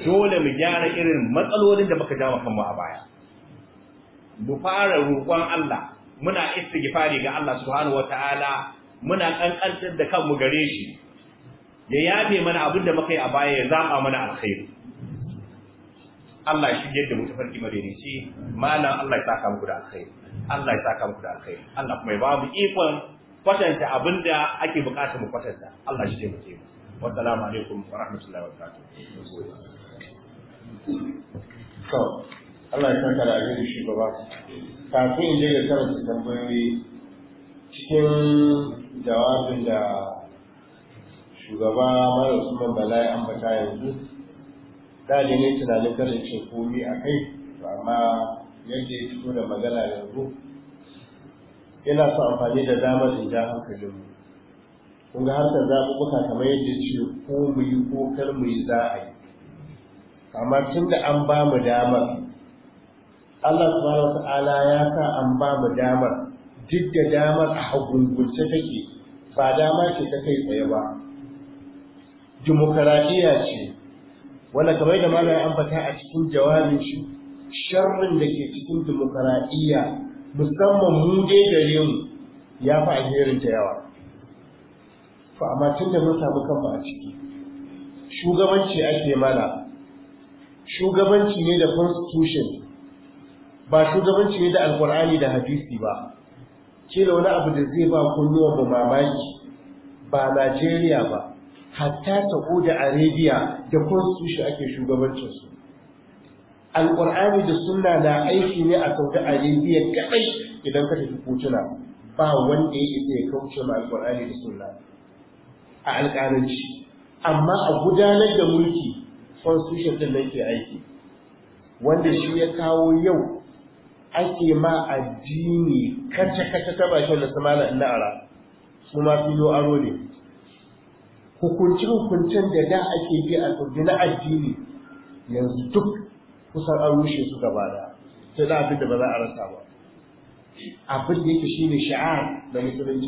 Speaker 7: dole mu gyara irin matsalolin da muka jawo kanmu a baya mu fara roƙon Allah muna istighfari ga Allah subhanahu wataala muna kankantar da kanmu gare shi ya yafe mana abin da muka yi a baya ya zaba mana alkhairi Allah shi yadda mu tafarki madaidaici malam Allah ya saka muku da alkhairi Allah ya saka muku da alkhairi Allah kuma ya ba mu ikon kwatanta abin da ake bukata mu kwatanta Allah shi taimake mu wassalamu alaikum wa rahmatullahi wa barakatuh
Speaker 2: to Allah ya saka da alheri shugaba kafin in je ga karanta tambayoyi cikin jawabin da shugaba mara usman bala ya ambata yanzu da ne ne tunanin karin ce komi a kai to amma yadda ya fito da magana yanzu yana so amfani da damar in ja hankalinmu kun ga harkar zaɓuɓɓuka kamar yadda ce ko mu yi ko kar mu yi za a yi amma tun da an ba mu damar Allah subhanahu wata'ala ya sa an ba mu damar duk da damar a hagungunce take ba dama ce ta kai tsaye ba dimokuraɗiyya ce wanda kamar da malam ambata a cikin jawabin shi sharrin da ke cikin dimokuraɗiyya musamman mu dai gare mu ya fi alherin ta yawa fa amma tun da mun samu kanmu a ciki shugabanci ake mana shugabanci ne da constitution ba shugabanci ne da alkur'ani da hadisi ba kila wani abu da zai ba kunnuwan mu mamaki ba Najeriya ba hatta Saudi Arabia da constitution ake shugabancin su alkur'ani da sunna na aiki ne a Saudi Arabia kadai idan ka tafi kotuna ba wanda ya isa ya kauce ma alkur'ani da sunna a alƙalanci amma a gudanar da mulki constitution din nan ke aiki wanda shi ya kawo yau ake ma addini kace-kace ta bakin da samana na ara su ma filo aro ne hukunci-hukuncen da da ake bi a saudi na addini yanzu duk kusan an rushe su gaba da sai da abin da ba za a rasa ba abin da yake shine sha'ar da musulunci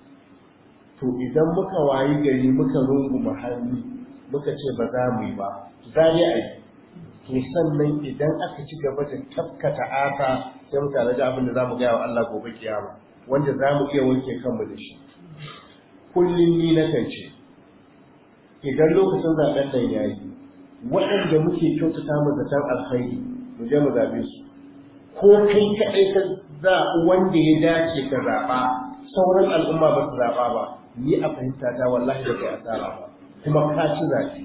Speaker 2: to idan muka wayi gari muka runguma hannu muka ce ba za mu yi ba za ne a yi to sannan idan aka ci gaba da tafkata asa sai mu tare da abin da za mu gaya wa Allah gobe kiyama wanda za mu iya wanke kanmu da shi kullum ni na kan ce idan lokacin zaɓen nan ya yi waɗanda muke kyautata mu zaton alkhairi mu je mu zaɓe su ko kai kaɗai ka zaɓi wanda ya dace ka zaɓa sauran al'umma ba su zaɓa ba ni a fahimta ta wallahi da kai asara ba kuma ka ci zaɓe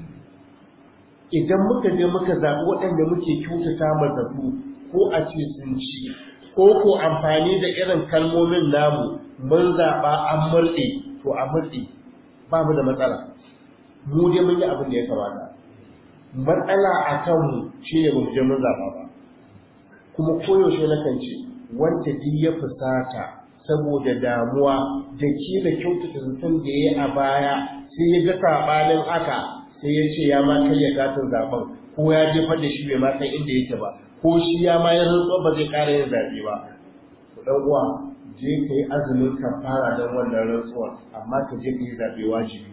Speaker 2: idan muka je muka zaɓi waɗanda muke kyautata ma zato ko a ce sun ci ko ko amfani da irin kalmomin namu mun zaɓa an murɗe to a murɗe ba mu da matsala mu dai mun yi abin da ya kamata matsala a kanmu shi ne bamu je mun zaɓa ba kuma koyaushe na kan ce wanda duk ya fusata saboda damuwa da ke da kyautata zaton da ya yi a baya sai ya ga saɓanin haka sai ya ce ya ma karya katin zaben ko ya jefar da shi bai ma san inda yake ba ko shi ya ma ya rantsuwa ba zai ƙara yin zaɓe ba ku ɗan uwa je ka yi azumin kafara don wannan rantsuwar amma ka je ka yi zaɓe wajibi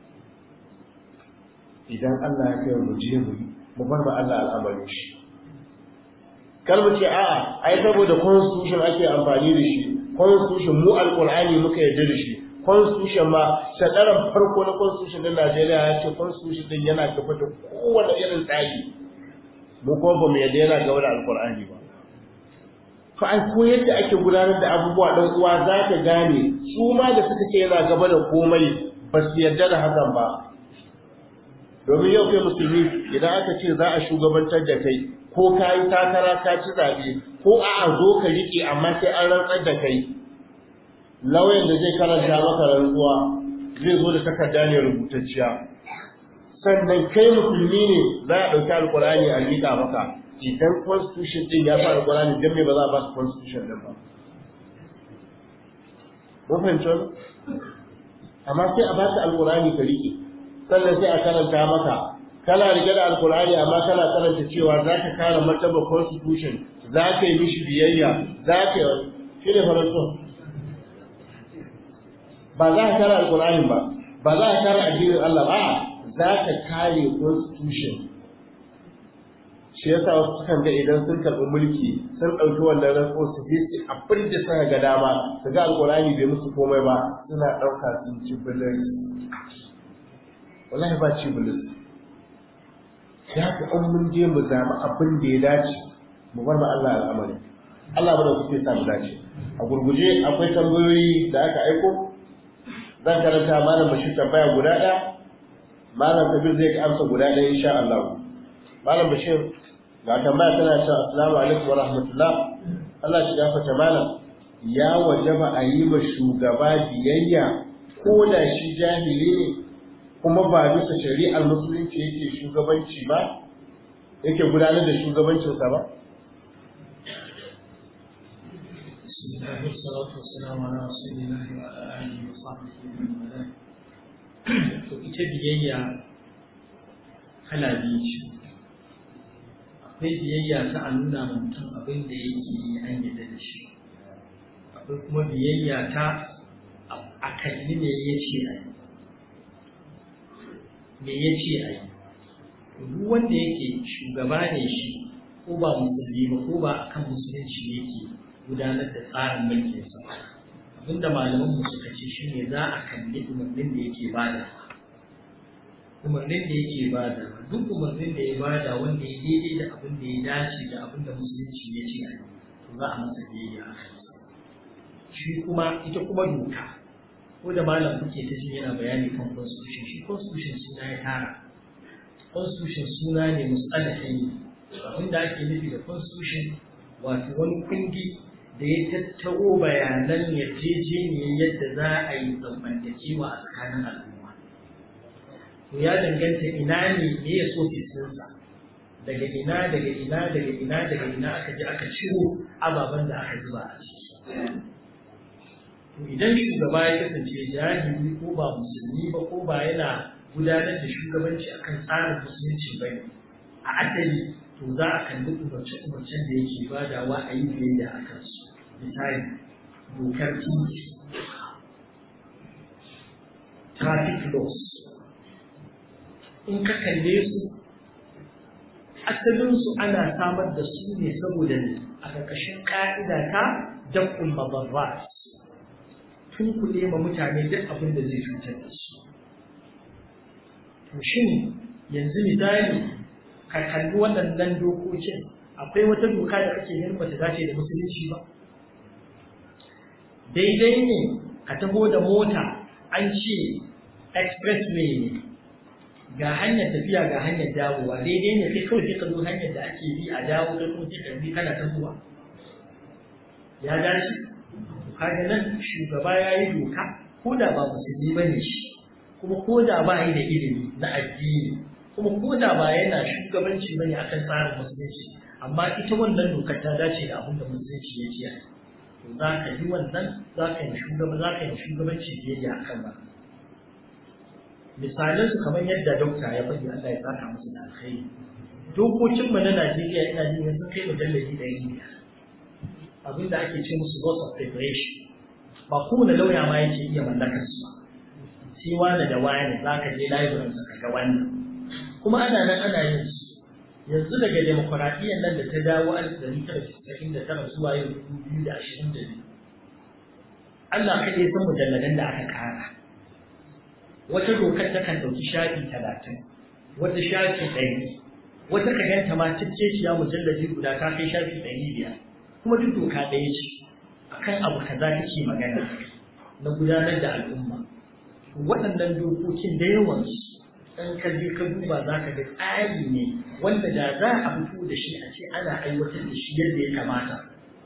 Speaker 2: idan Allah ya kai mu je mu yi mu bar ma Allah al'amarin shi kar mu ce a'a ai saboda constitution ake amfani da shi constitution mu alqur'ani muka yarda da shi constitution ma sadaran farko na constitution din Najeriya ya ce constitution din yana gaba da kowane irin tsari mu ko ba mu yarda yana gaba da alqur'ani ba to ai ko yadda ake gudanar da abubuwa dan uwa za ka gane su ma da suka ce yana gaba da komai ba su yarda da hakan ba domin yau kai musulmi idan aka ce za a shugabantar da kai ko ka yi takara ka ci zaɓe ko a zo ka riƙe amma sai an rantsar da kai lauyan da zai karanta maka rantsuwa zai zo da takarda ne rubutacciya sannan kai musulmi ne za a ɗauki alƙur'ani a miƙa maka idan constitution ɗin ya fi alƙur'ani don me ba za a ba su constitution ɗin ba mun fahimci wani amma sai a ba ka alƙur'ani ka riƙe sannan sai a karanta maka kana rike da alkur'ani amma kana karanta cewa za ka kare martaba constitution za ka yi mishi biyayya za ka yi shi ne faransu ba za ka kare alkur'ani ba ba za ka kare addinin Allah ba za ka kare constitution shi yasa wasu sukan ga idan sun karɓi mulki sun ɗauki wannan rantsuwa su je su abin da suka ga dama su ga alƙur'ani bai musu komai ba suna ɗauka sun ci bilis wallahi ba ci bilis ya fi an mun je mu zama abin da ya dace mu bar ma Allah al'amari Allah ba da kuke sa mu dace a gurguje akwai tambayoyi da aka aiko zan karanta malam bashir tambaya guda ɗaya malam kabir zai amsa guda ɗaya insha Allah malam bashir ga tambaya tana cewa assalamu alaikum wa rahmatullah Allah shi gafarta malam ya wajaba a yi ma shugaba biyayya ko da shi jahili ne kuma ba bisa shari'ar musulunci yake shugabanci ba yake gudanar da shugabancinsa ba
Speaker 5: بسم الله والصلاة والسلام على رسول الله وعلى آله وصحبه ومن والاه. To ita biyayya kala biyu ce. Akwai biyayya ta a nuna ma mutum abin da yake yi an yadda da shi. Akwai kuma biyayya ta a kalli me ya ce a yi. Me ya ce a yi. Duk wanda yake shugaba ne shi ko ba musulmi ba ko ba akan musulunci yake gudanar da tsarin mulkinsa abinda malaman mu suka ce shine za a kalli umarnin da yake bada umarnin da yake bada duk umarnin da ya bada wanda ya daidai da abin da ya dace da abin da musulunci ya ce to za a masa biyayya a kansa shi kuma ita kuma doka ko da malam kuke ta ji yana bayani kan constitution shi constitution suna ya tara constitution suna ne musalahi ne abinda ake nufi da constitution wato wani kundi da ya tattaro bayanan yarjejeniyar yadda za a yi zamantakewa a tsakanin al'umma. To ya danganta ina ne me ya so fitinsa daga ina daga ina daga ina daga ina aka je aka ciro ababen da aka zuba a ciki. To idan shugaba ya kasance jahili ko ba musulmi ba ko ba yana gudanar da shugabanci akan tsarin musulunci ba ne a asali to za a kalli umarce-umarcen da yake badawa a yi biyayya a kansu misali dokar titi traffic laws in ka kalle su asalinsu ana samar da su ne saboda ne a ƙarƙashin ƙa'ida ta dakul mabarrat tun kuɗe ma mutane duk abin da zai cutar da su to shin yanzu misali ka kalli waɗannan dokokin akwai wata doka da kake ganin bata dace da musulunci ba daidai ne ka taho da mota an ce expressway ne ga hanyar tafiya ga hanyar dawowa daidai ne sai kawai sai ka zo hanyar da ake bi a dawo kai kuma sai ka bi kana tahowa ya dace kaga nan shugaba ya yi doka ko da ba musulmi ba ne shi kuma ko da ba yi da ilimi na addini kuma ko da ba yana shugabanci bane akan tsarin musulunci amma ita wannan dokar ta dace da abin da musulunci ya ce to za ka yi wannan za ka yi shugaba za ka yi shugabanci biyayya akan ba misalan su kamar yadda dokta ya faɗi Allah ya saka musu da alkhairi dokokin mu na Najeriya ina jin yanzu kai mujalladi da yi abin da ake ce musu laws of preparation ba kowane lauya ma yake iya mallakar su sai wani da wani za ka je library ka ga wannan kuma ana nan ana yin su yanzu daga demokuraɗiyyar nan da ta dawo alif ɗari tara casa'in da tara zuwa yau dubu biyu da ashirin da biyu Allah kaɗai san mujalladan da aka ƙara wata dokar ta kan ɗauki shafi talatin wata shafi ɗari wata ka ganta ma cicceciya mujalladi guda ta kai shafi ɗari biyar kuma duk doka ɗaya ce akan abu kaza take magana na gudanar da al'umma waɗannan dokokin da yawansu in ka je ka duba za ka ga tsari ne wanda da za a fito da shi a ce ana aiwatar da shi yadda ya kamata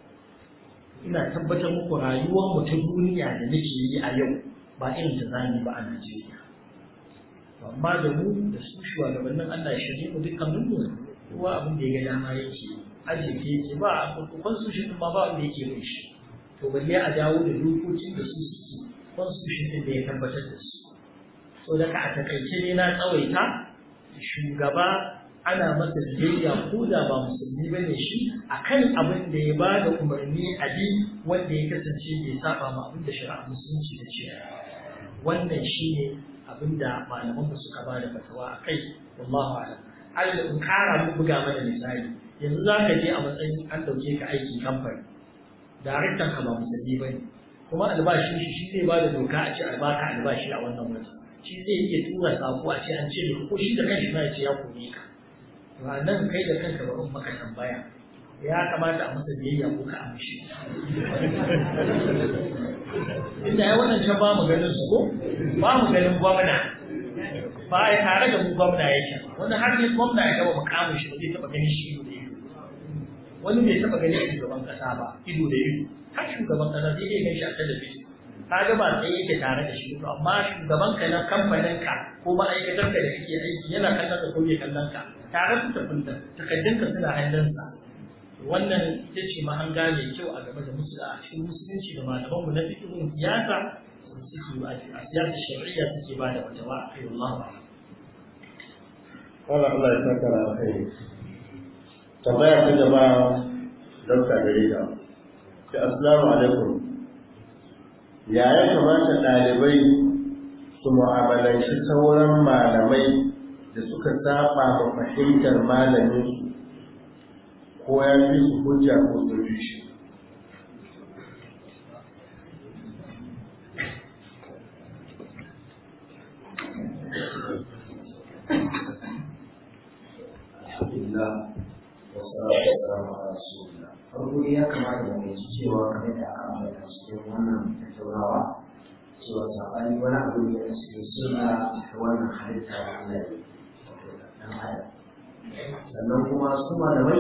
Speaker 5: ina tabbatar muku rayuwar mu ta duniya da nake yi a yau ba irin ta zani ba a Najeriya amma da mu da su shugabannin Allah ya shirye mu dukkanin mu kowa abin da ya ga dama yake aje ke yake ba a constitution din ma ba wanda yake mai shi to balle a dawo da dokokin da su suke constitution din da ya tabbatar da su so daga a takaice ne na tsawaita shugaba ana masa biyayya ko da ba musulmi ba ne shi akan abin da ya ba da umarni a bi wanda ya kasance bai saba ma abin da shari'a musulunci ta ce wannan shi ne abin da malaman suka ba da fatawa a kai wallahu a'lam Allah in kara mu buga mana misali yanzu za ka je a matsayin an dauke ka aiki kamfani daraktan ka ba musulmi ba ne kuma albashin shi shi zai ba da doka a ce a baka albashi a wannan wata shi zai iya tura sako a ce an ce ko shi da kanshi ma ya ce ya kore ka ba nan kai da kanka ba in maka tambaya ya kamata a masa biyayya ko ka amshi inda ya wannan can ba mu ganin su ko ba mu ganin gwamna ba a tare da mu gwamna yake wani har ne gwamna ya gaba mukamin shi ba zai taba ganin shi ido da ido wani bai taba ganin shugaban kasa ba ido da ido har shugaban kasa zai iya ganin shi a talabijin ka ga ba sai yake tare da shi to amma shugaban ka na kamfanin ka ko ma'aikatar ka da kake aiki yana kallon ka ko bai kallon ka tare su tafi da takaddun ka suna hannunsa wannan ita ce mahanga mai kyau a game da musu a cikin musulunci da malaman mu na fikirin siyasa suke ba a siyasa shari'a suke ba da wata wa kai wallahu a'lam
Speaker 2: Allah Allah ya saka da alkhairi tambaya ta gaba dokta gare ka ce assalamu alaikum ya ya kamata ɗalibai su mu'amalanci sauran malamai da suka saba ma fahimtar malamin su ko ya fi su hujja ko su fi shi
Speaker 4: alhamdulillah wa salatu wa salamu ala rasulillah farko dai ya kamata mu fahimci cewa kamar da aka ambata cikin wannan tattaunawa cewa sabani wani abu ne a cikin sunna ta wannan halitta da Allah ya wato dan adam sannan kuma su malamai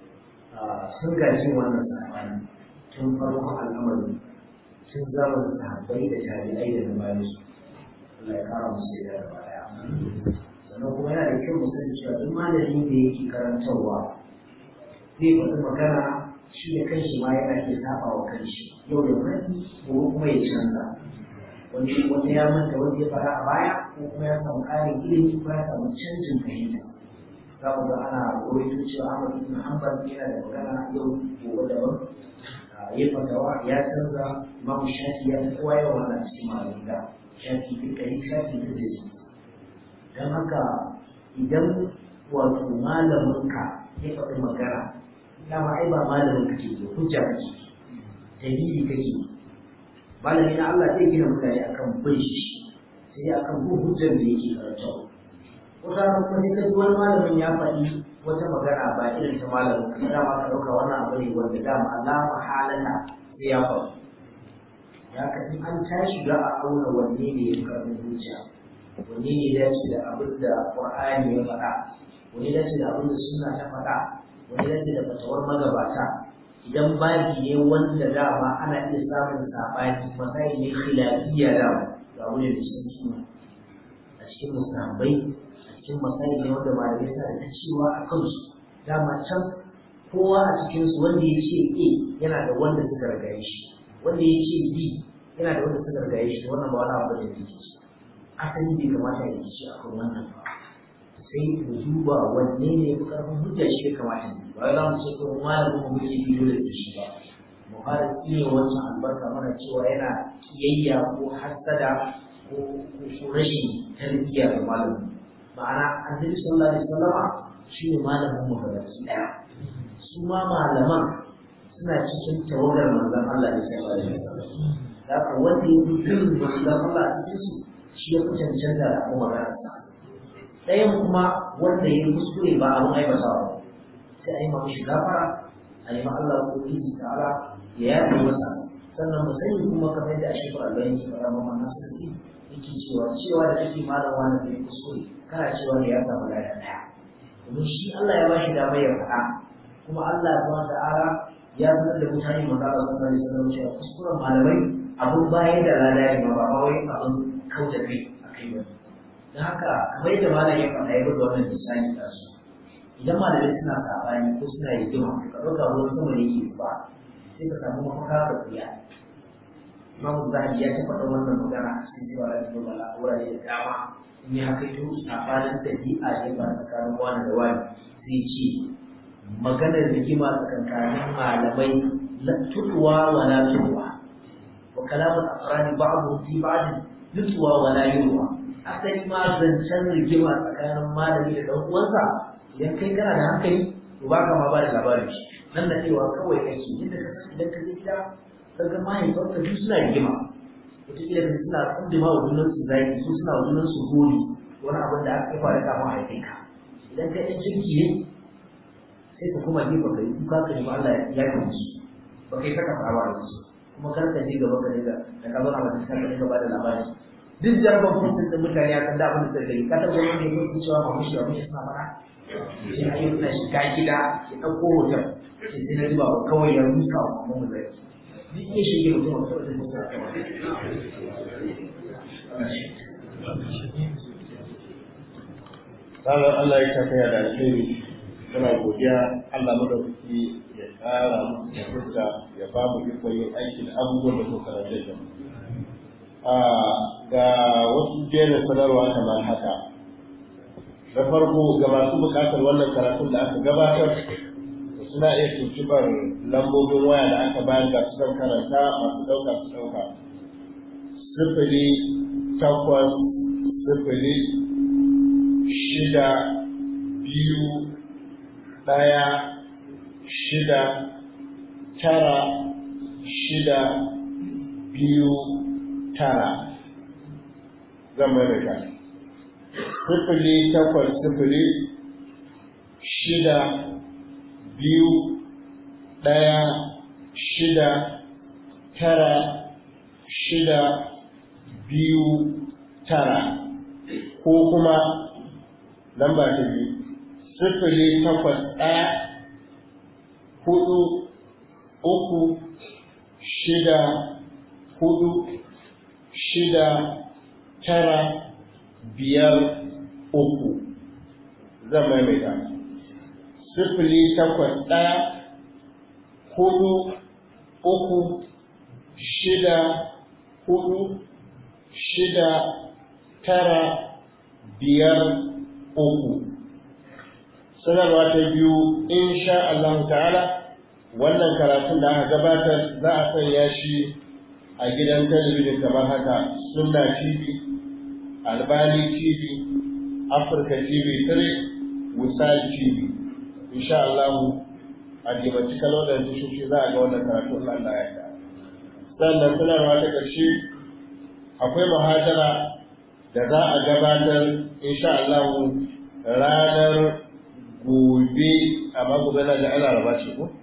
Speaker 4: sun gaji wannan sabani tun farkon al'amari tun zamanin sahabbai da tabi'ai da na bayan su Allah ya kara musu da baya sannan kuma yana da kyau mu sani cewa duk malamin da yake karantarwa zai faɗi magana shi da kanshi ma yana iya saba wa kanshi yau da wani gobe kuma ya canza wani wanda ya manta wanda ya fara a baya ko kuma ya samu ƙarin ilimi ko ya samu canjin fahimta za mu ga ana rawaito cewa Ahmad ibn Hanbal yana da magana yau gobe daban ya fatawa ya canza Imam Shafi ya fi kowa yawan wannan cikin malamin da Shafi fi kai Shafi fi da don haka idan wato malaminka ya faɗi magana dama ai ba malamin kake ke hujja kake dalili kake malami na Allah zai gina mutane akan bin shi sai akan bin hujjar da yake karantawa wata kuma sai ka ji wani malamin ya faɗi wata magana ba irin ta malamin ka dama ka ɗauka wannan abu ne wanda dama la mahalala sai ya faru ya ka in an tashi za a auna wanne ne ya karɓi hujja wanne ne ya dace da abin da Qur'ani ya faɗa wanne ya dace da abin da sunna ta faɗa wanne ya dace da fatawar magabata idan babi ne wanda dama ana iya samun sabani masai ne khilafiyya da ga wani da cikin suna a cikin musahabai a cikin masai ne wanda malamai sa da cewa a kansu dama can kowa a cikin su wanda ya ce A yana da wanda suka rigaye shi wanda ya ce B yana da wanda suka rigaye shi wannan ba wani abu da yake ci asali bai kamata ya ci a kan wannan ba sai mu duba wanne ne ya fi karfin hujja shi ya kamata ne ba za mu ce ko malamin mu muke bi dole da shi ba mu fara iya wancan albarka mana cewa yana kiyayya ko hasada ko ko rashin tarbiyya ga malamin ma'ana annabi sallallahu alaihi wasallama shi ne malamin mu gaba daya su ma malaman suna cikin tawagar manzon Allah ne sallallahu alaihi wasallam da ka wanda ya fi bin manzon Allah a cikin su shi ya fi cancanta da kuma maganarsa ɗayan kuma wanda ya kuskure ba abin aibatawa ba sai a yi ma mishi gafara a yi ma Allah ko kiji ta'ala ya yafe masa sannan mu sani kuma kamar yadda ashe ba Allah yake faɗa ma wannan sarki yake cewa cewa da kake malam wani bai kuskure kana cewa ne ya samu lada ɗaya domin shi Allah ya bashi damar ya faɗa kuma Allah subhanahu ta'ala ya sanar da mutane manzo Allah sallallahu alaihi wasallam cewa kuskuren malamai abun baya da lada ne ba ba wai abun kauda kai a kai ba don haka kamar yadda malam ya faɗa ya buga wannan misali da su idan malamai suna saɓani ko suna rigima ka ɗauka ruwan sama ne ke ba sai ka samu mafaka ka kuya Imam Zahabi ya taɓa da wannan magana a cikin cewa da zuwa bala a wurare da dama in ya haka to saɓanin ɗabi'a ne ba tsakanin wani da wani zai ce maganar rigima tsakankanin malamai la tutuwa wa la tutuwa wa kalamul afrani ba'dhu fi ba'd yutuwa wa la yutuwa asali ma zancen rigima tsakanin malami da ɗan uwansa idan kai kana da hankali to ba ka ma ba da labarin shi nan da cewa kawai kake yadda ka san idan ka je gida ka ga mahaifanka duk suna rigima wataƙila ka suna kundima wa junan su zaki su suna wa junan su gori wani abin da aka faru kafin a haife ka idan kai ɗan jirgi ne sai ka kuma gefe ka yi kuka ka nemi Allah ya yi musu ba kai saka saba da su kuma kar ka je gaba ka dinga da ka zauna wata ka dinga ba da labari duk jarabar mutum da mutane akan da abin da suka yi ka taɓa wani ne ko cewa ma mushi ba mushi suna mana shi ake suna shiga gida ya ɗauko hoton sai sai na zuba kawai ya rusa wa kuma mu zai duk iya shige mutum a kawai da mutum a
Speaker 2: Ranar Allah ya tafiya da alheri muna godiya Allah madaukaki ya ƙara musu da hujja ya ba mu ikon yin aiki da abubuwan da kuka rage da mu. Ga wasu jerin sanarwa kamar haka. Na farko ga masu buƙatar wannan karatun da aka gabatar suna iya tuntubar lambobin waya da aka bayar ga su karanta masu ɗauka su ɗauka. Sifili takwas sifili shida biyu ɗaya shida tara shida biyu tara zan maimaita sifili takwas sifili shida biyu ɗaya shida tara shida biyu tara ko kuma lamba ta biyu sifili takwas ɗaya hudu uku shida hudu shida tara biyar uku zan maimaita sifili takwas ɗaya hudu uku shida hudu shida tara biyar uku sanarwa ta biyu insha Allah ta'ala wannan karatun da aka gabatar za a sanya shi a gidan talabijin kamar haka sunna tv albani tv afirka tv 3 wisal tv insha Allah a dimanci kalodar tushoshi za a ga wannan karatun Allah ya ta sannan sanarwa ta ƙarshe akwai muhajara da za a gabatar insha Allah ranar gobe amma gobe na da ana raba ce ko?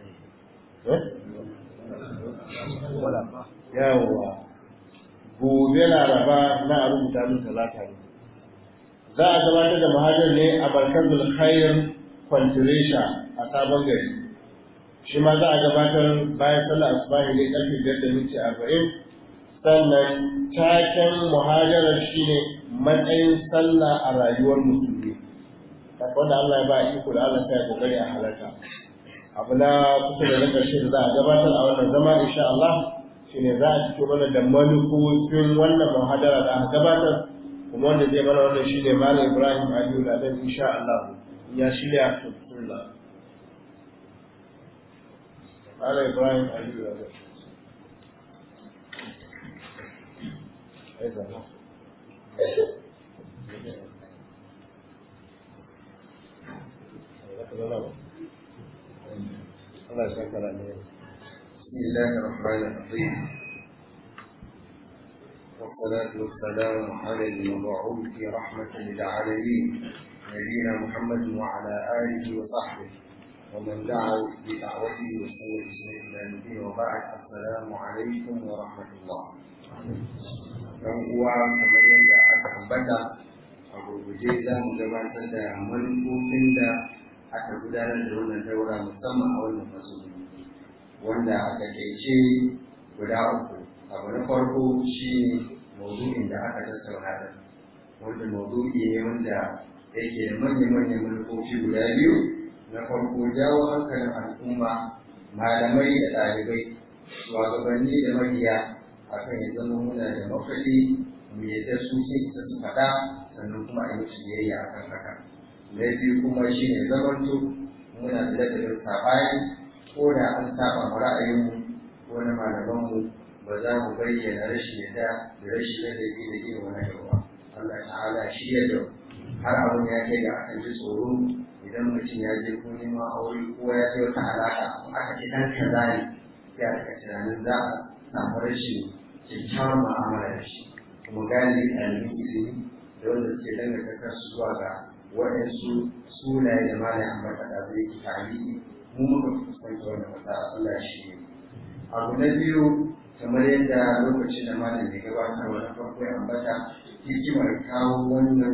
Speaker 2: yawwa gobe na raba na a rubuta min talata ne za a gabatar da muhajar ne a barkar khair kwantiresha a sabon gari shi ma za a gabatar bayan sallah asubahi ne karfe biyar da minti arba'in sannan taken muhajarar shine matsayin sallah a rayuwar musulmi wanda Allah ya ba iko da Allah sai kokari a halarta abu na kusa da na karshe da za a gabatar a wannan zama insha Allah shine za a fito mana da manufofin wannan muhadara da aka gabatar kuma wanda zai mana wannan shine Malam Ibrahim Aliyu da dan insha Allah ya shirya to bismillah Malam Ibrahim Aliyu da dan
Speaker 8: بسم الله الرحمن الرحيم والصلاة والسلام على المبعوث رحمة للعالمين نبينا محمد وعلى آله وصحبه ومن دعا بدعوته وسوى إلى الدين وبعد السلام عليكم ورحمة الله. dan uwa kamar yadda aka ambata a gurguje za mu gabatar da manufofin da aka gudanar da wannan daura musamman a wannan fasoli wanda a takaice guda uku abu na farko shi maudu'in da aka tattauna da wanda maudu'i ne wanda yake da manya-manyan manufofi guda biyu na farko jawo hankalin al'umma malamai da ɗalibai shugabanni da mabiya akan ya zama muna da mafaɗi mu yadda su sun isa su faɗa sannan kuma a yi musu biyayya akan haka na biyu kuma shi ne zamanto muna da ladabin saɓani ko da an saba mu ra'ayinmu ko na malamanmu ba za mu bayyana rashin yadda da rashin ladabi da irin wani yawa Allah ta'ala shi ya da har abin ya kai ga akan ji tsoro idan mutum ya je ko neman aure ko ya je wata alaƙa ko aka ce ɗan kaza ne sai a daga tunanin za a samu rashin kyakkyawan mu'amala da shi kuma gane ɗalibin ilimi da wanda suke danganta kansu zuwa ga waɗansu sunaye da malam ambata da zai ki tarihi mu muka fuskanta wannan matsala Allah shi ne abu na biyu kamar yadda lokacin da malam ya gabatar wa na farko ya ambata hikimar kawo wannan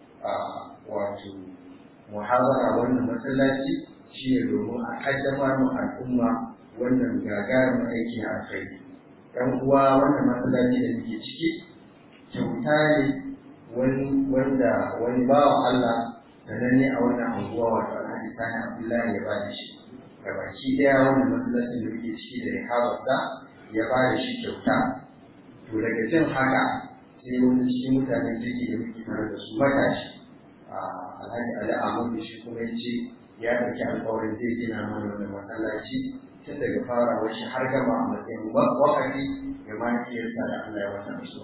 Speaker 8: wato muhabara wannan masallaci shi ne domin a kaddamar mu al'umma wannan gagarumin aiki a kai ɗan uwa wannan masallaci da muke ciki kyauta ne wanda wani bawan Allah sananne a wannan anguwa wato Alhaji Sani Abdullahi ya bada shi ga baki daya wannan masallacin da muke ciki da rihabarsa ya bada shi kyauta to daga jin haka sai wani cikin mutanen kirki da muke tare da su matashi Alhaji Ali Ahmadu shi kuma ya ce ya ɗauki alƙawarin zai gina mana wannan masallaci tun daga farawar shi har gaba a matsayin wakati ga mahaifiyarsa da Allah ya wata rasuwa.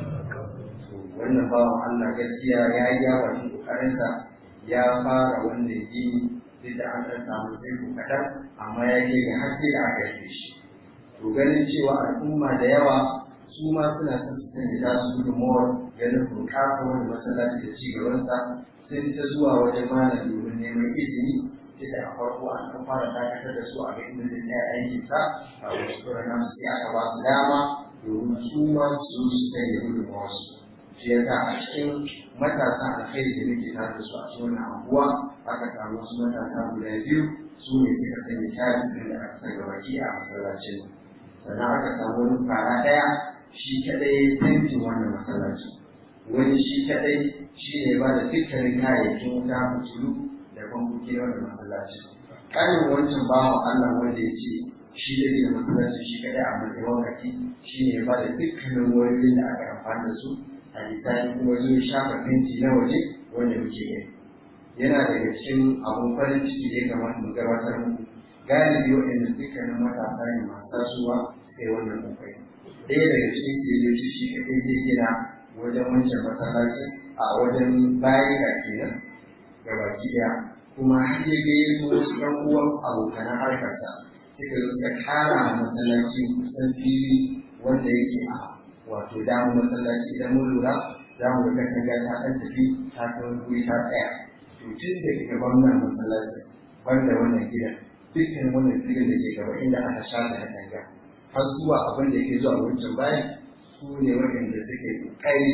Speaker 8: wannan bawan Allah gaskiya ya yi yawan kokarinsa ya fara wannan gini duk da an ɗan samu tsaiko kaɗan amma ya ke ga haske da aka yi shi to ganin cewa al'umma da yawa su ma suna son su sanya ta su gudunmawar ganin bunƙasa wani masallaci da cigabansa sun ta zuwa wajen malam domin neman izini duk da a farko an ɗan fara dakatar da su a ga inda zai tsaya aikinsa a wasu kurana sai aka ba su dama domin su ma su su sanya gudunmawarsu shi yasa a cikin matasan alkhairi da muke tare da su a cikin wannan anguwa aka samu wasu matasa guda biyu su ne suka sanya tarihin da aka sanya baki a masallacin sannan aka samu wani fara ɗaya shi kaɗai tantin wannan masallacin wani shi kaɗai shi ne ba da dukkanin kayayyakin wuta fitilu da kwamfuki na wannan masallacin ƙarin wancan bawan Allah wanda ya ce shi da da masallacin shi kaɗai a matsayin wakati shi ne ba da dukkanin wurin da aka amfani da su a lisani kuma zo ya shafa fenti na waje wanda muke gani yana daga cikin abun farin ciki da ya kamata mu gabatar muku galibi waɗanda dukkanin matasa ne masu tasowa sai wannan kokari ɗaya daga cikin siriyoci shi kaɗai zai gina wajen wancan masallaci a wajen bayan ga kenan ga baki ɗaya kuma har ya ga yin wasu ɗan uwan abokan harkarsa suka zo suka kara masallaci kusan fili wanda yake a wato damu masallaci idan mun lura za mu ga katanga ta ɗan tafi ta ta wani guri ta tsaya to tun da gaban nan masallaci banda wannan gidan dukkan wannan gidan da ke gaba inda aka shafa katanga har zuwa abin da ke zuwa wancan bayan su ne waɗanda suke ƙari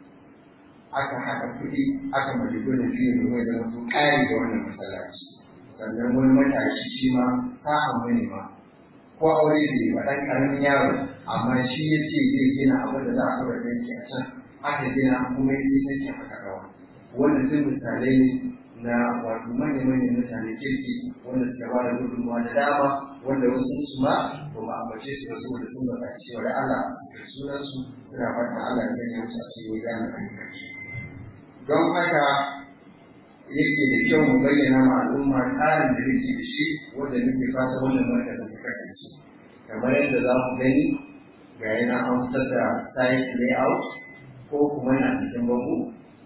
Speaker 8: aka haɗa kuɗi aka mace gudun fiye da mai zama su ƙari da wannan masallaci sannan wani matashi shi ma sa'an wani ma ko aure bai ba ɗan ƙaramin yaro amma shi ya ce zai gina abin da za a ɗora tanki a can aka gina kuma ya ce tanki aka ɗaura wannan duk misalai ne na wato manya-manyan mutane kirki wanda suka ba da gudunmawa da dama wanda wasu su ma ba mu ambace su ba saboda sun baka cewa da Allah da sunan su suna fatan Allah ya sanya musu a cikin gane ayyukan don haka yake da kyau mu bayyana ma al'umma tsarin da muke da shi wanda muke fata wannan markazin ta kasance kamar yadda za mu gani ga yana an fitar da site layout ko kuma na cikin bango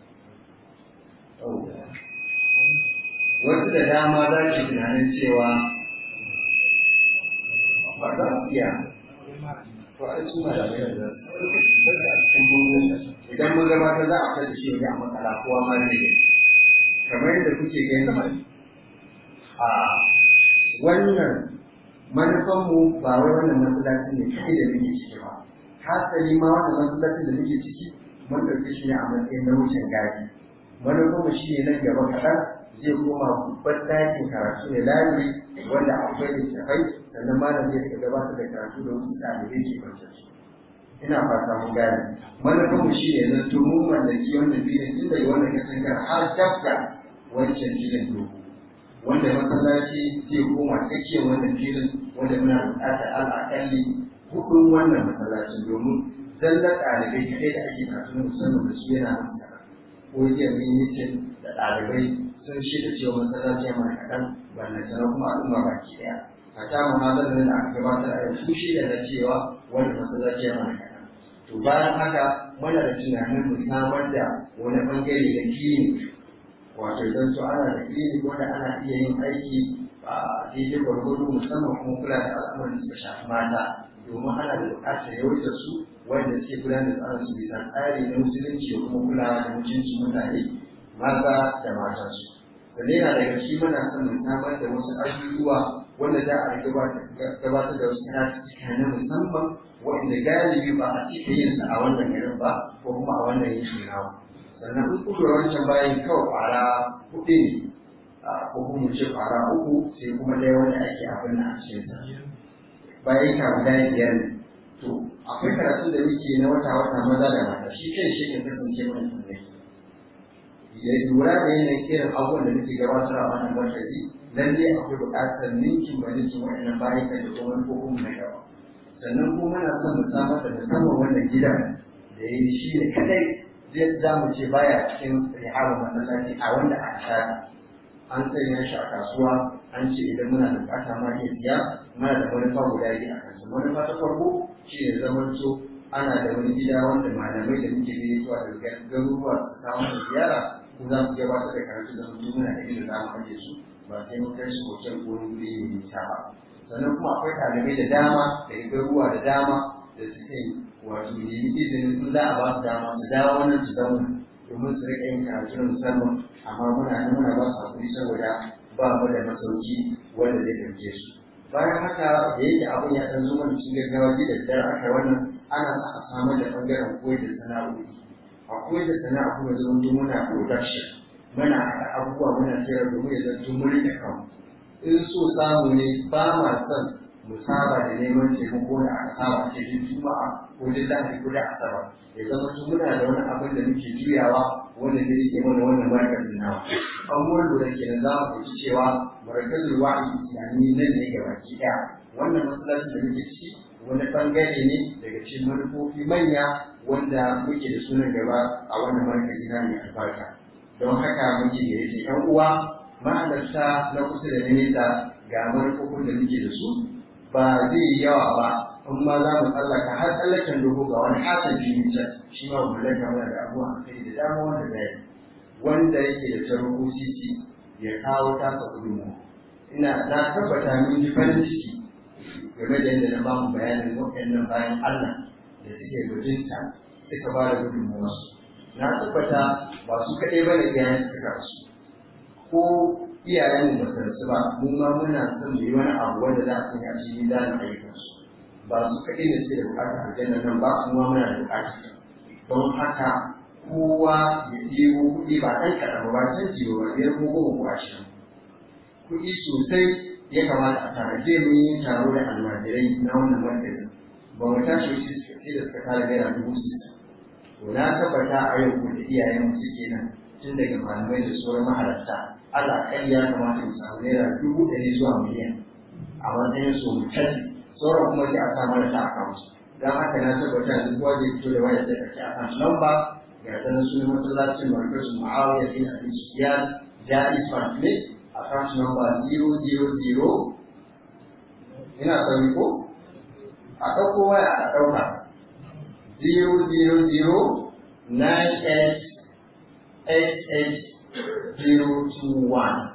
Speaker 8: wasu da dama za ki tunanin cewa ba za su iya to a su ma da mai da cikin bango idan mun gabatar za a fita da shi wajen a matsala kowa ma ne kamar yadda kuke gani a wannan manufanmu ba wai wannan masallacin ne kai da muke ciki ba hasali ma wannan masallacin da muke ciki mun ɗauki shi ne a matsayin na wucin gadi manufanmu shi ne nan gaba kaɗan zai koma babban ɗakin karatu ne laluri wanda akwai littafai sannan malam zai rika gabatar da karatu da wasu ɗalibai ke kwanci ina fata mun gane manufanmu shi ne zan tumu mallaki wannan filin tun daga wannan katangar har dabda wancan filin dogo wanda masallaci zai koma tsakiyar wannan filin wanda muna buƙatar al'aƙalli hudun wannan masallacin domin zallar ɗalibai kaɗai da ake karatu na musamman da su yana nan sana ko jiya mun yi da ɗalibai sun shirya cewa masallaci ya mana kaɗan ballantana kuma al'umma baki ɗaya a ta muhazarar da aka gabatar a yau su shirya da cewa wanda masallaci ya mana kaɗan to bayan haka muna da tunanin mu samar da wani ɓangare na clinic wato idan to ana da clinic wanda ana iya yin aiki a daidai gwargwado musamman kuma kula da al'amuran da suka shafi mata domin ana da buƙatar yawaitar su wanda suke gudanar da tsarin su bisa tsari na musulunci da kuma kula da mutuncin mutane maza da matansu sannan yana daga shi muna son mu samar da wasu abubuwa wanda za a gabatar da wasu karatuttuka na musamman wanda galibi ba a cika yin sa a wannan garin ba ko kuma a wannan yankin namu sannan in kuka wancan bayan kawai kwara hudu ne ko kuma ce kwara uku sai kuma ɗaya wanda ake abin na a cikin sa bayan ka guda biyar ne to akwai karatu da muke na wata wata maza da mata shi kan shi kan kasance mana tunai ya lura da yanayin irin abubuwan da muke gabatar a wannan markazi lalle akwai buƙatar ninkin ba ninkin waɗannan bayan ka da kuma ko kuma na gaba sannan kuma muna son mu samar da musamman wannan gidan da ya yi shi ne kadai zai za mu ce baya cikin rihabar masallaci a wanda a shaɗi an sanya shi a kasuwa an ce idan muna da buƙata ma iya siya muna da manufa guda biyu a kansa manufa ta farko shi ne zaman so ana da wani gida wanda malamai da muke gaisuwa daga garuruwa su kawo da ziyara ko za mu gabatar da karatu da mutum muna da inda za mu ajiye su ba sai mun kai su hotel ko wani wuri mai nisa ba sannan kuma akwai ɗalibai da dama da garuruwa da dama da suke wato nemi izinin in za a ba su dama su dawo wannan su zauna domin su riƙa yin karatu na musamman amma muna nan muna ba su hakuri saboda ba mu da masauki wanda zai ɗauke su bayan haka da yake abin ya ɗan zo mana cikin gaggawa ji da dare aka wannan ana sa a samar da ɓangaren koyar da sana'o'i a koyar da sana'a kuma zama muna production muna haɗa abubuwa muna sayar domin ya zanto mun riƙe kanmu in so samu ne ba ma son mu saba da neman taimako da aka saba a cikin juma'a ko duk lahadi ko da asabar ya zama su muna da wani abin da muke juyawa wanda zai rike mana wannan markazin nawa an mun lura kenan za mu fahimci cewa markazin wa'i islami nan ne ga baki ɗaya wannan masallaci da muke ciki wani bangare ne daga cikin manufofi manya wanda muke da sunan gaba a wannan markazi na mai albarka don haka muke da yake yan uwa ma'adarta na kusa da na nesa ga manufofin da muke da su ba zai yi yawa ba in ma za mu tsallaka har tsallaken dogo ga wani hasan jini can shi ma mu laka mana da abubuwa a kai da dama wanda zai wanda yake da tarko sisi ya kawo tasa gudunmu ina na tabbata mun ji farin ciki game da yadda na ba mu bayanin waɗannan bayan Allah da suke gudunta suka ba da gudunmuwarsu na tabbata ba su kaɗai ba ne iyayen suka rasu ko iyayen ba su rasu ba mu ma muna son mu yi wani abu wanda za a sanya shi mizanin ayyukansu ba su kaɗai ne suke da buƙatar aljanna nan ba mu ma muna da buƙatar don haka kowa ya ɗebo kuɗi ba ɗan kaɗan ba can jiyo ba biyar ko goma ko ashirin kuɗi sosai ya kamata a tare zai mun yi taro da almajirai na wannan markazin ba mu tashi wasu sai da suka tara naira dubu sittin to na tabbata a yau ko da iyayen mu suke nan tun daga malamai da sauran mahalarta Allah kai ya kamata mu samu naira dubu ɗari zuwa miliyan a matsayin su mu tafi sauran kuma sai a sa mana ta account dan haka na tabbata duk kowa zai fito da waya sai ka ci account number ga ta nan sunan masallacin markazu Muawiya bin Abi Sufyan Jaiz Family account number 000 ina sauri ko a ɗauko waya a ɗauka 000988821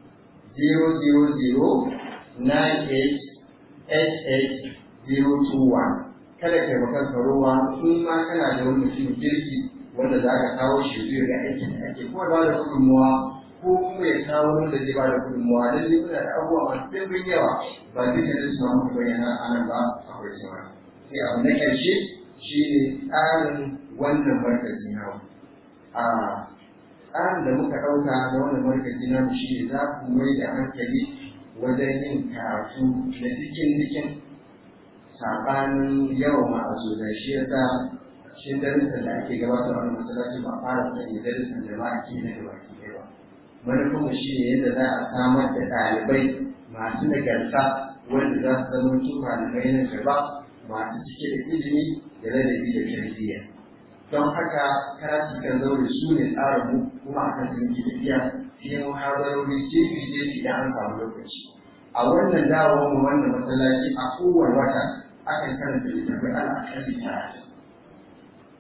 Speaker 8: 000988821 kada ka yi kanka ruwa in ma kana da wani mutum kirki wanda za ka kawo shi zai ga aikin da ake kuma ba da gudunmuwa ko kuma ya kawo wanda zai ba da gudunmuwa don zai muna da abubuwa masu ɗimbin yawa ba duka da su mamu bayyana anan ba akwai sauran sai abu na ƙarshe shi ne tsarin wannan markazi na a tsarin da muka ɗauka na wannan markazi na shi ne za ku mai da hankali wajen yin karatu na cikin cikin saɓanin yawan ma'azu da shi ya sa shi darussan da ake gabatar a wani masallaci ba a fara sanya darussan da ba a ke na gaba ki ba manufarmu shi ne yadda za a samar da ɗalibai masu nagarta wanda za su zama su malamai na gaba masu cike da ilimi da ladabi da tarbiyya don haka karatu kan zaure su ne tsarin mu kuma a kan muke tafiya sai mu hazarori jefi jefi da an samu lokaci a wannan dawowar mu wannan masallaci a kowane wata akan karanta littattafai ana akalli talatin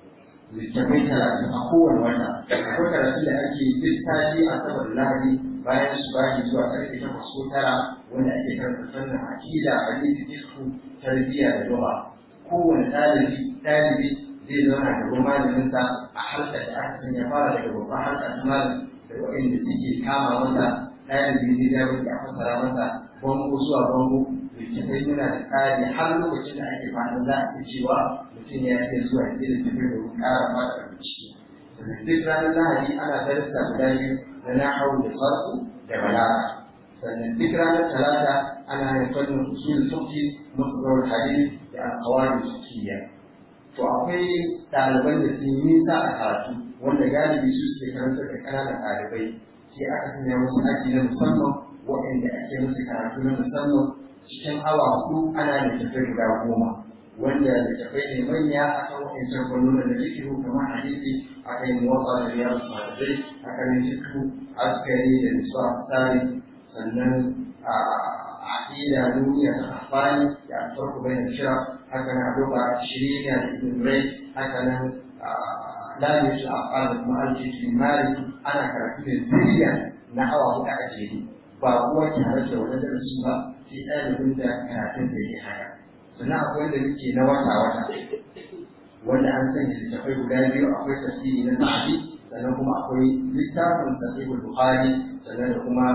Speaker 8: littafai talatin a kowane wata akwai karatu da ake duk sati a saboda lahadi bayan su bashi zuwa karfe takwas ko tara wanda ake karanta fannin akida hadisi fiqh tarbiyya da lugha kowane ɗalibi ɗalibi zai zauna da ruwan malaminsa a harkar da aka sanya fara daga babban harkar ta malam da waɗanda suke kama masa ɗalibi zai ja wanda a fasara masa bango zuwa bango littafai muna da tsari har lokacin da ake fatan za a iya cewa mutum ya iya zuwa ya da littafai domin ƙara fata bincike sannan duk ranar lahadi ana darasa guda biyu na nahawu da sarfu da balaga sannan duk ranar talata ana yin fannin usul fiqh masdar hadith da alqawaid fiqhiyya to akwai ɗaliban da sun nisa a karatu wanda galibi su suke karanta da ƙananan ɗalibai sai aka sanya musu aji na musamman waɗanda ake musu karatu na musamman cikin awa hudu ana da tafai guda goma wanda da tafai ne manya akan waɗancan fannonin da fikihu kamar hadisi akan yin wasa da riyar sahadai akan yin fikihu askari da nisuwa tsari sannan a aƙida duniya ta afani da alfarku bayan shira haka na doka shirya da ibn rai haka nan lamin su afani da kuma aljihi mali ana karatu da zuriya na awa huɗu a jere ba kuwa ke halarta wani darasi ba sai ɗalibin da karatun da ya haya sannan akwai wanda muke na wata wata wanda an sanya littafai guda biyu akwai tafsiri na sahabi sannan kuma akwai littafin sahihul bukhari sannan da kuma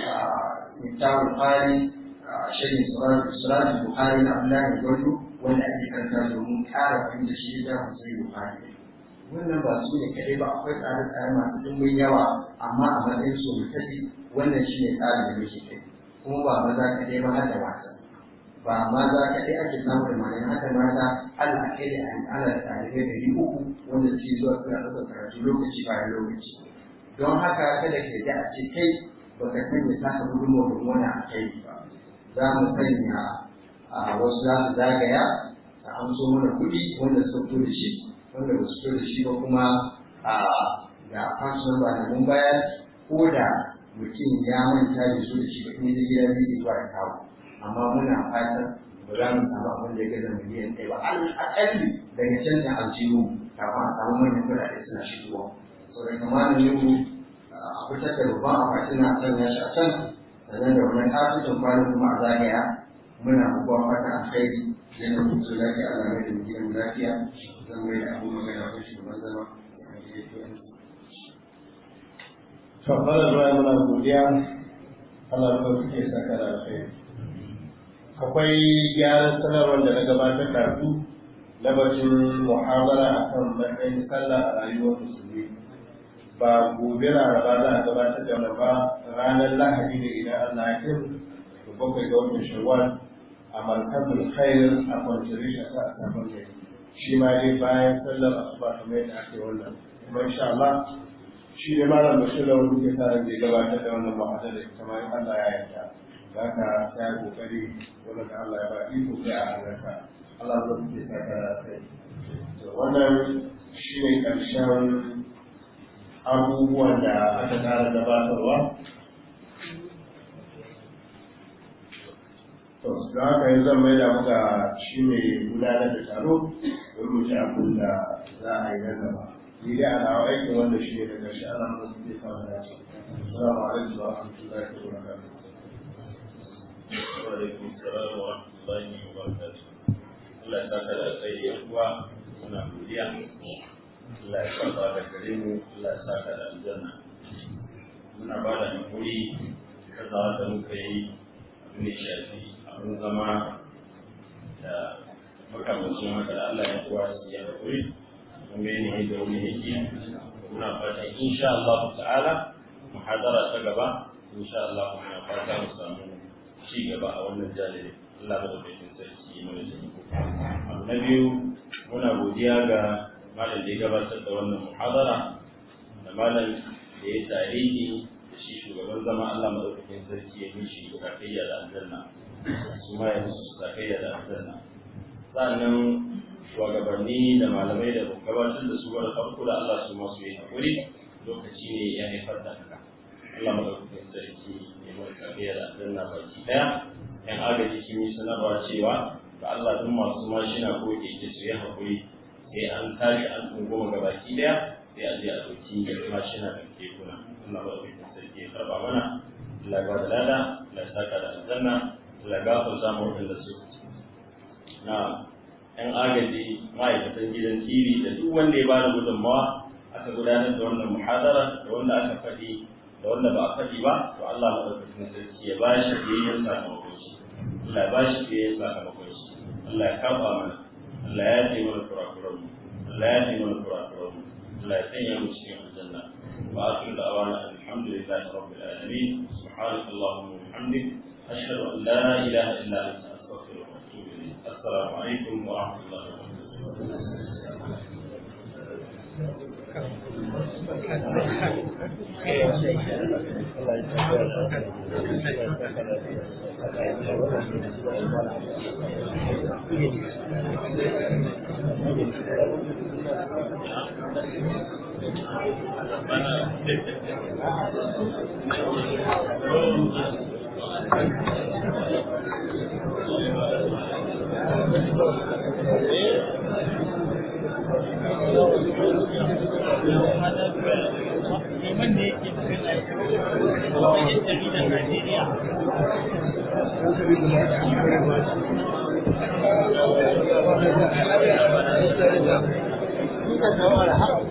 Speaker 8: littafin bukhari shirin surat bukhari na abdullahi gwardo wanda ake karanta domin ƙara fahimta shi littafin sahihul bukhari wannan ba su ne kaɗai ba akwai tsare-tsare masu ɗimbin yawa amma a matsayin su mutafi wannan shi ne tsarin da muke kai kuma ba maza kaɗai ba har da mata ba maza kaɗai ake samu da malami haka mata Allah kai da ana da ɗalibai ɗari uku wanda suke zuwa suna ɗaukar karatu lokaci bayan lokaci don haka kada ka yi a ce kai baka sanya taka gudunmawa domin wani a kai ba za mu sanya a wasu za su zagaya a amso mana kuɗi wanda suka fito da shi wanda ba su fito da shi ba kuma a ga fashion ba da mun bayar ko da mutum ya manta da su da shi ba ne zai gida zai zuwa ya kawo amma muna fatan ba za mu samu abin da ya gaza miliyan ɗaya ba al'akalli daga can da aljihu kafin a samu manyan kuɗaɗe suna shigowa sau da kamanin yau a fitar da babban akwati na sanya shi a can sannan da wani kasuwan kwanan kuma a zagaya muna bukuwa fatan alkhairi yana mutu lafiya Allah mai da mu gidan lafiya zan mai da abu magana ko shugaban zama
Speaker 2: to fara zuwa muna godiya Allah ya kuke saka da alkhairi akwai gyaran sanarwar da na gabatar da su na batun muhabara akan matsayin sallah a rayuwar musulmi ba gobe laraba za a gabatar da wani ba ranar lahadi da idan Allah ya kai da bakwai ga watan shawwal a markazin khair a kwantarisha ta a sabon gari shi ma dai bayan sallar asuba kamar yadda ake wannan kuma insha Allah shi ne malam bashir da wani ke sa zai gabatar da wannan ma'adar da ita ma in Allah ya yarda za ka sai kokari wanda da Allah ya ba iko kai a halarta Allah zai ke sa ka sai to wannan shi ne karshen abubuwan da aka tsara gabatarwa to da haka yanzu zan mai da muka shi ne gudanar da taro don mu ci abin da za a yi nan gaba ni dai a nawa aikin wanda shi ne da ƙarshe ana mana su zai samu dace assalamu alaikum wa rahmatullahi wa barakatuh
Speaker 1: wa alaikum salam wa rahmatullahi wa barakatuh Allah ya saka da tsayi ya kuwa muna godiya Allah ya saka da gare mu Allah ya saka da aljanna muna ba da hakuri kaza da muka yi abin da shafi abin zama da makamancin haka da Allah ya kuwa su yi hakuri kuma ne da wani yake muna fata insha Allah ta'ala muhadara ta gaba insha Allah muna fata mu samu ci gaba a wannan jalibi Allah da bakin sarki mana taimako abu na biyu muna godiya ga malam da ya gabatar da wannan muhadara da malam da ya tarihi da shi shugaban zama Allah madaukakin sarki ya mishi zakayya da aljanna su ma ya musu zakayya da aljanna sannan shugabanni da malamai da gabatar da su wani farko da Allah su masu yi haƙuri lokaci ne ya haifar da haka Allah madaukakin sarki ya mai zakayya da aljanna baki ɗaya yan agaji sun yi sanarwa cewa da Allah duk masu mashina ko keke su yi haƙuri sai an tashi an tungoma gabaki daya sai a je a ɗauki mashina da kekuna Allah ba da sarki ya karba mana Allah ba da lada Allah ya saka da aljanna Allah ya gafarta mu wadanda su na ‘yan agaji ma'aikatan gidan TV da duk wanda ya ba da gudunmawa aka gudanar da wannan muhadara da wanda aka faɗi da wanda ba a faɗi ba to Allah maɗaukakin sarki ya ba shi biyayyen sakamakon shi Allah ya ba shi biyayyen sakamakon shi Allah ya kafa mana Allah ya ce mana kurakuran mu Allah ya ce mana kurakuran mu Allah ya sanya mu cikin aljanna wa akhiru da'wana alhamdulillahi rabbil alamin subhanaka allahumma wa bihamdik ashhadu an la ilaha illa anta astaghfiruka wa atubu ilayk assalamu alaikum wa rahmatullahi wa
Speaker 5: liman ne yake magana yin jaridar Najeriya.
Speaker 2: Thank you.